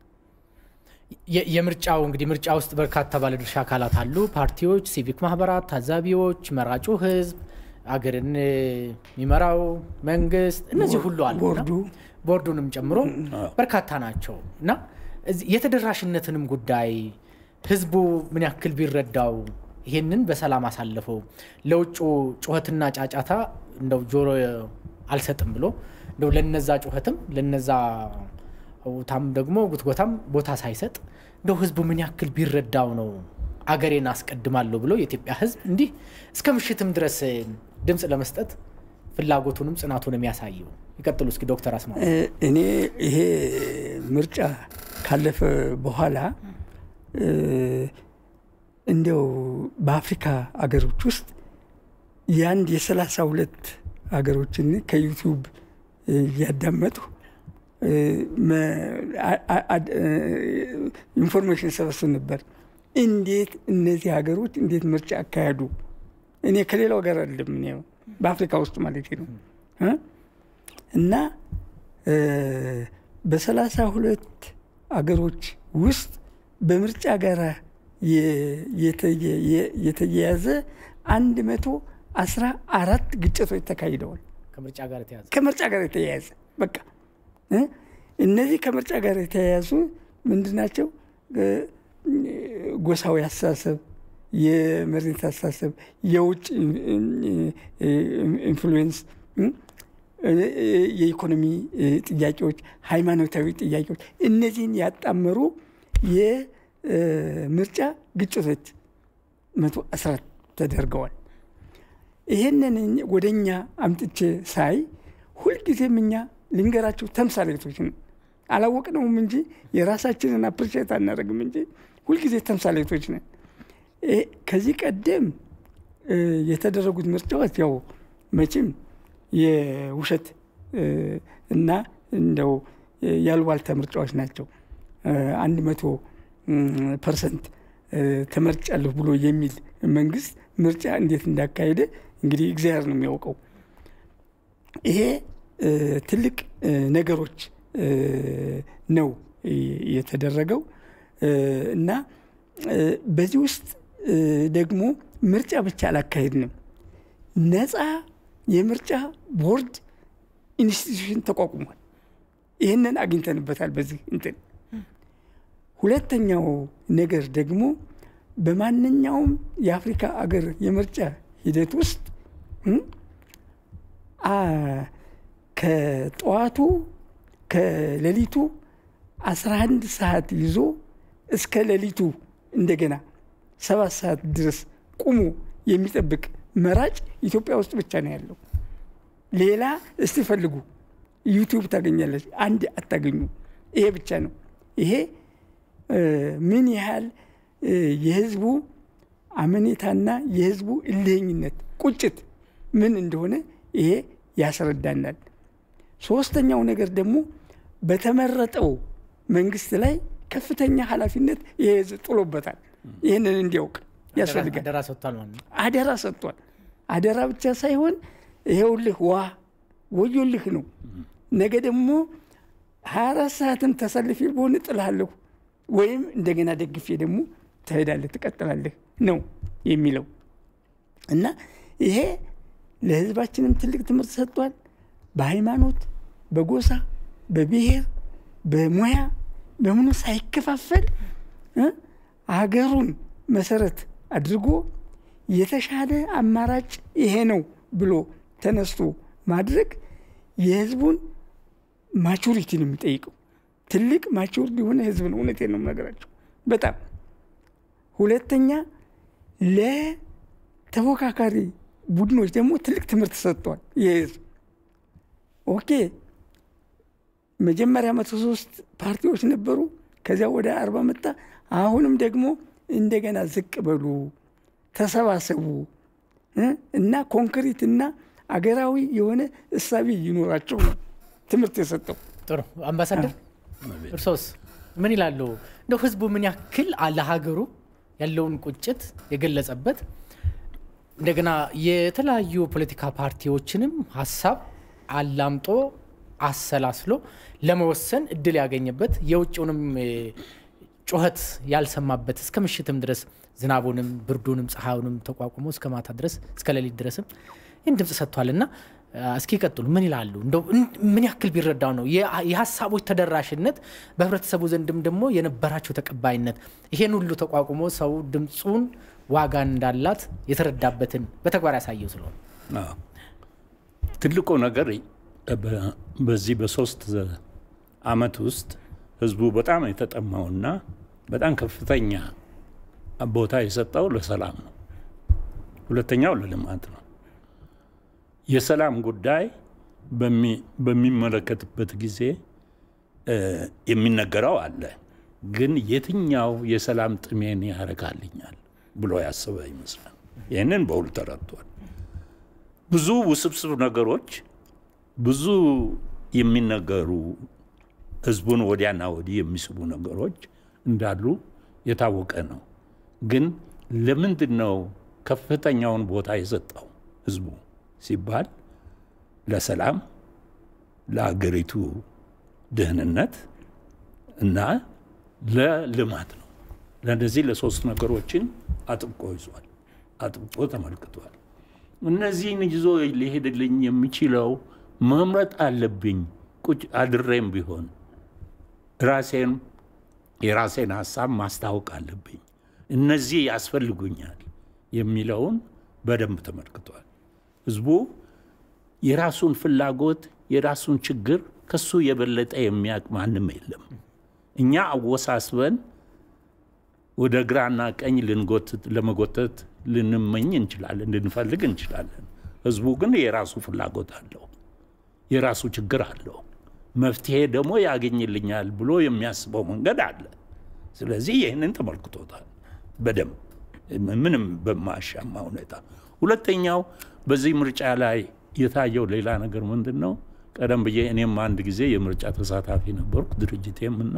የ- የምርጫው እንግዲህ ምርጫ ውስጥ በርካታ ባለድርሻ አካላት አሉ። ፓርቲዎች፣ ሲቪክ ማህበራት፣ ታዛቢዎች፣ መራጩ ህዝብ፣ አገርን እ፣ የሚመራው መንግስት፣ እነዚህ ሁሉ አሉ እና ቦርዱ ቦርዱንም ጨምሮ በርካታ ናቸው እና እዚህ የተደራሽነትንም ጉዳይ ህዝቡ ምን ያክል ቢረዳው ይሄንን በሰላም አሳልፈው ለውጩ ጩኸትና ጫጫታ እንደው ጆሮ አልሰጥም ብሎ እንደው ለነዛ ጩኸትም ለነዛ ውታም ደግሞ ጉትጎታም ቦታ ሳይሰጥ እንደው ህዝቡ ምን ያክል ቢረዳው ነው አገሬን አስቀድማለሁ ብሎ የኢትዮጵያ ህዝብ እንዲህ እስከ ምሽትም ድረስ ድምፅ ለመስጠት ፍላጎቱንም ጽናቱንም ያሳየው። ይቀጥሉ እስኪ ዶክተር አስማ እ፣ እኔ ይሄ ምርጫ ካለፈ በኋላ እ፣ እንዲያው በአፍሪካ አገሮች ውስጥ የአንድ የሰላሳ ሁለት ሀገሮችን ከዩቲዩብ እ፣ እያዳመጡ እ፣ መ- አ- አ- አ- እ፣ ኢንፎርሜሽን ሰበስብ ነበር። እንዴት እነዚህ ሀገሮች እንዴት ምርጫ አካሄዱ? እኔ ከሌላው ጋር አይደለም እኔ በአፍሪካ ውስጥ ማለት ነው እ? እና እ፣ በሰላሳ ሁለት አገሮች ውስጥ በምርጫ ጋር የ- የተየ- የ- የተያያዘ አንድ መቶ አስራ አራት ግጭቶች ተካሂደዋል። ከምርጫ ጋር የተያዘ ከምርጫ ጋር የተያያዘ በቃ እ? እነዚህ ከምርጫ ጋር የተያያዙ ምንድን ናቸው? እ፣ ጎሳዊ አስተሳሰብ፣ የመሬት አስተሳሰብ፣ የውጭ ኢንፍሉዌንስ፣ እ፣ የኢኮኖሚ እ፣ ጥያቄዎች፣ ሃይማኖታዊ ጥያቄዎች እነዚህን ያጣመሩ የምርጫ ግጭቶች መቶ አስራት ተደርገዋል። ይሄንን ወደ እኛ አምጥቼ ሳይ ሁልጊዜም እኛ ልንገራቸው ተምሳሌቶች ነው። አላወቅነውም እንጂ የራሳችንን አፕሪሼት አናደርግም እንጂ ሁልጊዜ ተምሳሌቶች ነን። ከዚህ ቀደም የተደረጉት ምርጫዎች ያው መቼም የውሸት እና እንደው ያልዋልታ ምርጫዎች ናቸው። አንድ መቶ ፐርሰንት ተመርጫለሁ ብሎ የሚል መንግስት ምርጫ እንዴት እንዳካሄደ እንግዲህ እግዚአብሔር ነው የሚያውቀው። ይሄ ትልቅ ነገሮች ነው የተደረገው እና በዚህ ውስጥ ደግሞ ምርጫ ብቻ አላካሄድንም። ነፃ የምርጫ ቦርድ ኢንስቲትዩሽን ተቋቁሟል። ይህንን አግኝተንበታል። በዚህ እንትን ሁለተኛው ነገር ደግሞ በማንኛውም የአፍሪካ አገር የምርጫ ሂደት ውስጥ ከጠዋቱ ከሌሊቱ 11 ሰዓት ይዞ እስከ ሌሊቱ እንደገና ሰባት ሰዓት ድረስ ቁሞ የሚጠብቅ መራጭ ኢትዮጵያ ውስጥ ብቻ ነው ያለው። ሌላ እስቲ ፈልጉ፣ ዩቲዩብ ታገኛለች፣ አንድ አታገኙ። ይሄ ብቻ ነው። ይሄ ምን ያህል የህዝቡ አመኔታና የህዝቡ እልህኝነት ቁጭት ምን እንደሆነ ይሄ ያስረዳናል። ሶስተኛው ነገር ደግሞ በተመረጠው መንግስት ላይ ከፍተኛ ኃላፊነት ይሄ ህዝብ ጥሎበታል። ይህንን እንዲያውቅ ያስፈልጋል። አደራ ሰጥቷል ማለት ነው። አደራ ሰጥቷል። አደራ ብቻ ሳይሆን ይሄውልህ ዋ ወዮልህ ነው። ነገ ደግሞ ሀያ አራት ሰዓትም ተሰልፌ በሆነ ጥልሃለሁ ወይም እንደገና ደግፌ ደግሞ ትሄዳለህ፣ ትቀጥላለህ ነው የሚለው እና ይሄ ለህዝባችንም ትልቅ ትምህርት ሰጥቷል። በሃይማኖት፣ በጎሳ፣ በብሔር፣ በሙያ በምኑ ሳይከፋፈል አገሩን መሰረት አድርጎ የተሻለ አማራጭ ይሄ ነው ብሎ ተነስቶ ማድረግ የህዝቡን ማቹሪቲ ነው የሚጠይቀው። ትልቅ ማቹር የሆነ ህዝብ ነው። እውነቴን ነው የምነግራቸው በጣም ሁለተኛ ለተፎካካሪ ቡድኖች ደግሞ ትልቅ ትምህርት ሰጥቷል። ይህ ህዝብ ኦኬ መጀመሪያ መቶ ሶስት ፓርቲዎች ነበሩ። ከዚያ ወደ አርባ መጣ። አሁንም ደግሞ እንደገና ዝቅ በሉ፣ ተሰባሰቡ እና ኮንክሪት እና አገራዊ የሆነ እሳቤ ይኖራቸው ነው ትምህርት የሰጠው። ጥሩ አምባሳደር፣ እርሶስ ምን ይላሉ? እንደው ህዝቡ ምን ያክል ለሀገሩ ያለውን ቁጭት የገለጸበት እንደገና የተለያዩ ፖለቲካ ፓርቲዎችንም ሀሳብ አላምጦ አሰላስሎ ለመወሰን እድል ያገኘበት የውጭውንም ጩኸት ያልሰማበት እስከ ምሽትም ድረስ ዝናቡንም ብርዱንም ፀሐዩንም ተቋቁሞ እስከ ማታ ድረስ እስከ ሌሊት ድረስም ይህን ድምፅ ሰጥቷል እና እስኪ ቀጥሉ ምን ይላሉ? እንደው ምን ያክል ቢረዳው ነው የሀሳቦች ተደራሽነት በህብረተሰቡ ዘንድም ደግሞ የነበራቸው ተቀባይነት ይሄን ሁሉ ተቋቁሞ ሰው ድምፁን ዋጋ እንዳላት የተረዳበትን በተግባር ያሳየው ስለሆነ ትልቁ ነገር በዚህ በሶስት አመት ውስጥ ህዝቡ በጣም የተጠማውና በጣም ከፍተኛ ቦታ የሰጠው ለሰላም ነው። ሁለተኛው ለልማት ነው። የሰላም ጉዳይ በሚመለከትበት ጊዜ የሚነገረው አለ። ግን የትኛው የሰላም ጥሜን ያረካልኛል ብሎ ያስበ ይመስላል። ይህንን በሁሉ ተረድቷል። ብዙ ውስብስብ ነገሮች ብዙ የሚነገሩ ህዝቡን ወዲያና ወዲህ የሚስቡ ነገሮች እንዳሉ የታወቀ ነው። ግን ለምንድን ነው ከፍተኛውን ቦታ የሰጠው ህዝቡ ሲባል ለሰላም፣ ለአገሪቱ ደህንነት እና ለልማት ነው። ለእነዚህ ለሶስት ነገሮችን አጥብቆ ይዟል፣ አጥብቆ ተመልክቷል። እነዚህን ይዞ ሊሄድልኝ የሚችለው መምረጥ አለብኝ። ቁጭ አድሬም ቢሆን ራሴን የራሴን ሀሳብ ማስታወቅ አለብኝ። እነዚህ ያስፈልጉኛል የሚለውን በደንብ ተመልክቷል። ህዝቡ የራሱን ፍላጎት የራሱን ችግር ከሱ የበለጠ የሚያውቅ ማንም የለም። እኛ አወሳስበን ወደ ግራና ቀኝ ልንጎትት ለመጎተት ልንመኝ እንችላለን፣ ልንፈልግ እንችላለን። ህዝቡ ግን የራሱ ፍላጎት አለው፣ የራሱ ችግር አለው። መፍትሄ ደግሞ ያገኝልኛል ብሎ የሚያስበው መንገድ አለ። ስለዚህ ይህንን ተመልክቶታል በደንብ ምንም በማያሻማ ሁኔታ። ሁለተኛው በዚህ ምርጫ ላይ የታየው ሌላ ነገር ምንድን ነው? ቀደም ብዬ እኔም አንድ ጊዜ የምርጫ ተሳታፊ ነበርኩ ድርጅቴም እና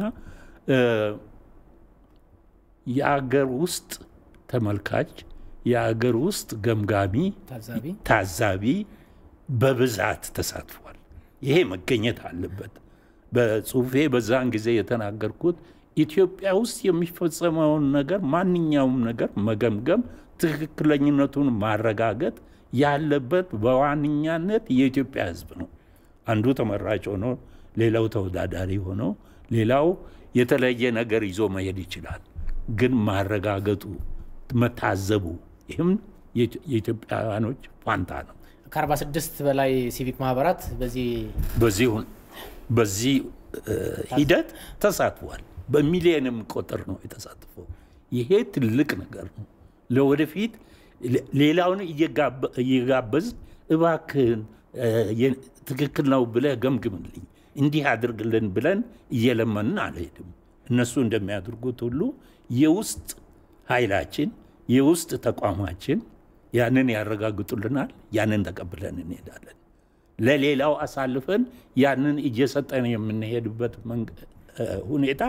የአገር ውስጥ ተመልካች የአገር ውስጥ ገምጋሚ ታዛቢ ታዛቢ በብዛት ተሳትፏል። ይሄ መገኘት አለበት። በጽሁፌ በዛን ጊዜ የተናገርኩት ኢትዮጵያ ውስጥ የሚፈጸመውን ነገር ማንኛውም ነገር መገምገም፣ ትክክለኝነቱን ማረጋገጥ ያለበት በዋነኛነት የኢትዮጵያ ሕዝብ ነው። አንዱ ተመራጭ ሆኖ ሌላው ተወዳዳሪ ሆኖ ሌላው የተለየ ነገር ይዞ መሄድ ይችላል። ግን ማረጋገጡ መታዘቡ፣ ይህም የኢትዮጵያውያኖች ፋንታ ነው። ከ46 በላይ ሲቪክ ማህበራት በዚህ በዚህ በዚህ ሂደት ተሳትፏል። በሚሊዮን የሚቆጠር ነው የተሳትፈው። ይሄ ትልቅ ነገር ነው። ለወደፊት ሌላውን እየጋበዝ እባክህን ትክክል ነው ብለህ ገምግምልኝ፣ እንዲህ አድርግልን ብለን እየለመንን አልሄድም። እነሱ እንደሚያደርጉት ሁሉ የውስጥ ኃይላችን የውስጥ ተቋማችን ያንን ያረጋግጡልናል። ያንን ተቀብለን እንሄዳለን። ለሌላው አሳልፈን ያንን እየሰጠን የምንሄድበት ሁኔታ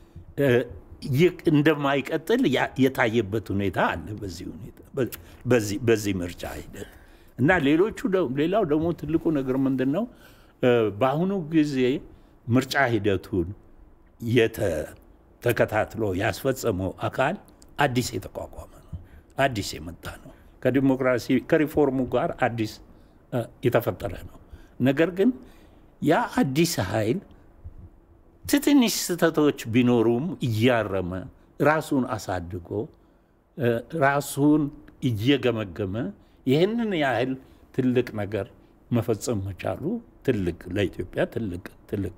እንደማይቀጥል የታየበት ሁኔታ አለ። በዚህ ሁኔታ በዚህ ምርጫ ሂደት እና ሌሎቹ ሌላው ደግሞ ትልቁ ነገር ምንድን ነው? በአሁኑ ጊዜ ምርጫ ሂደቱን ተከታትሎ ያስፈጸመው አካል አዲስ የተቋቋመ ነው። አዲስ የመጣ ነው። ከዲሞክራሲ ከሪፎርሙ ጋር አዲስ የተፈጠረ ነው። ነገር ግን ያ አዲስ ኃይል ትንሽ ስህተቶች ቢኖሩም እያረመ ራሱን አሳድጎ ራሱን እየገመገመ ይህንን ያህል ትልቅ ነገር መፈጸም መቻሉ ትልቅ ለኢትዮጵያ ትልቅ ትልቅ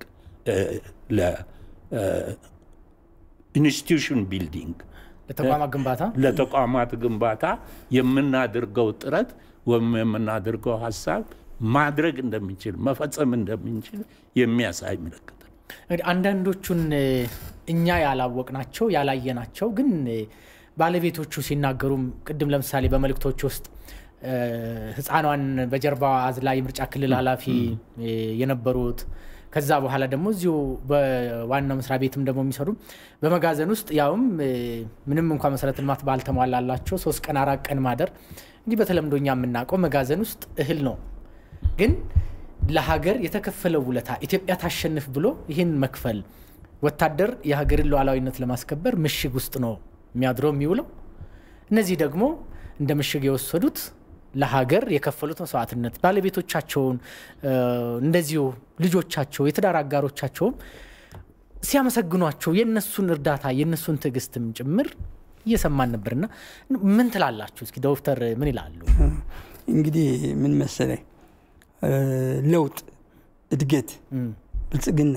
ለኢንስቲቱሽን ቢልዲንግ ለተቋማት ግንባታ ለተቋማት ግንባታ የምናደርገው ጥረት ወይም የምናደርገው ሀሳብ ማድረግ እንደምንችል መፈጸም እንደምንችል የሚያሳይ ምልክት ነው። እንግዲህ አንዳንዶቹን እኛ ያላወቅናቸው ያላየናቸው ግን ባለቤቶቹ ሲናገሩም ቅድም ለምሳሌ በመልእክቶች ውስጥ ሕፃኗን በጀርባ አዝላ የምርጫ ክልል ኃላፊ የነበሩት ከዛ በኋላ ደግሞ እዚሁ በዋናው መስሪያ ቤትም ደግሞ የሚሰሩ በመጋዘን ውስጥ ያውም ምንም እንኳ መሰረተ ልማት ባልተሟላላቸው ሶስት ቀን አራት ቀን ማደር እንዲህ በተለምዶ እኛ የምናውቀው መጋዘን ውስጥ እህል ነው። ግን ለሀገር የተከፈለው ውለታ ኢትዮጵያ ታሸንፍ ብሎ ይህን መክፈል ወታደር የሀገርን ሉዓላዊነት ለማስከበር ምሽግ ውስጥ ነው የሚያድረው የሚውለው። እነዚህ ደግሞ እንደ ምሽግ የወሰዱት ለሀገር የከፈሉት መስዋዕትነት ባለቤቶቻቸውን እንደዚሁ ልጆቻቸው የትዳር አጋሮቻቸውም ሲያመሰግኗቸው የእነሱን እርዳታ የእነሱን ትዕግስትም ጭምር እየሰማን ነበርና ምን ትላላችሁ? እስኪ ዶክተር ምን ይላሉ? እንግዲህ ምን መሰለህ ለውጥ፣ እድገት፣ ብልጽግና፣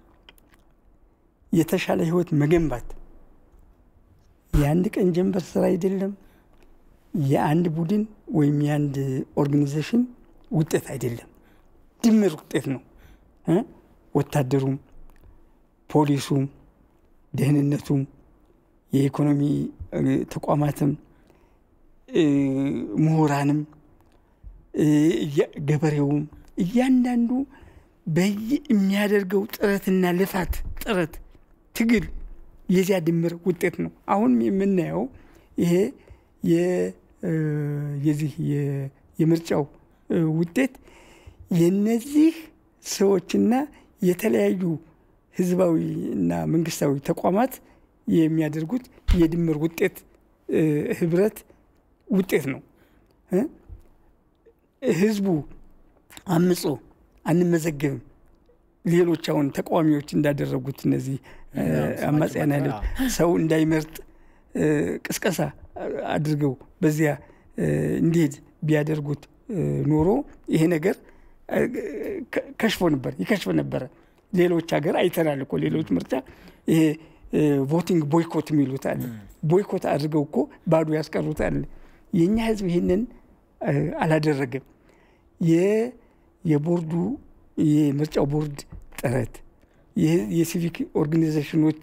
የተሻለ ህይወት መገንባት የአንድ ቀን ጀንበር ስራ አይደለም። የአንድ ቡድን ወይም የአንድ ኦርጋኒዜሽን ውጤት አይደለም፣ ድምር ውጤት ነው። ወታደሩም፣ ፖሊሱም፣ ደህንነቱም፣ የኢኮኖሚ ተቋማትም፣ ምሁራንም፣ ገበሬውም እያንዳንዱ የሚያደርገው ጥረትና ልፋት ጥረት ትግል የዚያ ድምር ውጤት ነው። አሁን የምናየው ይሄ የዚህ የምርጫው ውጤት የነዚህ ሰዎችና የተለያዩ ህዝባዊ እና መንግስታዊ ተቋማት የሚያደርጉት የድምር ውጤት ህብረት ውጤት ነው። ህዝቡ አምጾ አንመዘገብም ሌሎች አሁን ተቃዋሚዎች እንዳደረጉት እነዚህ አማጽያን ኃይሎች ሰው እንዳይመርጥ ቅስቀሳ አድርገው በዚያ እንዲሄድ ቢያደርጉት ኖሮ ይሄ ነገር ከሽፎ ነበር ይከሽፍ ነበረ። ሌሎች ሀገር አይተናል እኮ ሌሎች ምርጫ ይሄ ቮቲንግ ቦይኮት የሚሉት አለ። ቦይኮት አድርገው እኮ ባዶ ያስቀሩት አለ። የእኛ ህዝብ ይህንን አላደረገም። የቦርዱ የምርጫው ቦርድ ጥረት የሲቪክ ኦርጋኒዜሽኖች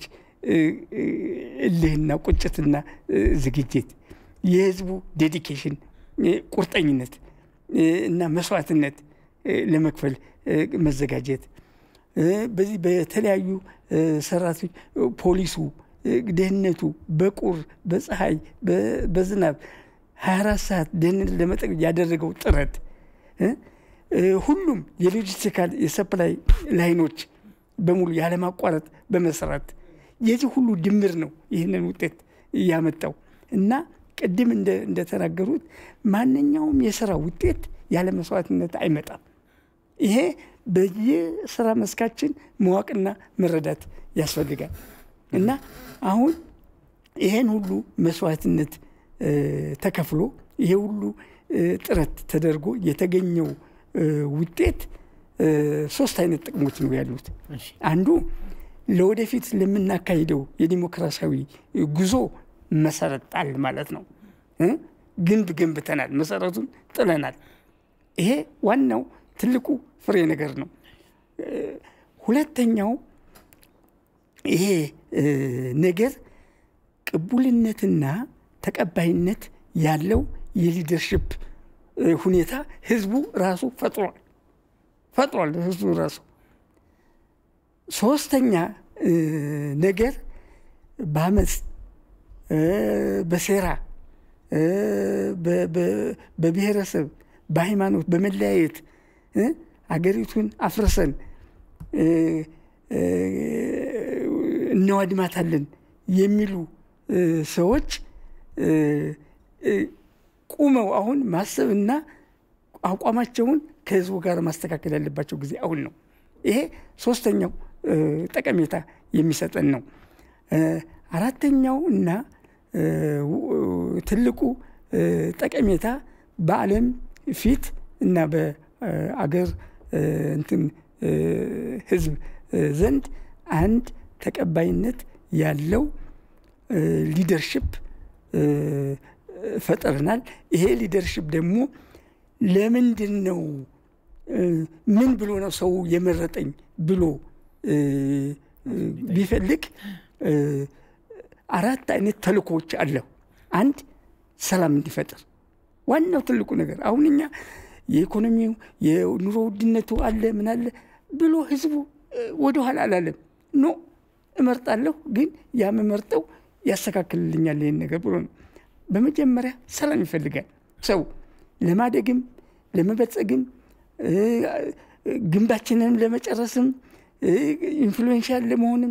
እልህና ቁጭትና ዝግጅት የህዝቡ ዴዲኬሽን ቁርጠኝነት እና መስዋዕትነት ለመክፈል መዘጋጀት በዚህ በተለያዩ ሰራተኞች ፖሊሱ፣ ደህንነቱ በቁር በፀሐይ በዝናብ 24 ሰዓት ደህንነት ለመጠቅ ያደረገው ጥረት ሁሉም የሎጂስቲካል የሰፕላይ ላይኖች በሙሉ ያለማቋረጥ በመስራት የዚህ ሁሉ ድምር ነው ይህንን ውጤት እያመጣው እና ቅድም እንደተናገሩት ማንኛውም የስራ ውጤት ያለ መስዋዕትነት አይመጣም። ይሄ በየስራ መስካችን መዋቅና መረዳት ያስፈልጋል እና አሁን ይሄን ሁሉ መስዋዕትነት ተከፍሎ ይሄ ሁሉ ጥረት ተደርጎ የተገኘው ውጤት ሶስት አይነት ጥቅሞች ነው ያሉት። አንዱ ለወደፊት ለምናካሂደው የዲሞክራሲያዊ ጉዞ መሰረት ጣል ማለት ነው። ግንብ ገንብተናል፣ መሰረቱን ጥለናል። ይሄ ዋናው ትልቁ ፍሬ ነገር ነው። ሁለተኛው ይሄ ነገር ቅቡልነትና ተቀባይነት ያለው የሊደርሽፕ ሁኔታ ህዝቡ ራሱ ፈጥሯል ፈጥሯል ህዝቡ ራሱ። ሶስተኛ ነገር በአመፅ በሴራ በብሔረሰብ በሃይማኖት በመለያየት አገሪቱን አፍርሰን እናዋድማታለን የሚሉ ሰዎች ቁመው አሁን ማሰብና አቋማቸውን ከህዝቡ ጋር ማስተካከል ያለባቸው ጊዜ አሁን ነው። ይሄ ሶስተኛው ጠቀሜታ የሚሰጠን ነው። አራተኛው እና ትልቁ ጠቀሜታ በዓለም ፊት እና በአገር እንትን ህዝብ ዘንድ አንድ ተቀባይነት ያለው ሊደርሽፕ ፈጥረናል። ይሄ ሊደርሽፕ ደግሞ ለምንድን ነው ምን ብሎ ነው ሰው የመረጠኝ ብሎ ቢፈልግ አራት አይነት ተልእኮዎች አለው። አንድ ሰላም እንዲፈጥር ዋናው ትልቁ ነገር አሁን እኛ የኢኮኖሚው የኑሮ ውድነቱ አለ ምን አለ ብሎ ህዝቡ ወደኋላ አላለም። ኖ እመርጣለሁ፣ ግን ያምመርጠው ያስተካክልልኛል ይህን ነገር ብሎ ነው። በመጀመሪያ ሰላም ይፈልጋል ሰው ለማደግም ለመበጸግም ግንባችንንም ለመጨረስም ኢንፍሉዌንሻል ለመሆንም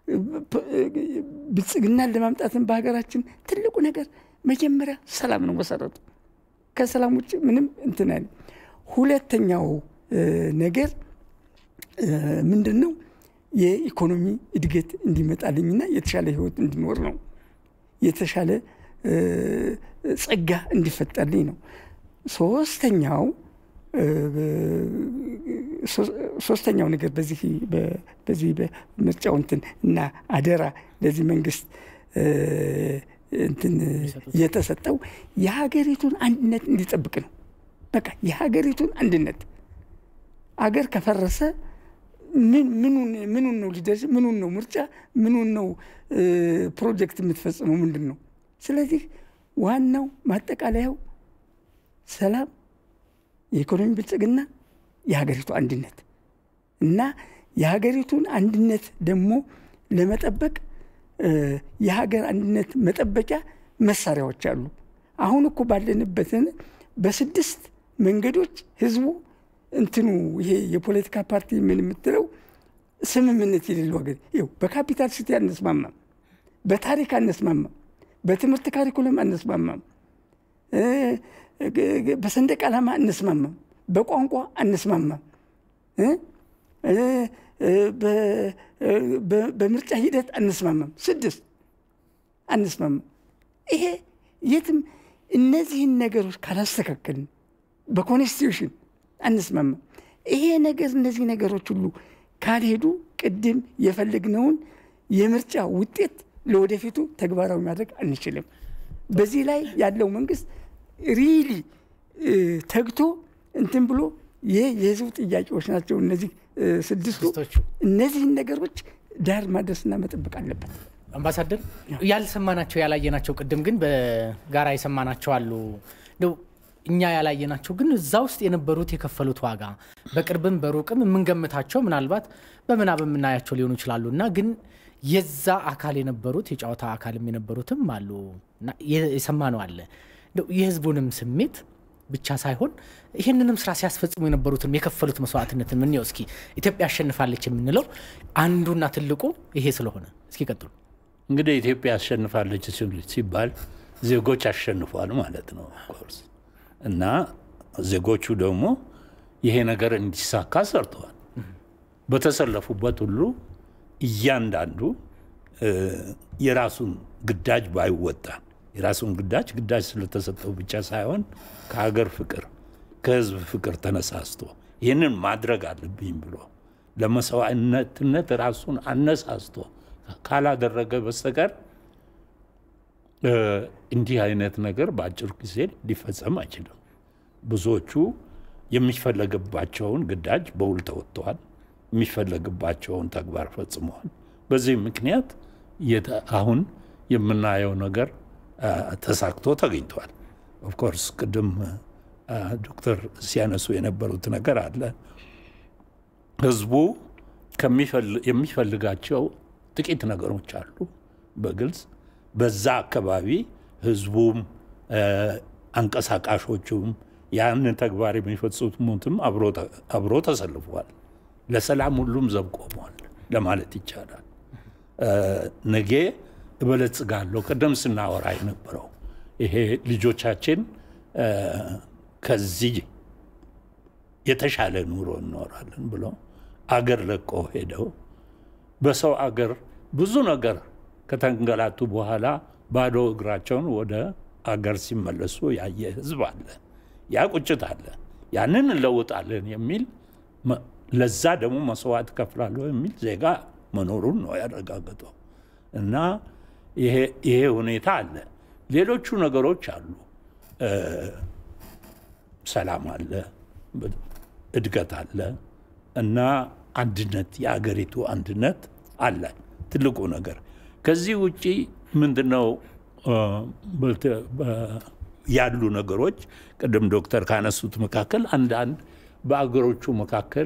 ብልጽግናን ለማምጣትም በሀገራችን ትልቁ ነገር መጀመሪያ ሰላም ነው መሰረቱ። ከሰላም ውጭ ምንም እንትን አይልም። ሁለተኛው ነገር ምንድን ነው? የኢኮኖሚ እድገት እንዲመጣልኝና የተሻለ ህይወት እንዲኖር ነው። የተሻለ ጸጋ እንዲፈጠርልኝ ነው። ሶስተኛው ሶስተኛው ነገር በዚህ በዚህ በምርጫው እንትን እና አደራ ለዚህ መንግስት እንትን የተሰጠው የሀገሪቱን አንድነት እንዲጠብቅ ነው። በቃ የሀገሪቱን አንድነት አገር ከፈረሰ ምኑን ነው ሊደርስ ምኑን ነው ምርጫ ምኑን ነው ፕሮጀክት የምትፈጽመው ምንድን ነው? ስለዚህ ዋናው ማጠቃለያው ሰላም፣ የኢኮኖሚ ብልጽግና፣ የሀገሪቱ አንድነት እና የሀገሪቱን አንድነት ደግሞ ለመጠበቅ የሀገር አንድነት መጠበቂያ መሳሪያዎች አሉ። አሁን እኮ ባለንበትን በስድስት መንገዶች ህዝቡ እንትኑ ይሄ የፖለቲካ ፓርቲ ምን የምትለው ስምምነት የሌለው ሀገር ይኸው በካፒታል ሲቲ አንስማማም፣ በታሪክ አንስማማም፣ በትምህርት ካሪኩለም አንስማማም፣ በሰንደቅ ዓላማ አንስማማም፣ በቋንቋ አንስማማም፣ በምርጫ ሂደት አንስማማም። ስድስት አንስማማም። ይሄ የትም እነዚህን ነገሮች ካላስተካከልን በኮንስቲቱሽን አንስማማም። ይሄ ነገር እነዚህ ነገሮች ሁሉ ካልሄዱ ቅድም የፈለግነውን የምርጫ ውጤት ለወደፊቱ ተግባራዊ ማድረግ አንችልም። በዚህ ላይ ያለው መንግስት ሪሊ ተግቶ እንትን ብሎ ይሄ የህዝቡ ጥያቄዎች ናቸው እነዚህ እ፣ ስድስቱ። ስድስቶቹ። እነዚህን ነገሮች ዳር ማድረስና መጠበቅ አለበት። አምባሳደር ያልሰማናቸው ያላየናቸው ቅድም ግን በጋራ የሰማናቸው አሉ እንደው እኛ ያላየናቸው ግን እዛ ውስጥ የነበሩት የከፈሉት ዋጋ በቅርብም በሩቅም የምንገምታቸው ምናልባት በምናብ የምናያቸው ሊሆኑ ይችላሉ እና ግን የዛ አካል የነበሩት የጨዋታ አካልም የነበሩትም አሉ እና የ- የሰማነው አለ እንደው የህዝቡንም ስሜት ብቻ ሳይሆን ይህንንም ስራ ሲያስፈጽሙ የነበሩትን የከፈሉት መስዋዕትነትን ምንየው እስኪ ኢትዮጵያ አሸንፋለች የምንለው አንዱና ትልቁ ይሄ ስለሆነ እስኪ ቀጥሉ እንግዲህ ኢትዮጵያ አሸንፋለች ሲል- ሲባል ዜጎች አሸንፏል ማለት ነው ኦፍኮርስ። እና ዜጎቹ ደግሞ ይሄ ነገር እንዲሳካ ሰርተዋል። በተሰለፉበት ሁሉ እያንዳንዱ እ፣ የራሱን ግዳጅ ባይወጣ የራሱን ግዳጅ ግዳጅ ስለተሰጠው ብቻ ሳይሆን ከሀገር ፍቅር ከህዝብ ፍቅር ተነሳስቶ ይህንን ማድረግ አለብኝ ብሎ ለመስዋዕትነት ራሱን አነሳስቶ ካላደረገ በስተቀር እ፣ እንዲህ አይነት ነገር በአጭር ጊዜ ሊፈጸም አይችልም። ብዙዎቹ የሚፈለግባቸውን ግዳጅ በውል ተወጥተዋል። የሚፈለግባቸውን ተግባር ፈጽመዋል። በዚህ ምክንያት የተ- አሁን የምናየው ነገር አ፣ ተሳክቶ ተገኝቷል። ኦፍኮርስ ቅድም አ፣ ዶክተር ሲያነሱ የነበሩት ነገር አለ። ህዝቡ ከሚፈል- የሚፈልጋቸው ጥቂት ነገሮች አሉ። በግልጽ በዛ አካባቢ ህዝቡም እ፣ አንቀሳቃሾቹም ያንን ተግባር የሚፈጽሙትም አብሮ ተ- አብሮ ተሰልፈዋል። ለሰላም ሁሉም ዘብ ቆመዋል ለማለት ይቻላል። እ፣ ነገ እበለጽጋለሁ ቅድም ስናወራ የነበረው ይሄ ልጆቻችን እ፣ ከዚህ የተሻለ ኑሮ እንኖራለን ብሎ አገር ለቆ ሄደው በሰው አገር ብዙ ነገር ከተንገላቱ በኋላ ባዶ እግራቸውን ወደ አገር ሲመለሱ ያየ ህዝብ አለ። ያ ቁጭት አለ። ያንን እንለውጣለን የሚል መ- ለዛ ደግሞ መስዋዕት ከፍላለሁ የሚል ዜጋ መኖሩን ነው ያረጋገጠው። እና ይሄ ይሄ ሁኔታ አለ። ሌሎቹ ነገሮች አሉ። እ፣ ሰላም አለ፣ ብ- እድገት አለ እና አንድነት የአገሪቱ አንድነት አለ ትልቁ ነገር። ከዚህ ውጪ ምንድነው እ፣ በተ- በ- ያሉ ነገሮች ቅድም ዶክተር ካነሱት መካከል አንዳንድ በአገሮቹ መካከል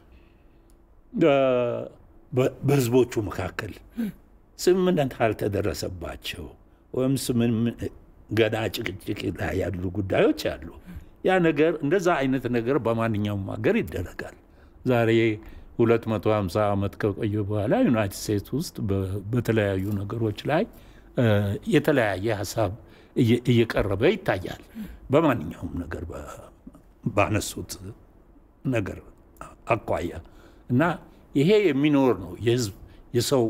እ፣ በ- በህዝቦቹ መካከል ስምምነት ካልተደረሰባቸው ወይም ስምን ገና ጭቅጭቅ ላይ ያሉ ጉዳዮች አሉ። ያ ነገር እንደዛ አይነት ነገር በማንኛውም ሀገር ይደረጋል። ዛሬ 250 ዓመት ከቆየ በኋላ ዩናይትድ ስቴትስ ውስጥ በ- በተለያዩ ነገሮች ላይ እ፣ የተለያየ ሀሳብ እየ- እየቀረበ ይታያል። በማንኛውም ነገር በ- ባነሱት ነገር አኳያ እና ይሄ የሚኖር ነው። የህዝብ የሰው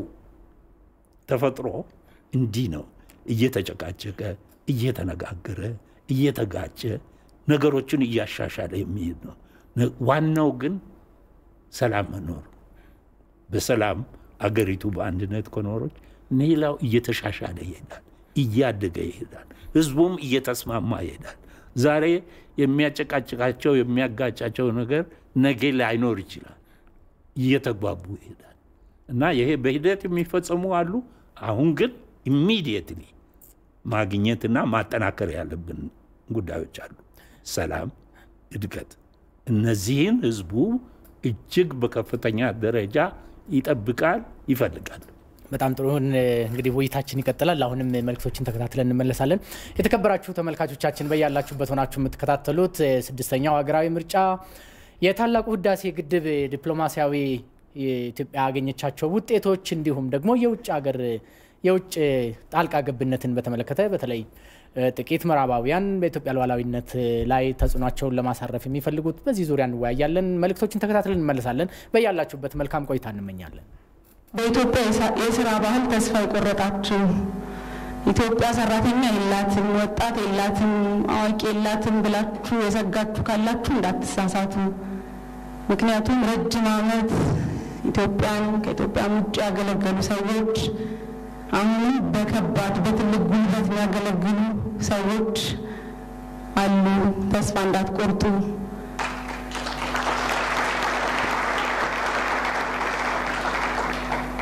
ተፈጥሮ እንዲህ ነው። እየተጨቃጨቀ እየተነጋገረ እየተጋጨ ነገሮችን እያሻሻለ የሚሄድ ነው። ነ- ዋናው ግን ሰላም መኖር በሰላም አገሪቱ በአንድነት ከኖሮች ሌላው እየተሻሻለ ይሄዳል፣ እያደገ ይሄዳል፣ ህዝቡም እየተስማማ ይሄዳል። ዛሬ የሚያጨቃጭቃቸው የሚያጋጫቸው ነገር ነገ ላይኖር ይችላል፣ እየተግባቡ ይሄዳል እና ይሄ በሂደት የሚፈጸሙ አሉ። አሁን ግን ኢሚዲየትሊ ማግኘትና ማጠናከር ያለብን ጉዳዮች አሉ። ሰላም፣ እድገት። እነዚህን ህዝቡ እጅግ በከፍተኛ ደረጃ ይጠብቃል፣ ይፈልጋል። በጣም ጥሩ ይሁን። እንግዲህ ውይይታችን ይቀጥላል። አሁንም መልእክቶችን ተከታትለን እንመለሳለን። የተከበራችሁ ተመልካቾቻችን በያላችሁበት ሆናችሁ የምትከታተሉት ስድስተኛው ሀገራዊ ምርጫ የታላቁ ህዳሴ ግድብ ዲፕሎማሲያዊ ኢትዮጵያ ያገኘቻቸው ውጤቶች እንዲሁም ደግሞ የውጭ ሀገር የውጭ ጣልቃ ገብነትን በተመለከተ በተለይ ጥቂት ምዕራባውያን በኢትዮጵያ ሉዓላዊነት ላይ ተጽዕኗቸውን ለማሳረፍ የሚፈልጉት በዚህ ዙሪያ እንወያያለን። መልእክቶችን ተከታትለን እንመለሳለን። በያላችሁበት መልካም ቆይታ እንመኛለን። በኢትዮጵያ የስራ ባህል ተስፋ የቆረጣችሁ ኢትዮጵያ ሰራተኛ የላትም፣ ወጣት የላትም፣ አዋቂ የላትም ብላችሁ የሰጋችሁ ካላችሁ እንዳትሳሳቱ። ምክንያቱም ረጅም ዓመት ኢትዮጵያን ከኢትዮጵያም ውጭ ያገለገሉ ሰዎች አሁንም በከባድ በትልቅ ጉልበት የሚያገለግሉ ሰዎች አሉ። ተስፋ እንዳትቆርጡ።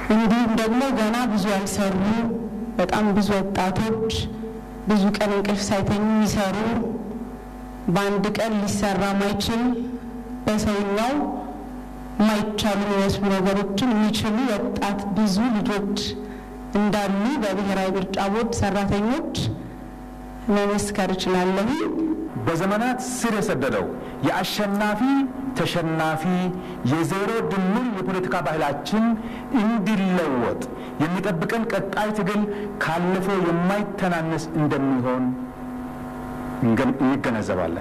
እንዲሁም ደግሞ ገና ብዙ ያልሰሩ በጣም ብዙ ወጣቶች ብዙ ቀን እንቅልፍ ሳይተኙ የሚሰሩ በአንድ ቀን ሊሰራ ማይችል በሰውኛው የማይቻሉ የሚመስሉ ነገሮችን የሚችሉ ወጣት ብዙ ልጆች እንዳሉ በብሔራዊ ምርጫ ቦርድ ሰራተኞች መመስከር እችላለሁ። በዘመናት ስር የሰደደው የአሸናፊ ተሸናፊ የዜሮ ድምር የፖለቲካ ባህላችን እንዲለወጥ የሚጠብቀን ቀጣይ ትግል ካለፈው የማይተናነስ እንደሚሆን እንገነዘባለን።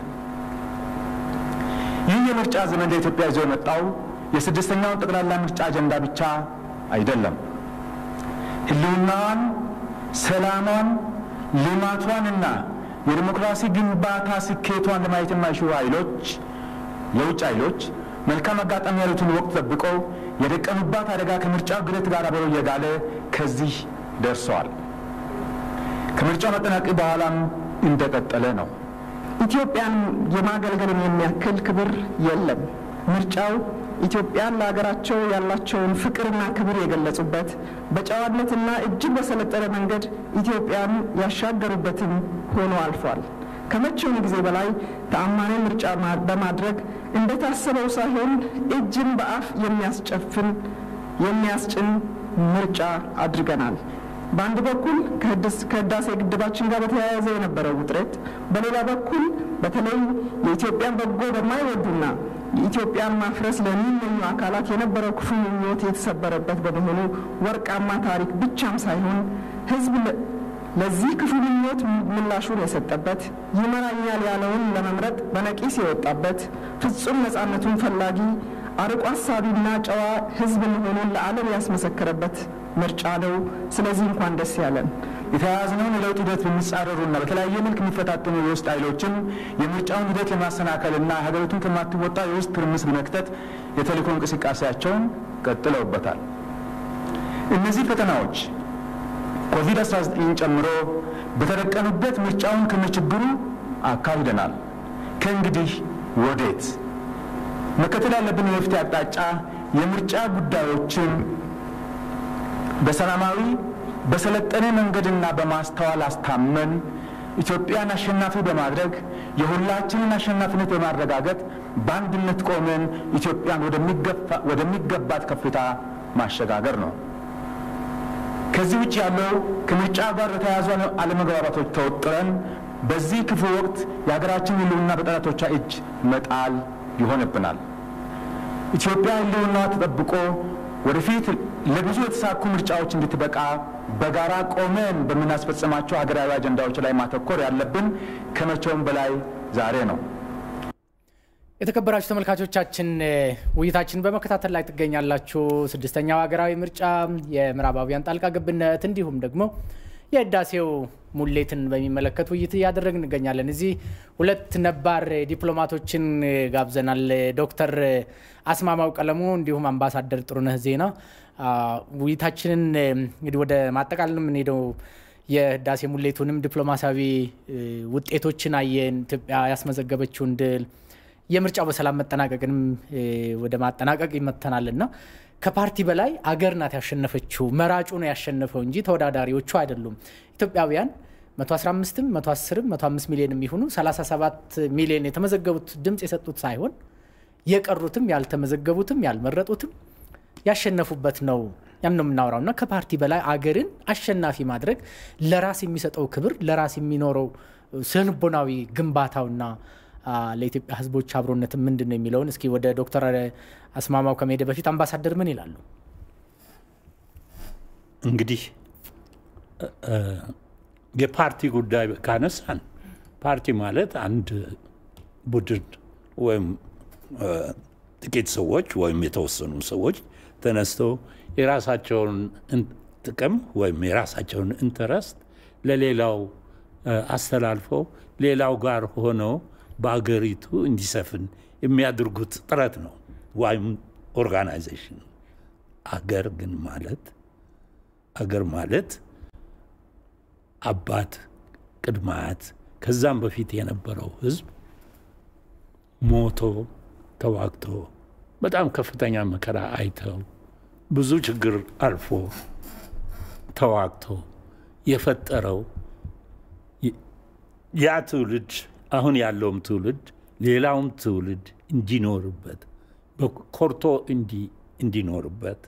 ይህ የምርጫ ዘመን ለኢትዮጵያ ይዞ የመጣው የስድስተኛውን ጠቅላላ ምርጫ አጀንዳ ብቻ አይደለም። ሕልውናዋን፣ ሰላሟን፣ ልማቷንና የዲሞክራሲ ግንባታ ስኬቷን ለማየት የማይሹ ኃይሎች የውጭ ኃይሎች መልካም አጋጣሚ ያሉትን ወቅት ጠብቀው የደቀኑባት አደጋ ከምርጫው ግለት ጋር አብረው እየጋለ ከዚህ ደርሰዋል። ከምርጫው መጠናቀቅ በኋላም እንደቀጠለ ነው። ኢትዮጵያን የማገልገልን የሚያክል ክብር የለም። ምርጫው ኢትዮጵያን ለሀገራቸው ያላቸውን ፍቅርና ክብር የገለጹበት በጨዋነትና እጅግ በሰለጠነ መንገድ ኢትዮጵያን ያሻገሩበትም ሆኖ አልፏል። ከመቼውም ጊዜ በላይ ተአማኒ ምርጫ በማድረግ እንደታሰበው ሳይሆን እጅን በአፍ የሚያስጨፍን የሚያስጭን ምርጫ አድርገናል። በአንድ በኩል ከህዳሴ ግድባችን ጋር በተያያዘ የነበረው ውጥረት፣ በሌላ በኩል በተለይ የኢትዮጵያን በጎ በማይወዱና የኢትዮጵያን ማፍረስ ለሚመኙ አካላት የነበረው ክፉ ምኞት የተሰበረበት በመሆኑ ወርቃማ ታሪክ ብቻም ሳይሆን ህዝብ ለዚህ ክፉ ምኞት ምላሹን የሰጠበት ይመራኛል ያለውን ለመምረጥ በነቂስ የወጣበት ፍጹም ነፃነቱን ፈላጊ አርቆ አሳቢና ጨዋ ህዝብ መሆኑን ለዓለም ያስመሰከረበት ምርጫ ነው። ስለዚህ እንኳን ደስ ያለን። የተያያዝነውን የለውጥ ሂደት በሚጻረሩና በተለያየ መልክ የሚፈታተኑ የውስጥ ኃይሎችም የምርጫውን ሂደት ለማሰናከልና ሀገሪቱን ከማትወጣ የውስጥ ትርምስ ለመክተት የተልእኮ እንቅስቃሴያቸውን ቀጥለውበታል። እነዚህ ፈተናዎች ኮቪድ-19 ጨምሮ በተደቀኑበት ምርጫውን ከነችግሩ አካሂደናል። ከእንግዲህ ወዴት? መከተል ያለብን የመፍትሄ አቅጣጫ የምርጫ ጉዳዮችን በሰላማዊ በሰለጠነ መንገድና በማስተዋል አስታመን ኢትዮጵያን አሸናፊ በማድረግ የሁላችንን አሸናፊነት በማረጋገጥ በአንድነት ቆመን ኢትዮጵያን ወደሚገባት ከፍታ ማሸጋገር ነው። ከዚህ ውጭ ያለው ከምርጫ ጋር የተያያዙ አለመግባባቶች ተወጥረን በዚህ ክፉ ወቅት የሀገራችን ሕልውና በጠላቶቿ እጅ መጣል ይሆንብናል። ኢትዮጵያ ሕልውናዋ ተጠብቆ ወደፊት ለብዙ የተሳኩ ምርጫዎች እንድትበቃ በጋራ ቆመን በምናስፈጽማቸው ሀገራዊ አጀንዳዎች ላይ ማተኮር ያለብን ከመቼውም በላይ ዛሬ ነው። የተከበራችሁ ተመልካቾቻችን ውይይታችን በመከታተል ላይ ትገኛላችሁ። ስድስተኛው ሀገራዊ ምርጫ፣ የምዕራባውያን ጣልቃ ገብነት እንዲሁም ደግሞ የህዳሴው ሙሌትን በሚመለከት ውይይት እያደረግን እንገኛለን። እዚህ ሁለት ነባር ዲፕሎማቶችን ጋብዘናል። ዶክተር አስማማው ቀለሙ እንዲሁም አምባሳደር ጥሩነህ ዜና። ውይይታችንን እንግዲህ ወደ ማጠቃለል የምንሄደው የህዳሴ ሙሌቱንም ዲፕሎማሲያዊ ውጤቶችን አየን፣ ኢትዮጵያ ያስመዘገበችውን ድል የምርጫው በሰላም መጠናቀቅንም ወደ ማጠናቀቅ ይመተናል እና ከፓርቲ በላይ አገር ናት ያሸነፈችው። መራጩ ነው ያሸነፈው እንጂ ተወዳዳሪዎቹ አይደሉም። ኢትዮጵያውያን 115ም 110ም 105 ሚሊዮን የሚሆኑ 37 ሚሊዮን የተመዘገቡት ድምፅ የሰጡት ሳይሆን የቀሩትም ያልተመዘገቡትም ያልመረጡትም ያሸነፉበት ነው። ያም ነው የምናወራው እና ከፓርቲ በላይ አገርን አሸናፊ ማድረግ ለራስ የሚሰጠው ክብር ለራስ የሚኖረው ስነልቦናዊ ግንባታውና ለኢትዮጵያ ሕዝቦች አብሮነት ምንድን ነው የሚለውን እስኪ ወደ ዶክተር አስማማው ከመሄደ በፊት አምባሳደር ምን ይላሉ? እንግዲህ የፓርቲ ጉዳይ ካነሳን ፓርቲ ማለት አንድ ቡድን ወይም ጥቂት ሰዎች ወይም የተወሰኑ ሰዎች ተነስተው የራሳቸውን ጥቅም ወይም የራሳቸውን ኢንተረስት ለሌላው አስተላልፈው ሌላው ጋር ሆነው በአገሪቱ እንዲሰፍን የሚያደርጉት ጥረት ነው ወይም ኦርጋናይዜሽን። አገር ግን ማለት አገር ማለት አባት፣ ቅድመ አያት ከዛም በፊት የነበረው ህዝብ ሞቶ ተዋግቶ በጣም ከፍተኛ መከራ አይተው ብዙ ችግር አልፎ ተዋግቶ የፈጠረው ያ ትውልድ አሁን ያለውም ትውልድ ሌላውም ትውልድ እንዲኖርበት ኮርቶ እንዲኖርበት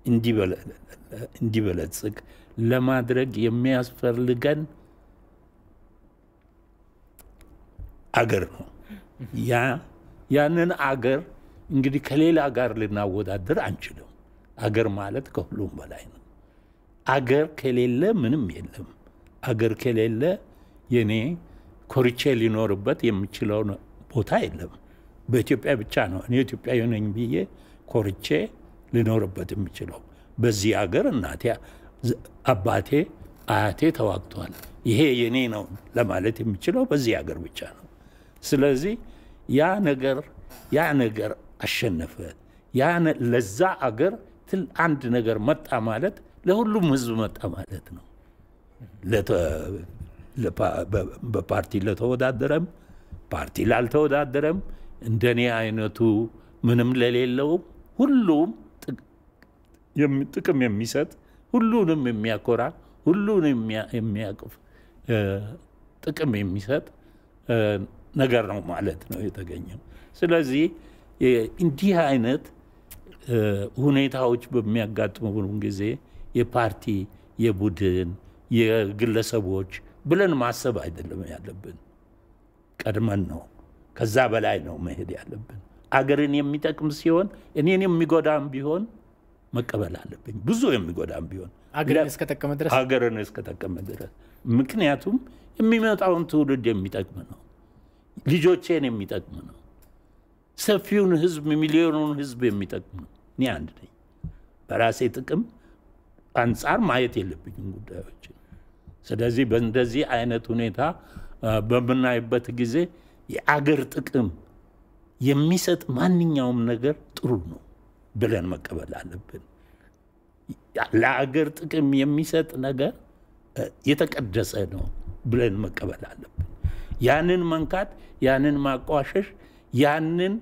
እንዲበለጽግ ለማድረግ የሚያስፈልገን አገር ነው። ያ ያንን አገር እንግዲህ ከሌላ ጋር ልናወዳደር አንችልም። አገር ማለት ከሁሉም በላይ ነው። አገር ከሌለ ምንም የለም። አገር ከሌለ የኔ ኮርቼ ሊኖርበት የምችለው ቦታ የለም። በኢትዮጵያ ብቻ ነው እኔ ኢትዮጵያዊ ነኝ ብዬ ኮርቼ ልኖርበት የምችለው። በዚህ አገር እናቴ፣ አባቴ፣ አያቴ ተዋግተዋል። ይሄ የኔ ነው ለማለት የምችለው በዚህ አገር ብቻ ነው። ስለዚህ ያ ነገር ያ ነገር አሸነፈ። ያ ለዛ አገር ትል አንድ ነገር መጣ ማለት ለሁሉም ህዝብ መጣ ማለት ነው። በፓርቲ ለተወዳደረም ፓርቲ ላልተወዳደረም እንደኔ አይነቱ ምንም ለሌለውም ሁሉም ጥቅም የሚሰጥ ሁሉንም የሚያኮራ ሁሉን የሚያቅፍ ጥቅም የሚሰጥ ነገር ነው ማለት ነው የተገኘው። ስለዚህ እንዲህ አይነት ሁኔታዎች በሚያጋጥሙን ጊዜ የፓርቲ የቡድን የግለሰቦች ብለን ማሰብ አይደለም ያለብን። ቀድመን ነው ከዛ በላይ ነው መሄድ ያለብን። አገርን የሚጠቅም ሲሆን እኔን የሚጎዳም ቢሆን መቀበል አለብኝ። ብዙ የሚጎዳም ቢሆን አገርን እስከጠቀመ ድረስ አገርን እስከጠቀመ ድረስ ምክንያቱም የሚመጣውን ትውልድ የሚጠቅም ነው። ልጆቼን የሚጠቅም ነው። ሰፊውን ህዝብ ሚሊዮኑን ህዝብ የሚጠቅም ነው። እኔ አንድ ነኝ። በራሴ ጥቅም አንጻር ማየት የለብኝም ጉዳዮችን። ስለዚህ በእንደዚህ አይነት ሁኔታ በምናይበት ጊዜ የአገር ጥቅም የሚሰጥ ማንኛውም ነገር ጥሩ ነው ብለን መቀበል አለብን። ለአገር ጥቅም የሚሰጥ ነገር የተቀደሰ ነው ብለን መቀበል አለብን። ያንን መንካት፣ ያንን ማቋሸሽ፣ ያንን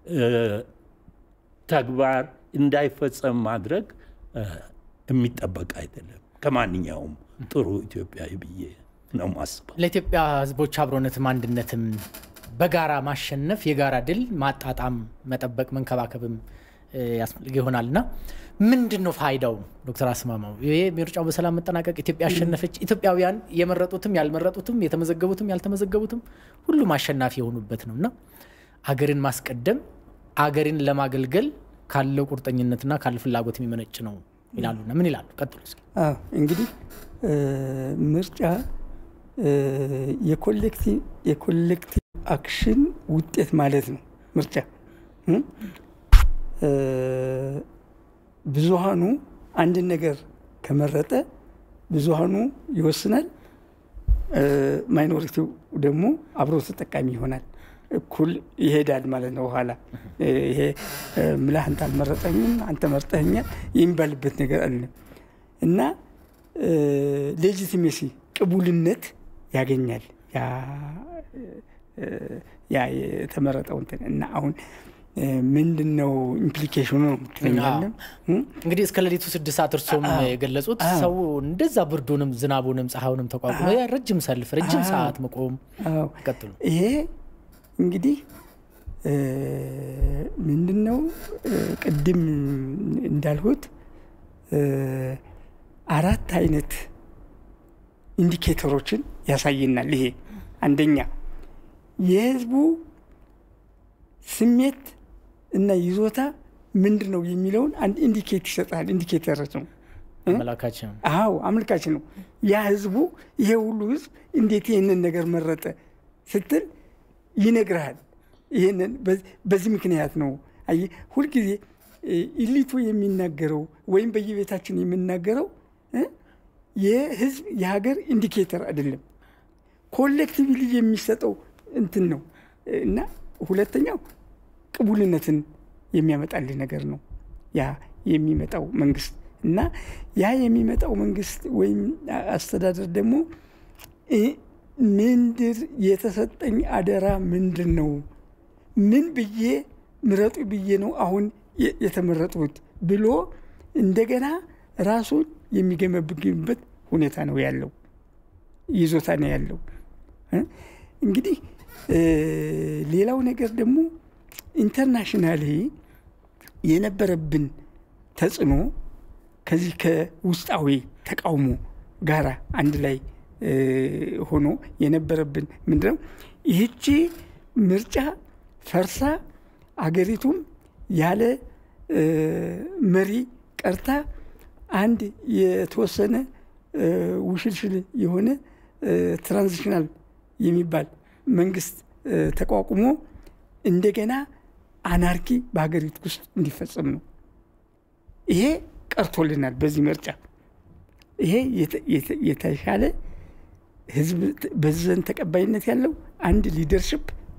ተግባር እንዳይፈጸም ማድረግ የሚጠበቅ አይደለም ከማንኛውም ጥሩ ኢትዮጵያዊ ብዬ ነው ማስበው። ለኢትዮጵያ ህዝቦች አብሮነትም አንድነትም በጋራ ማሸነፍ የጋራ ድል ማጣጣም፣ መጠበቅ፣ መንከባከብም ያስፈልግ ይሆናል እና ምንድን ነው ፋይዳው? ዶክተር አስማማው ይሄ ምርጫው በሰላም መጠናቀቅ ኢትዮጵያ አሸነፈች፣ ኢትዮጵያውያን የመረጡትም ያልመረጡትም የተመዘገቡትም ያልተመዘገቡትም ሁሉም አሸናፊ የሆኑበት ነው እና አገርን ማስቀደም አገርን ለማገልገል ካለው ቁርጠኝነትና ካለ ፍላጎት የሚመነጭ ነው ይላሉና ምን ይላሉ? ቀጥሉ እስኪ። እንግዲህ ምርጫ የኮሌክቲቭ አክሽን ውጤት ማለት ነው። ምርጫ ብዙሃኑ አንድን ነገር ከመረጠ ብዙሃኑ ይወስናል፣ ማይኖሪቲው ደግሞ አብሮ ተጠቃሚ ይሆናል። እኩል ይሄዳል ማለት ነው። ኋላ ይሄ ምልህ አንተ አልመረጠኝም አንተ መርጠኛል የሚባልበት ነገር አለ እና ሌጂቲሜሲ ቅቡልነት ያገኛል ያ የተመረጠው እንትን እና አሁን ምንድን ነው ኢምፕሊኬሽኑ ነው ትለኛለህ። እንግዲህ እስከ ሌሊቱ ስድስት ሰዓት እርሶም የገለጹት ሰው እንደዛ ብርዱንም ዝናቡንም ፀሐዩንም ተቋቁሞ ረጅም ሰልፍ ረጅም ሰዓት መቆም ቀጥሉ ይሄ እንግዲህ ምንድን ነው ቅድም እንዳልሁት አራት አይነት ኢንዲኬተሮችን ያሳየናል። ይሄ አንደኛ የህዝቡ ስሜት እና ይዞታ ምንድን ነው የሚለውን አንድ ኢንዲኬት ይሰጣል። ኢንዲኬተሮች ነው። አመላካች ነው። አዎ አመልካች ነው። ያ ህዝቡ ይሄ ሁሉ ህዝብ እንዴት ይህንን ነገር መረጠ ስትል ይነግርሃል። ይህንን በዚህ ምክንያት ነው። አየህ ሁልጊዜ ኢሊቱ የሚናገረው ወይም በየቤታችን የምናገረው የህዝብ የሀገር ኢንዲኬተር አይደለም፣ ኮሌክቲቭሊ የሚሰጠው እንትን ነው እና ሁለተኛው ቅቡልነትን የሚያመጣልህ ነገር ነው ያ የሚመጣው መንግስት እና ያ የሚመጣው መንግስት ወይም አስተዳደር ደግሞ ምንድር የተሰጠኝ አደራ ምንድን ነው? ምን ብዬ ምረጡ ብዬ ነው አሁን የተመረጡት ብሎ እንደገና ራሱን የሚገመግምበት ሁኔታ ነው ያለው፣ ይዞታ ነው ያለው። እንግዲህ ሌላው ነገር ደግሞ ኢንተርናሽናሊ የነበረብን ተጽዕኖ ከዚህ ከውስጣዊ ተቃውሞ ጋር አንድ ላይ ሆኖ የነበረብን ምንድነው ይህቺ ምርጫ ፈርሳ አገሪቱም ያለ መሪ ቀርታ አንድ የተወሰነ ውሽልሽል የሆነ ትራንዚሽናል የሚባል መንግስት ተቋቁሞ እንደገና አናርኪ በሀገሪቱ ውስጥ እንዲፈጸም ነው። ይሄ ቀርቶልናል በዚህ ምርጫ። ይሄ የተሻለ ህዝብ በዚህ ዘንድ ተቀባይነት ያለው አንድ ሊደርሽፕ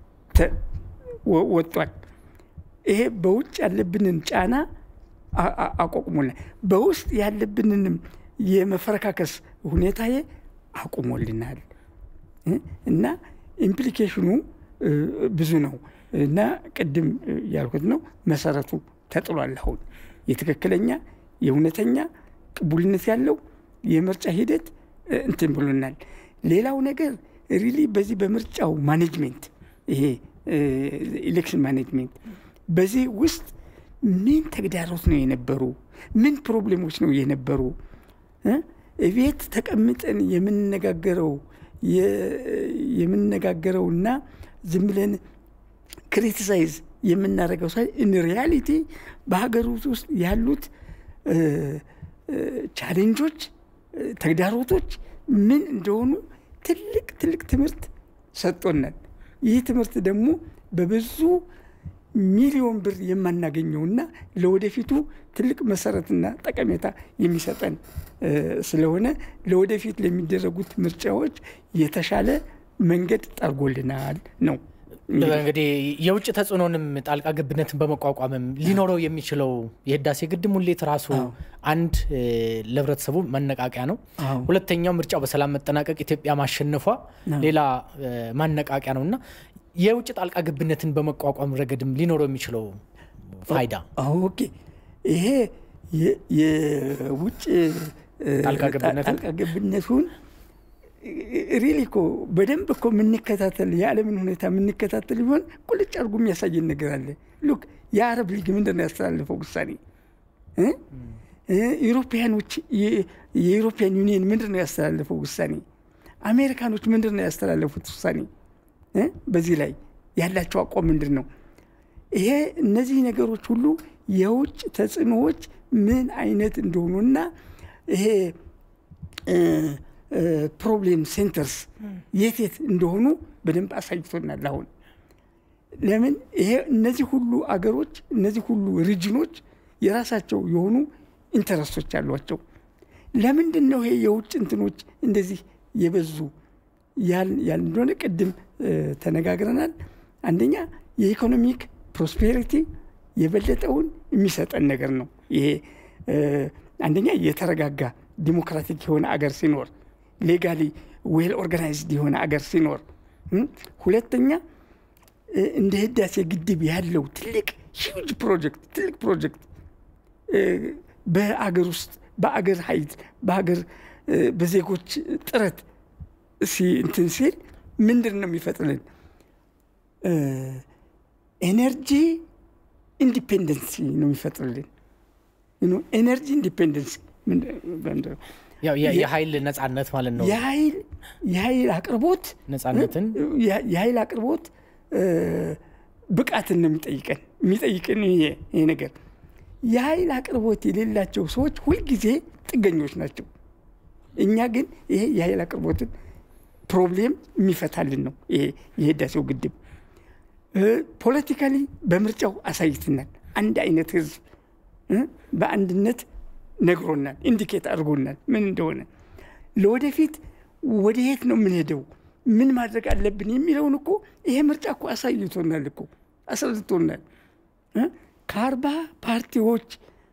ወጥቷል። ይሄ በውጭ ያለብንን ጫና አቋቁሞልናል። በውስጥ ያለብንንም የመፈረካከስ ሁኔታ አቁሞልናል እና ኢምፕሊኬሽኑ ብዙ ነው እና ቅድም ያልኩት ነው መሰረቱ ተጥሏል። አሁን የትክክለኛ የእውነተኛ ቅቡልነት ያለው የምርጫ ሂደት እንትን ብሎናል። ሌላው ነገር ሪሊ በዚህ በምርጫው ማኔጅሜንት ይሄ ኢሌክሽን ማኔጅሜንት በዚህ ውስጥ ምን ተግዳሮት ነው የነበሩ? ምን ፕሮብሌሞች ነው የነበሩ? ቤት ተቀምጠን የምንነጋገረው የምንነጋገረውና ዝም ብለን ክሪቲሳይዝ የምናደርገው ሳይ ኢን ሪያሊቲ በሀገር ውስጥ ያሉት ቻሌንጆች፣ ተግዳሮቶች ምን እንደሆኑ ትልቅ ትልቅ ትምህርት ሰጥቶናል። ይህ ትምህርት ደግሞ በብዙ ሚሊዮን ብር የማናገኘውና ለወደፊቱ ትልቅ መሰረትና ጠቀሜታ የሚሰጠን ስለሆነ ለወደፊት ለሚደረጉት ምርጫዎች የተሻለ መንገድ ጠርጎልናል ነው። እንግዲህ የውጭ ተጽዕኖንም ጣልቃ ገብነትን በመቋቋምም ሊኖረው የሚችለው የህዳሴ ግድብ ሙሌት ራሱ አንድ ለህብረተሰቡ መነቃቂያ ነው። ሁለተኛው ምርጫው በሰላም መጠናቀቅ ኢትዮጵያ ማሸነፏ ሌላ ማነቃቂያ ነው እና የውጭ ጣልቃ ገብነትን በመቋቋም ረገድም ሊኖረው የሚችለው ፋይዳ ኦኬ፣ ይሄ የውጭ ጣልቃ ገብነቱን ሪሊ እኮ በደንብ እኮ የምንከታተል የዓለምን ሁኔታ የምንከታተል ቢሆን ቁልጭ አድርጎ የሚያሳየን ነገር አለ። ሉክ የአረብ ሊግ ምንድን ነው ያስተላለፈው ውሳኔ? ዩሮፒያኖች የዩሮፒያን ዩኒየን ምንድን ነው ያስተላለፈው ውሳኔ? አሜሪካኖች ምንድን ነው ያስተላለፉት ውሳኔ? በዚህ ላይ ያላቸው አቋም ምንድን ነው? ይሄ እነዚህ ነገሮች ሁሉ የውጭ ተጽዕኖዎች ምን አይነት እንደሆኑና ይሄ ፕሮብሌም ሴንተርስ የት የት እንደሆኑ በደንብ አሳይቶናል። አሁን ለምን ይሄ እነዚህ ሁሉ አገሮች እነዚህ ሁሉ ሪጅኖች የራሳቸው የሆኑ ኢንተረስቶች አሏቸው። ለምንድን ነው ይሄ የውጭ እንትኖች እንደዚህ የበዙ ያል እንደሆነ ቅድም ተነጋግረናል። አንደኛ የኢኮኖሚክ ፕሮስፔሪቲ የበለጠውን የሚሰጠን ነገር ነው። ይሄ አንደኛ የተረጋጋ ዲሞክራቲክ የሆነ አገር ሲኖር ሌጋሊ ዌል ኦርጋናይዝድ የሆነ አገር ሲኖር፣ ሁለተኛ እንደ ህዳሴ ግድብ ያለው ትልቅ ሂውጅ ፕሮጀክት ትልቅ ፕሮጀክት በአገር ውስጥ በአገር ኃይል በአገር በዜጎች ጥረት እንትን ሲል ምንድን ነው የሚፈጥርልን? ኤነርጂ ኢንዲፔንደንሲ ነው የሚፈጥርልን። ኤነርጂ ኢንዲፔንደንሲ የኃይል ነጻነት ማለት ነው። የኃይል አቅርቦት ነጻነትን የኃይል አቅርቦት ብቃትን ነው የሚጠይቀን የሚጠይቅን ይሄ ነገር። የኃይል አቅርቦት የሌላቸው ሰዎች ሁልጊዜ ጥገኞች ናቸው። እኛ ግን ይሄ የኃይል አቅርቦትን ፕሮብሌም የሚፈታልን ነው ይሄ የህዳሴው ግድብ። ፖለቲካሊ በምርጫው አሳይትናል። አንድ አይነት ህዝብ በአንድነት ነግሮናል፣ ኢንዲኬት አድርጎናል ምን እንደሆነ። ለወደፊት ወደ የት ነው የምንሄደው፣ ምን ማድረግ አለብን የሚለውን እኮ ይሄ ምርጫ እኮ አሳይቶናል እኮ አስረድቶናል። ከአርባ ፓርቲዎች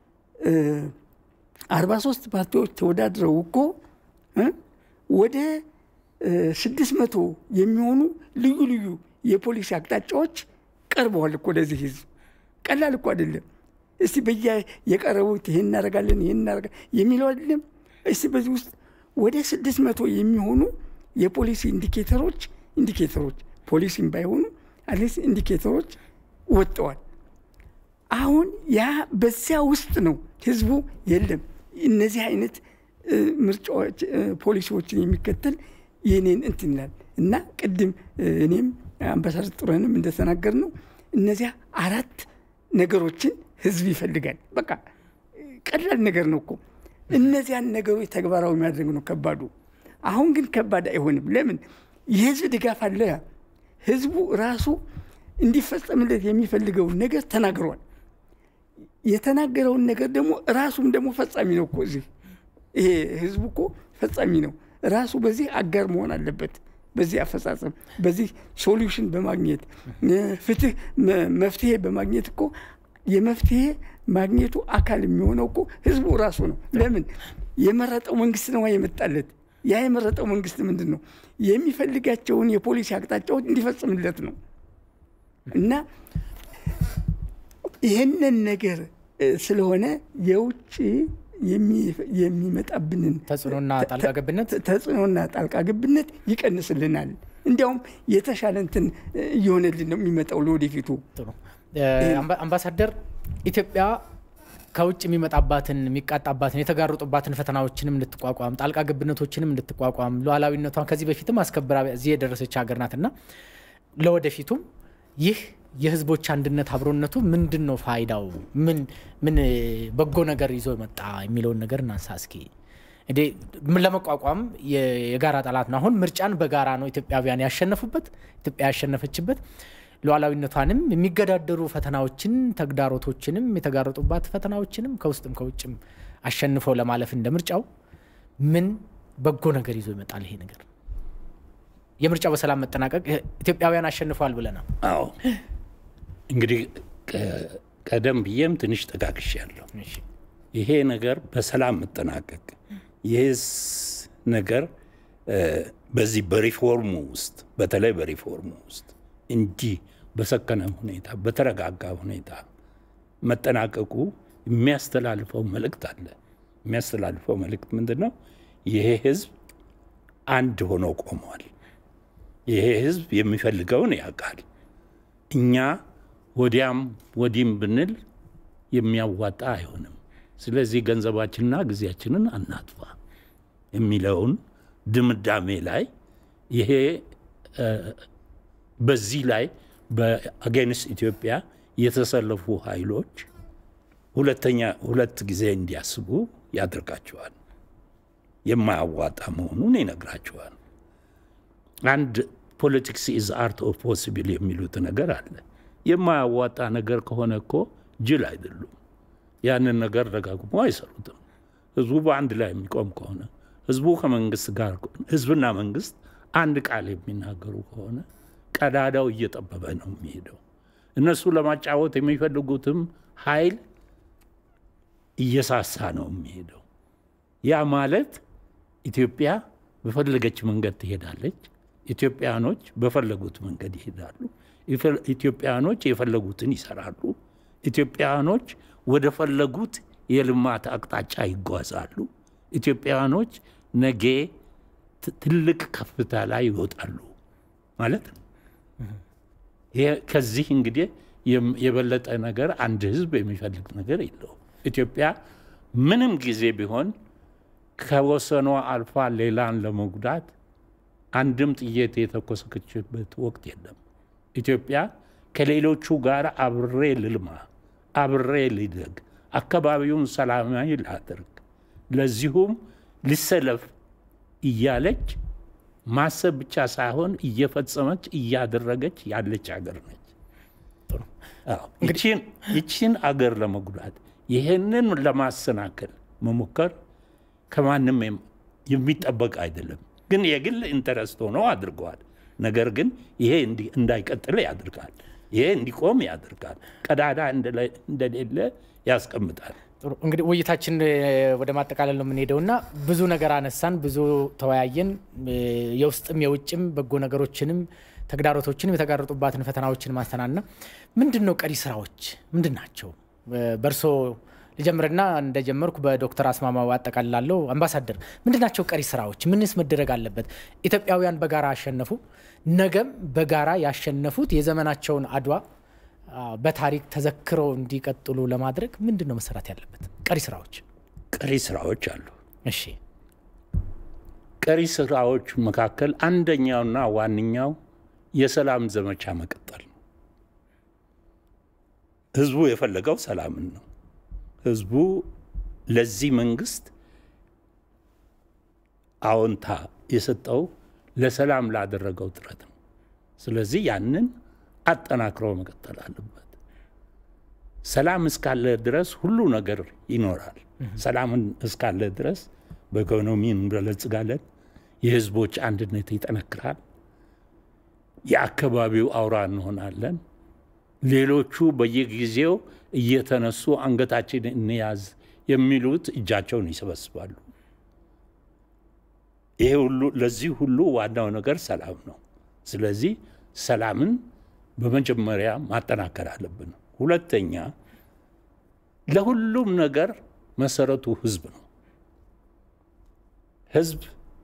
አርባ ሶስት ፓርቲዎች ተወዳድረው እኮ ወደ ስድስት መቶ የሚሆኑ ልዩ ልዩ የፖሊሲ አቅጣጫዎች ቀርበዋል እኮ ለዚህ ህዝብ። ቀላል እኮ አይደለም። እስቲ በየ የቀረቡት ይህን እናደርጋለን ይህን እናደርጋለን የሚለው አይደለም። እስቲ በዚህ ውስጥ ወደ ስድስት መቶ የሚሆኑ የፖሊሲ ኢንዲኬተሮች ኢንዲኬተሮች ፖሊሲም ባይሆኑ አትሊስት ኢንዲኬተሮች ወጥተዋል። አሁን ያ በዚያ ውስጥ ነው ህዝቡ የለም እነዚህ አይነት ምርጫዎች ፖሊሲዎችን የሚከተል የኔን እንትን ይላል እና ቅድም እኔም አምባሳደር ጥሩነህንም እንደተናገር ነው እነዚያ አራት ነገሮችን ህዝብ ይፈልጋል። በቃ ቀላል ነገር ነው እኮ እነዚያን ነገሮች ተግባራዊ ማድረግ ነው ከባዱ። አሁን ግን ከባድ አይሆንም። ለምን? የህዝብ ድጋፍ አለ። ህዝቡ ራሱ እንዲፈጸምለት የሚፈልገውን ነገር ተናግሯል። የተናገረውን ነገር ደግሞ ራሱም ደግሞ ፈጻሚ ነው እኮ እዚህ ይሄ ህዝቡ እኮ ፈጻሚ ነው። ራሱ በዚህ አጋር መሆን አለበት። በዚህ አፈጻጸም፣ በዚህ ሶሉሽን በማግኘት ፍትህ መፍትሄ በማግኘት እኮ የመፍትሄ ማግኘቱ አካል የሚሆነው እኮ ህዝቡ ራሱ ነው። ለምን የመረጠው መንግስት ነው የመጣለት። ያ የመረጠው መንግስት ምንድን ነው የሚፈልጋቸውን የፖሊሲ አቅጣጫዎች እንዲፈጽምለት ነው እና ይህንን ነገር ስለሆነ የውጭ የሚመጣብንን ተጽዕኖና ጣልቃ ገብነት ተጽዕኖና ጣልቃ ገብነት ይቀንስልናል። እንዲያውም የተሻለ እንትን እየሆነልን ነው የሚመጣው ለወደፊቱ። ጥሩ አምባሳደር፣ ኢትዮጵያ ከውጭ የሚመጣባትን የሚቃጣባትን የተጋረጡባትን ፈተናዎችንም እንድትቋቋም ጣልቃ ገብነቶችንም እንድትቋቋም ሉዓላዊነቷን ከዚህ በፊትም አስከብራ እዚህ የደረሰች ሀገር ናትና ለወደፊቱም ይህ የህዝቦች አንድነት አብሮነቱ ምንድን ነው ፋይዳው? ምን ምን በጎ ነገር ይዞ መጣ የሚለውን ነገር እናንሳ እስኪ። እንዴ ለመቋቋም የጋራ ጠላት ነው። አሁን ምርጫን በጋራ ነው ኢትዮጵያውያን ያሸነፉበት፣ ኢትዮጵያ ያሸነፈችበት። ሉዓላዊነቷንም የሚገዳደሩ ፈተናዎችን ተግዳሮቶችንም የተጋረጡባት ፈተናዎችንም ከውስጥም ከውጭም አሸንፈው ለማለፍ እንደ ምርጫው ምን በጎ ነገር ይዞ ይመጣል ይሄ ነገር? የምርጫው በሰላም መጠናቀቅ ኢትዮጵያውያን አሸንፈዋል ብለናል። አዎ እንግዲህ ቀደም ብዬም ትንሽ ጠቃቅሽ ያለው ይሄ ነገር በሰላም መጠናቀቅ ይህስ ነገር በዚህ በሪፎርሙ ውስጥ በተለይ በሪፎርሙ ውስጥ እንዲህ በሰከነ ሁኔታ በተረጋጋ ሁኔታ መጠናቀቁ የሚያስተላልፈው መልእክት አለ። የሚያስተላልፈው መልእክት ምንድን ነው? ይሄ ህዝብ አንድ ሆኖ ቆመዋል። ይሄ ህዝብ የሚፈልገውን ያውቃል። እኛ ወዲያም ወዲም ብንል የሚያዋጣ አይሆንም። ስለዚህ ገንዘባችንና ጊዜያችንን አናጥፋ የሚለውን ድምዳሜ ላይ ይሄ በዚህ ላይ በአጌንስት ኢትዮጵያ የተሰለፉ ኃይሎች ሁለተኛ ሁለት ጊዜ እንዲያስቡ ያደርጋቸዋል። የማያዋጣ መሆኑን ይነግራቸዋል። አንድ ፖለቲክስ ኢዝ አርት ኦፍ ፖሲብል የሚሉት ነገር አለ። የማያዋጣ ነገር ከሆነ እኮ ጅል አይደሉም። ያንን ነገር ደጋግሞ አይሰሩትም። ህዝቡ በአንድ ላይ የሚቆም ከሆነ ህዝቡ ከመንግስት ጋር ህዝብና መንግስት አንድ ቃል የሚናገሩ ከሆነ ቀዳዳው እየጠበበ ነው የሚሄደው። እነሱ ለማጫወት የሚፈልጉትም ኃይል እየሳሳ ነው የሚሄደው። ያ ማለት ኢትዮጵያ በፈለገች መንገድ ትሄዳለች። ኢትዮጵያኖች በፈለጉት መንገድ ይሄዳሉ። ኢትዮጵያኖች የፈለጉትን ይሰራሉ። ኢትዮጵያኖች ወደ ፈለጉት የልማት አቅጣጫ ይጓዛሉ። ኢትዮጵያኖች ነገ ትልቅ ከፍታ ላይ ይወጣሉ ማለት ነው። ከዚህ እንግዲህ የበለጠ ነገር አንድ ህዝብ የሚፈልግ ነገር የለውም። ኢትዮጵያ ምንም ጊዜ ቢሆን ከወሰኗ አልፋ ሌላን ለመጉዳት አንድም ጥይት የተኮሰከችበት ወቅት የለም። ኢትዮጵያ ከሌሎቹ ጋር አብሬ ልልማ፣ አብሬ ልደግ፣ አካባቢውን ሰላማዊ ላድርግ፣ ለዚሁም ልሰለፍ እያለች ማሰብ ብቻ ሳይሆን እየፈጸመች እያደረገች ያለች ሀገር ነች። ይቺን አገር ለመጉዳት ይህንን ለማሰናከል መሞከር ከማንም የሚጠበቅ አይደለም። ግን የግል ኢንተረስት ሆኖ አድርገዋል። ነገር ግን ይሄ እንዳይቀጥል ያደርጋል። ይሄ እንዲቆም ያደርጋል። ቀዳዳ እንደሌለ ያስቀምጣል። ጥሩ እንግዲህ ውይይታችን ወደ ማጠቃለል ነው የምንሄደው እና ብዙ ነገር አነሳን፣ ብዙ ተወያየን። የውስጥም የውጭም በጎ ነገሮችንም ተግዳሮቶችንም የተጋረጡባትን ፈተናዎችን ማስተናልና ምንድን ነው ቀሪ ስራዎች ምንድን ናቸው? በእርሶ ልጀምርና እንደጀመርኩ በዶክተር አስማማው አጠቃልላለሁ። አምባሳደር ምንድናቸው ቀሪ ስራዎች? ምንስ መደረግ አለበት? ኢትዮጵያውያን በጋራ አሸነፉ። ነገም በጋራ ያሸነፉት የዘመናቸውን አድዋ በታሪክ ተዘክረው እንዲቀጥሉ ለማድረግ ምንድን ነው መሰራት ያለበት ቀሪ ስራዎች? ቀሪ ስራዎች አሉ። እሺ ቀሪ ስራዎች መካከል አንደኛውና ዋነኛው የሰላም ዘመቻ መቀጠል ነው። ህዝቡ የፈለገው ሰላምን ነው። ህዝቡ ለዚህ መንግስት አዎንታ የሰጠው ለሰላም ላደረገው ጥረት ነው። ስለዚህ ያንን አጠናክሮ መቀጠል አለበት። ሰላም እስካለ ድረስ ሁሉ ነገር ይኖራል። ሰላምን እስካለ ድረስ በኢኮኖሚ እንበለጽጋለን። የህዝቦች አንድነት ይጠነክራል። የአካባቢው አውራ እንሆናለን። ሌሎቹ በየጊዜው እየተነሱ አንገታችን እንያዝ የሚሉት እጃቸውን ይሰበስባሉ። ይሄ ሁሉ ለዚህ ሁሉ ዋናው ነገር ሰላም ነው። ስለዚህ ሰላምን በመጀመሪያ ማጠናከር አለብን። ሁለተኛ ለሁሉም ነገር መሰረቱ ህዝብ ነው። ህዝብ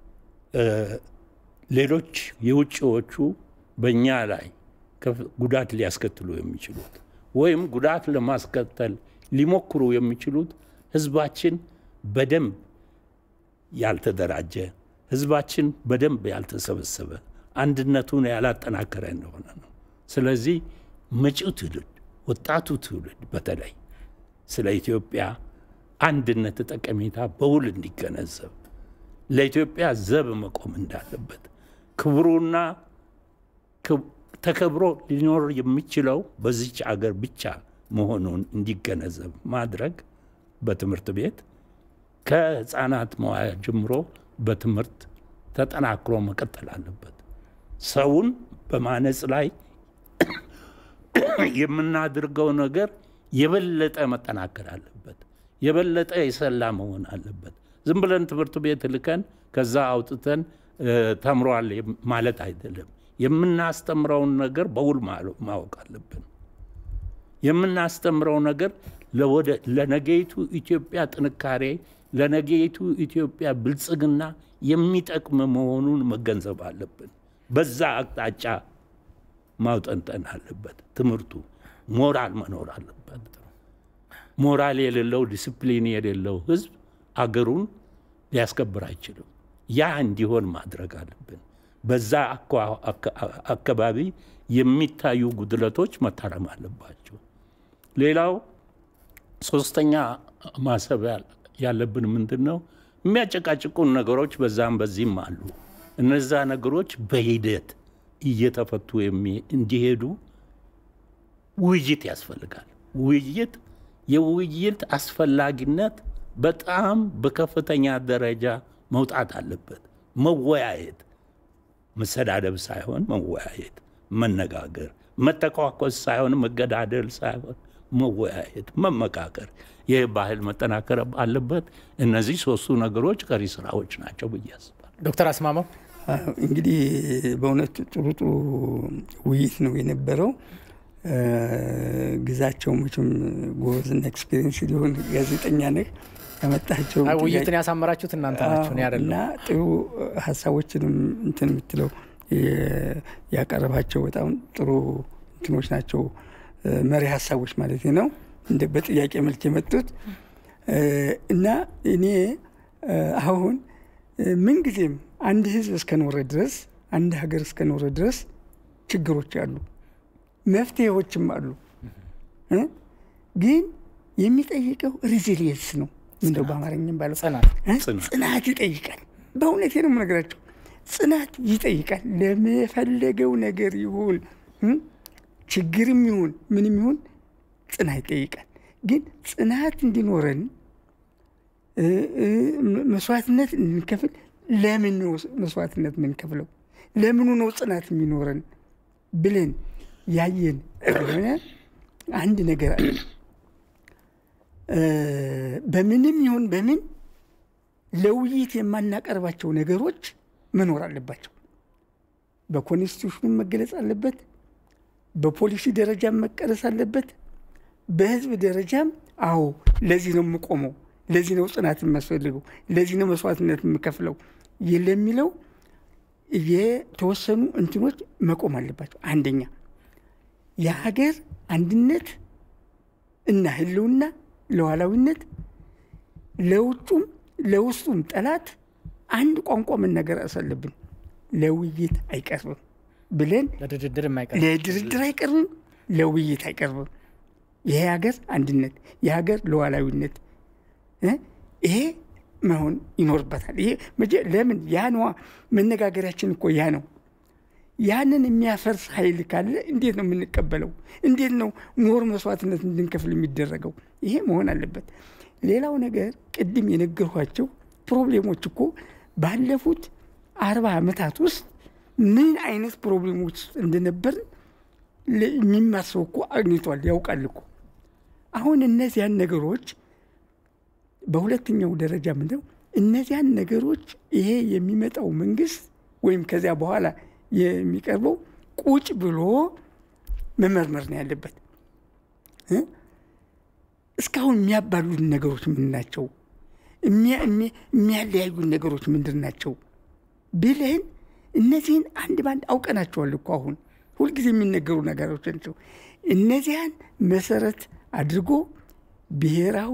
ሌሎች የውጭዎቹ በእኛ ላይ ጉዳት ሊያስከትሉ የሚችሉት ወይም ጉዳት ለማስከተል ሊሞክሩ የሚችሉት ህዝባችን በደንብ ያልተደራጀ፣ ህዝባችን በደንብ ያልተሰበሰበ፣ አንድነቱን ያላጠናከረ እንደሆነ ነው። ስለዚህ መጪው ትውልድ ወጣቱ ትውልድ በተለይ ስለ ኢትዮጵያ አንድነት ጠቀሜታ በውል እንዲገነዘብ ለኢትዮጵያ ዘብ መቆም እንዳለበት ክብሩና ተከብሮ ሊኖር የሚችለው በዚች አገር ብቻ መሆኑን እንዲገነዘብ ማድረግ በትምህርት ቤት ከህፃናት መዋያ ጀምሮ በትምህርት ተጠናክሮ መቀጠል አለበት። ሰውን በማነጽ ላይ የምናድርገው ነገር የበለጠ መጠናከር አለበት። የበለጠ የሰላ መሆን አለበት። ዝም ብለን ትምህርት ቤት ልከን ከዛ አውጥተን ተምሯል ማለት አይደለም። የምናስተምረውን ነገር በውል ማወቅ አለብን። የምናስተምረው ነገር ለነገይቱ ኢትዮጵያ ጥንካሬ፣ ለነገይቱ ኢትዮጵያ ብልጽግና የሚጠቅም መሆኑን መገንዘብ አለብን። በዛ አቅጣጫ ማውጠንጠን አለበት። ትምህርቱ ሞራል መኖር አለበት። ሞራል የሌለው ዲስፕሊን የሌለው ህዝብ አገሩን ሊያስከብር አይችልም። ያ እንዲሆን ማድረግ አለብን። በዛ አካባቢ የሚታዩ ጉድለቶች መታረም አለባቸው። ሌላው ሶስተኛ ማሰብ ያለብን ምንድን ነው? የሚያጨቃጭቁን ነገሮች በዛም በዚህም አሉ። እነዛ ነገሮች በሂደት እየተፈቱ እንዲሄዱ ውይይት ያስፈልጋል። ውይይት የውይይት አስፈላጊነት በጣም በከፍተኛ ደረጃ መውጣት አለበት። መወያየት፣ መሰዳደብ ሳይሆን መወያየት፣ መነጋገር፣ መተኳኮስ ሳይሆን መገዳደል ሳይሆን መወያየት፣ መመካከር፣ ይህ ባህል መጠናከር አለበት። እነዚህ ሶስቱ ነገሮች ቀሪ ስራዎች ናቸው ብዬ አስባለሁ። ዶክተር አስማማው እንግዲህ በእውነት ጥሩ ጥሩ ውይይት ነው የነበረው። ግዛቸው መቼም ጎበዝና ኤክስፔሪንስ ሊሆን ጋዜጠኛ ነህ ያመጣቸው ውይይትን ያሳመራችሁት እናንተ ናችሁ፣ እኔ አይደለሁም። እና ጥሩ ሀሳቦችንም እንትን የምትለው ያቀረባቸው በጣም ጥሩ እንትኖች ናቸው፣ መሪ ሀሳቦች ማለት ነው። እንደ በጥያቄ መልክ የመጡት እና እኔ አሁን ምንጊዜም አንድ ህዝብ እስከኖረ ድረስ አንድ ሀገር እስከኖረ ድረስ ችግሮች አሉ፣ መፍትሄዎችም አሉ። ግን የሚጠይቀው ሪዚሊየንስ ነው። ምንደው በአማርኛም ባለው ጽናት ይጠይቃል። በእውነቴ ነው የምነግራቸው፣ ጽናት ይጠይቃል። ለመፈለገው ነገር ይሁን ችግርም ይሁን ምንም ይሁን ጽናት ይጠይቃል። ግን ጽናት እንዲኖረን መስዋዕትነት እንከፍል። ለምን ነው መስዋዕትነት የምንከፍለው? ለምኑ ነው ጽናት የሚኖረን ብለን ያየን ሆነ አንድ ነገር አለ። በምንም ይሁን በምን ለውይይት የማናቀርባቸው ነገሮች መኖር አለባቸው። በኮንስቲቱሽኑ መገለጽ አለበት። በፖሊሲ ደረጃ መቀረስ አለበት። በህዝብ ደረጃም አዎ ለዚህ ነው የምቆመው፣ ለዚህ ነው ጽናት የሚያስፈልገው፣ ለዚህ ነው መስዋዕትነት የምከፍለው ለሚለው የተወሰኑ እንትኖች መቆም አለባቸው። አንደኛ የሀገር አንድነት እና ህልውና ለዋላዊነት ለውጩም ለውስጡም ጠላት አንድ ቋንቋ መናገር አሳለብን። ለውይይት አይቀርብም ብለን ለድርድር የማይቀርብ ለድርድር አይቀርብም፣ ለውይይት አይቀርብም። ይሄ ሀገር አንድነት የሀገር ሉዓላዊነት እ ይሄ መሆን ይኖርበታል። ይሄ መጀ- ለምን ያ ነዋ መነጋገሪያችን እኮ ያ ነው። ያንን የሚያፈርስ ኃይል ካለ እንዴት ነው የምንቀበለው? እንዴት ነው ሞር መስዋዕትነት እንድንከፍል የሚደረገው? ይሄ መሆን አለበት። ሌላው ነገር ቅድም የነገርኳቸው ፕሮብሌሞች እኮ ባለፉት አርባ ዓመታት ውስጥ ምን አይነት ፕሮብሌሞች ውስጥ እንደነበርን ለ- የሚማር ሰው እኮ አግኝቷል፣ ያውቃል እኮ። አሁን እነዚያን ነገሮች በሁለተኛው ደረጃ ምንድነው እነዚያን ነገሮች ይሄ የሚመጣው መንግስት ወይም ከዚያ በኋላ የሚቀርበው ቁጭ ብሎ መመርመር ነው ያለበት እ? እስካሁን የሚያባሉን ነገሮች ምን ናቸው? የሚያ- የሚያ- የሚያለያዩን ነገሮች ምንድን ናቸው ብለን እነዚህን አንድ ባንድ አውቀናቸዋል እኮ አሁን ሁልጊዜ የሚነገሩ ነገሮች ናቸው። እነዚያን መሰረት አድርጎ ብሔራዊ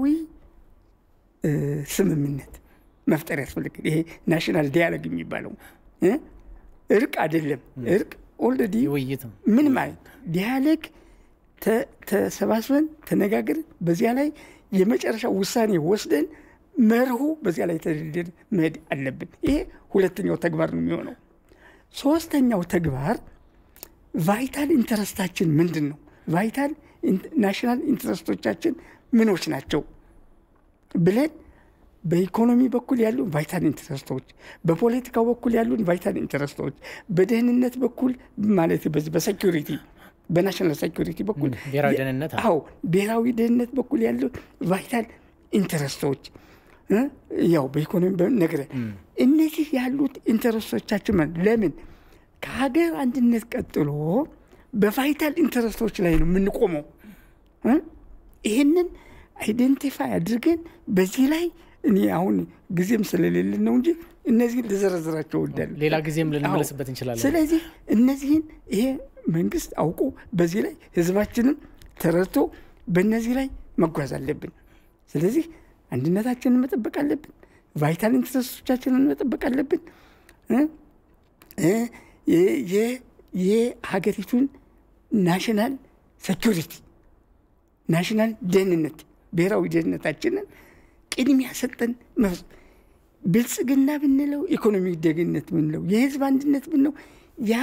እ፣ ስምምነት መፍጠር ያስፈልጋል። ይሄ ናሽናል ዲያሎግ የሚባለው እ? እርቅ አይደለም። እርቅ ኦልሬዲ ውይይት ነው። ምን ማለት ዲያሎግ ተ- ተሰባስበን ተነጋግረን በዚያ ላይ የመጨረሻ ውሳኔ ወስደን መርሁ በዚያ ላይ ተደርድረን መሄድ አለብን። ይሄ ሁለተኛው ተግባር ነው የሚሆነው። ሶስተኛው ተግባር ቫይታል ኢንተረስታችን ምንድን ነው? ቫይታል ናሽናል ኢንተረስቶቻችን ምኖች ናቸው ብለን በኢኮኖሚ በኩል ያሉ ቫይታል ኢንተረስቶች፣ በፖለቲካው በኩል ያሉን ቫይታል ኢንተረስቶች፣ በደህንነት በኩል ማለት በዚህ በሴኪሪቲ በናሽናል ሴኪሪቲ በኩል ብሔራዊ ደህንነት አለ። አዎ ብሔራዊ ደህንነት በኩል ያሉ ቫይታል ኢንተረስቶች እ? ያው በኢኮኖሚ ነገረ እነዚህ ያሉት ኢንተረስቶቻችን ማለት ለምን ከሀገር አንድነት ቀጥሎ በቫይታል ኢንተረስቶች ላይ ነው የምንቆመው እ? ይህንን አይደንቲፋይ አድርገን በዚህ ላይ እኔ አሁን ጊዜም ስለሌለን ነው እንጂ እነዚህን ልዘረዝራቸው እወዳለሁ። ሌላ ጊዜም አዎ። ልንመለስበት እንችላለን። ስለዚህ እነዚህን ይሄ መንግስት አውቆ በዚህ ላይ ህዝባችንም ተረድቶ በእነዚህ ላይ መጓዝ አለብን። ስለዚህ አንድነታችንን መጠበቅ አለብን። ቫይታል ኢንትረስቶቻችንን መጠበቅ አለብን። እ? እ? የ- የ- የሀገሪቱን ናሽናል ሴኪሪቲ ናሽናል ደህንነት ብሔራዊ ደህንነታችንን ቅድሚያ ሰጠን መፍ- ብልጽግና ብንለው ኢኮኖሚ ደህንነት ብንለው የህዝብ አንድነት ብንለው ያ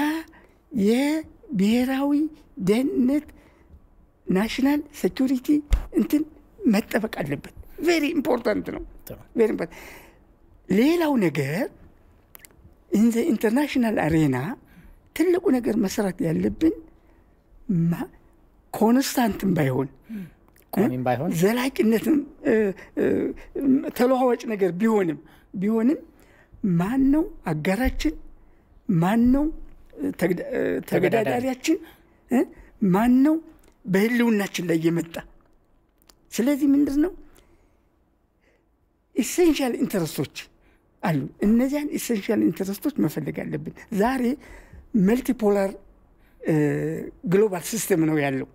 የብሔራዊ ደህንነት ናሽናል ሴኪሪቲ እንትን መጠበቅ አለበት። ቬሪ ኢምፖርታንት ነው። ጥሩ። ቬሪ ኢምፖርታንት። ሌላው ነገር ኢንዘ ኢንተርናሽናል አሬና ትልቁ ነገር መስራት ያለብን ማ- ኮንስታንትም ባይሆን ቋሚም ባይሆን ዘላቂነትም እ፣ እ፣ ተለዋዋጭ ነገር ቢሆንም ቢሆንም ማን ነው አጋራችን? ማን ነው እ፣ ተግዳ- እ፣ ተገዳዳሪያችን? እ? ማን ነው በህልውናችን ላይ የመጣ? ስለዚህ ምንድን ነው ኢሴንሻል ኢንተረስቶች አሉ። እነዚያን ኢሴንሻል ኢንተረስቶች መፈለግ አለብን። ዛሬ መልቲፖላር ግሎባል ሲስተም ነው ያለው።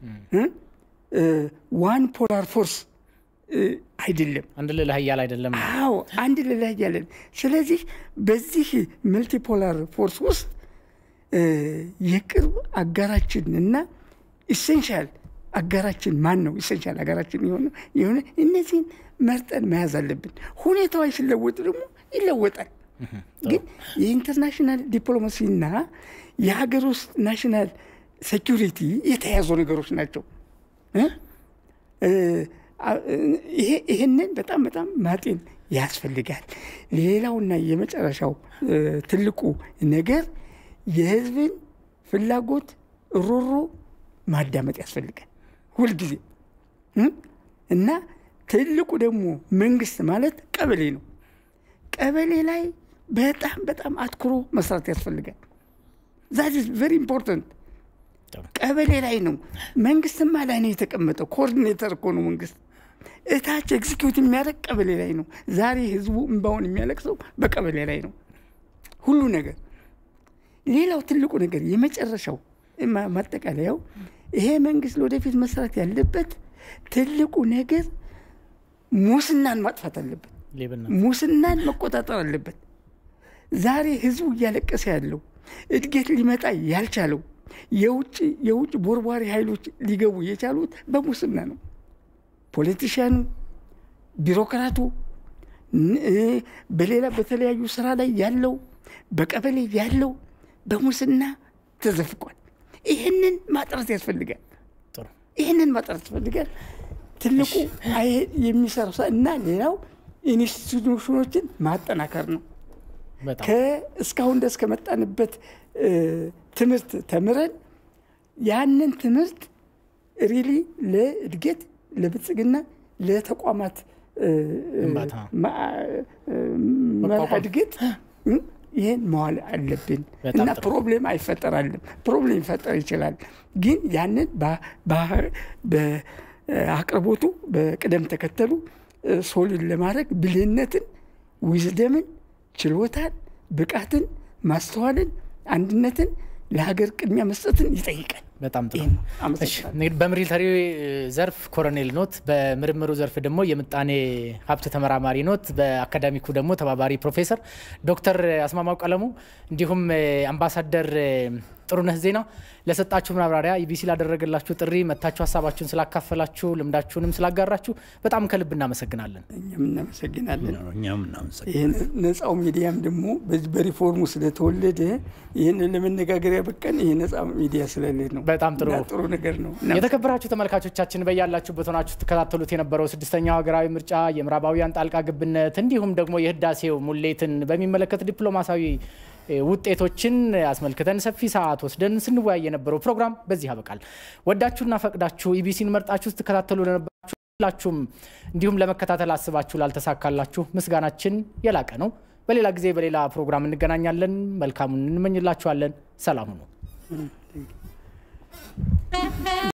ዋን ፖላር ፎርስ አይደለም። አንድ ልዕለ ኃያል አይደለም። አዎ አንድ ልላ ያለን። ስለዚህ በዚህ መልቲፖላር ፎርስ ውስጥ እ፣ የቅርብ አጋራችን እና ኢሴንሻል አጋራችን ማን ነው? ኢሴንሻል አጋራችን የሆነ የሆነ እነዚህን መርጠን መያዝ አለብን። ሁኔታዎች ሲለወጡ ደግሞ ይለወጣል። ግን የኢንተርናሽናል ዲፕሎማሲና የሀገር ውስጥ ናሽናል ሴኪሪቲ የተያያዙ ነገሮች ናቸው። እ? እ፣ አ- ይሄ ይህንን በጣም በጣም ማጤን ያስፈልጋል። ሌላውና የመጨረሻው እ፣ ትልቁ ነገር የህዝብን ፍላጎት ሮሮ ማዳመጥ ያስፈልጋል ሁልጊዜ እ? እና ትልቁ ደግሞ መንግስት ማለት ቀበሌ ነው። ቀበሌ ላይ በጣም በጣም አትኩሮ መስራት ያስፈልጋል። ዛት ኢዝ ቨሪ ኢምፖርታንት። ቀበሌ ላይ ነው። መንግስትማ ላይ ነው የተቀመጠው። ኮኦርዲኔተር እኮ ነው መንግስት። እታች ኤግዚኪዩት የሚያደርግ ቀበሌ ላይ ነው። ዛሬ ህዝቡ እንባውን የሚያለቅሰው በቀበሌ ላይ ነው ሁሉ ነገር። ሌላው ትልቁ ነገር የመጨረሻው ማ- ማጠቃለያው ይሄ መንግስት ለወደፊት መስራት ያለበት ትልቁ ነገር ሙስናን ማጥፋት አለበት። ሌብነት ሙስናን መቆጣጠር አለበት። ዛሬ ህዝቡ እያለቀሰ ያለው እድገት ሊመጣ ያልቻለው የውጭ የውጭ ቦርቧሪ ኃይሎች ሊገቡ የቻሉት በሙስና ነው። ፖለቲሽያኑ፣ ቢሮክራቱ፣ ን- እ፣ በሌላ በተለያዩ ስራ ላይ ያለው በቀበሌ ያለው በሙስና ተዘፍቋል። ይህንን ማጥራት ያስፈልጋል። ጥሩ ይህንን ማጥራት ያስፈልጋል። ትልቁ አይ የሚሰራው ስራ እና ሌላው ኢንስቲቱሽኖችን ማጠናከር ነው። በጣም ከእስካሁን ድረስ ከመጣንበት እ፣ ትምህርት ተምረን ያንን ትምህርት ሪሊ ለእድገት፣ ለብልጽግና፣ ለተቋማት እ፣ ግንባታ። ማ- እ፣ መርሃ መቋቋም። እድገት እ፣ ይህን መዋል አለብን በጣም እና ጥሩ። ፕሮብሌም አይፈጠራልም። ፕሮብሌም ይፈጠር ይችላል፣ ግን ያንን በ- በ- በአቅርቦቱ በቅደም ተከተሉ እ፣ ሶሊድ ለማድረግ ብልህነትን፣ ዊዝደምን፣ ችሎታን፣ ብቃትን፣ ማስተዋልን፣ አንድነትን ለሀገር ቅድሚያ መስጠትን ይጠይቃል። በጣም ጥሩ ይህን ነው። እሺ አመሰግናለሁ። እንግዲህ በሚሊተሪ ዘርፍ ኮሎኔል ኖት፣ በምርምሩ ዘርፍ ደግሞ የምጣኔ ሀብት ተመራማሪ ኖት፣ በአካዳሚኩ ደግሞ ተባባሪ ፕሮፌሰር ዶክተር አስማማው ቀለሙ እንዲሁም እ፣ አምባሳደር እ፣ ጥሩነህ ዜና ለሰጣችሁ ማብራሪያ ኢቢሲ ላደረገላችሁ ጥሪ መታችሁ ሀሳባችሁን ስላካፈላችሁ ልምዳችሁንም ስላጋራችሁ በጣም ከልብ እናመሰግናለን። እኛም እናመሰግናለን። እኛም እናመሰግናለን። ይህን ነፃው ሚዲያም ደግሞ በዚህ በሪፎርሙ ስለተወለደ ይህንን ለመነጋገር ያበቃን ይህ ነፃ ሚዲያ ስለሌለ ነው። በጣም ጥሩ እና ጥሩ ነገር ነው። የተከበራችሁ ተመልካቾቻችን በያላችሁበት ሆናችሁ ትከታተሉት የነበረው ስድስተኛው ሀገራዊ ምርጫ የምዕራባውያን ጣልቃ ግብነት እንዲሁም ደግሞ የህዳሴው ሙሌትን በሚመለከት ዲፕሎማሲያዊ እ፣ ውጤቶችን አስመልክተን ሰፊ ሰዓት ወስደን ስንወያይ የነበረው ፕሮግራም በዚህ ያበቃል። ወዳችሁና ፈቅዳችሁ ኢቢሲን መርጣችሁ ስትከታተሉ ለነበራችሁ ሁላችሁም እንዲሁም ለመከታተል አስባችሁ ላልተሳካላችሁ ምስጋናችን የላቀ ነው። በሌላ ጊዜ በሌላ ፕሮግራም እንገናኛለን። መልካሙን እንመኝላችኋለን። ሰላም ሁኑ።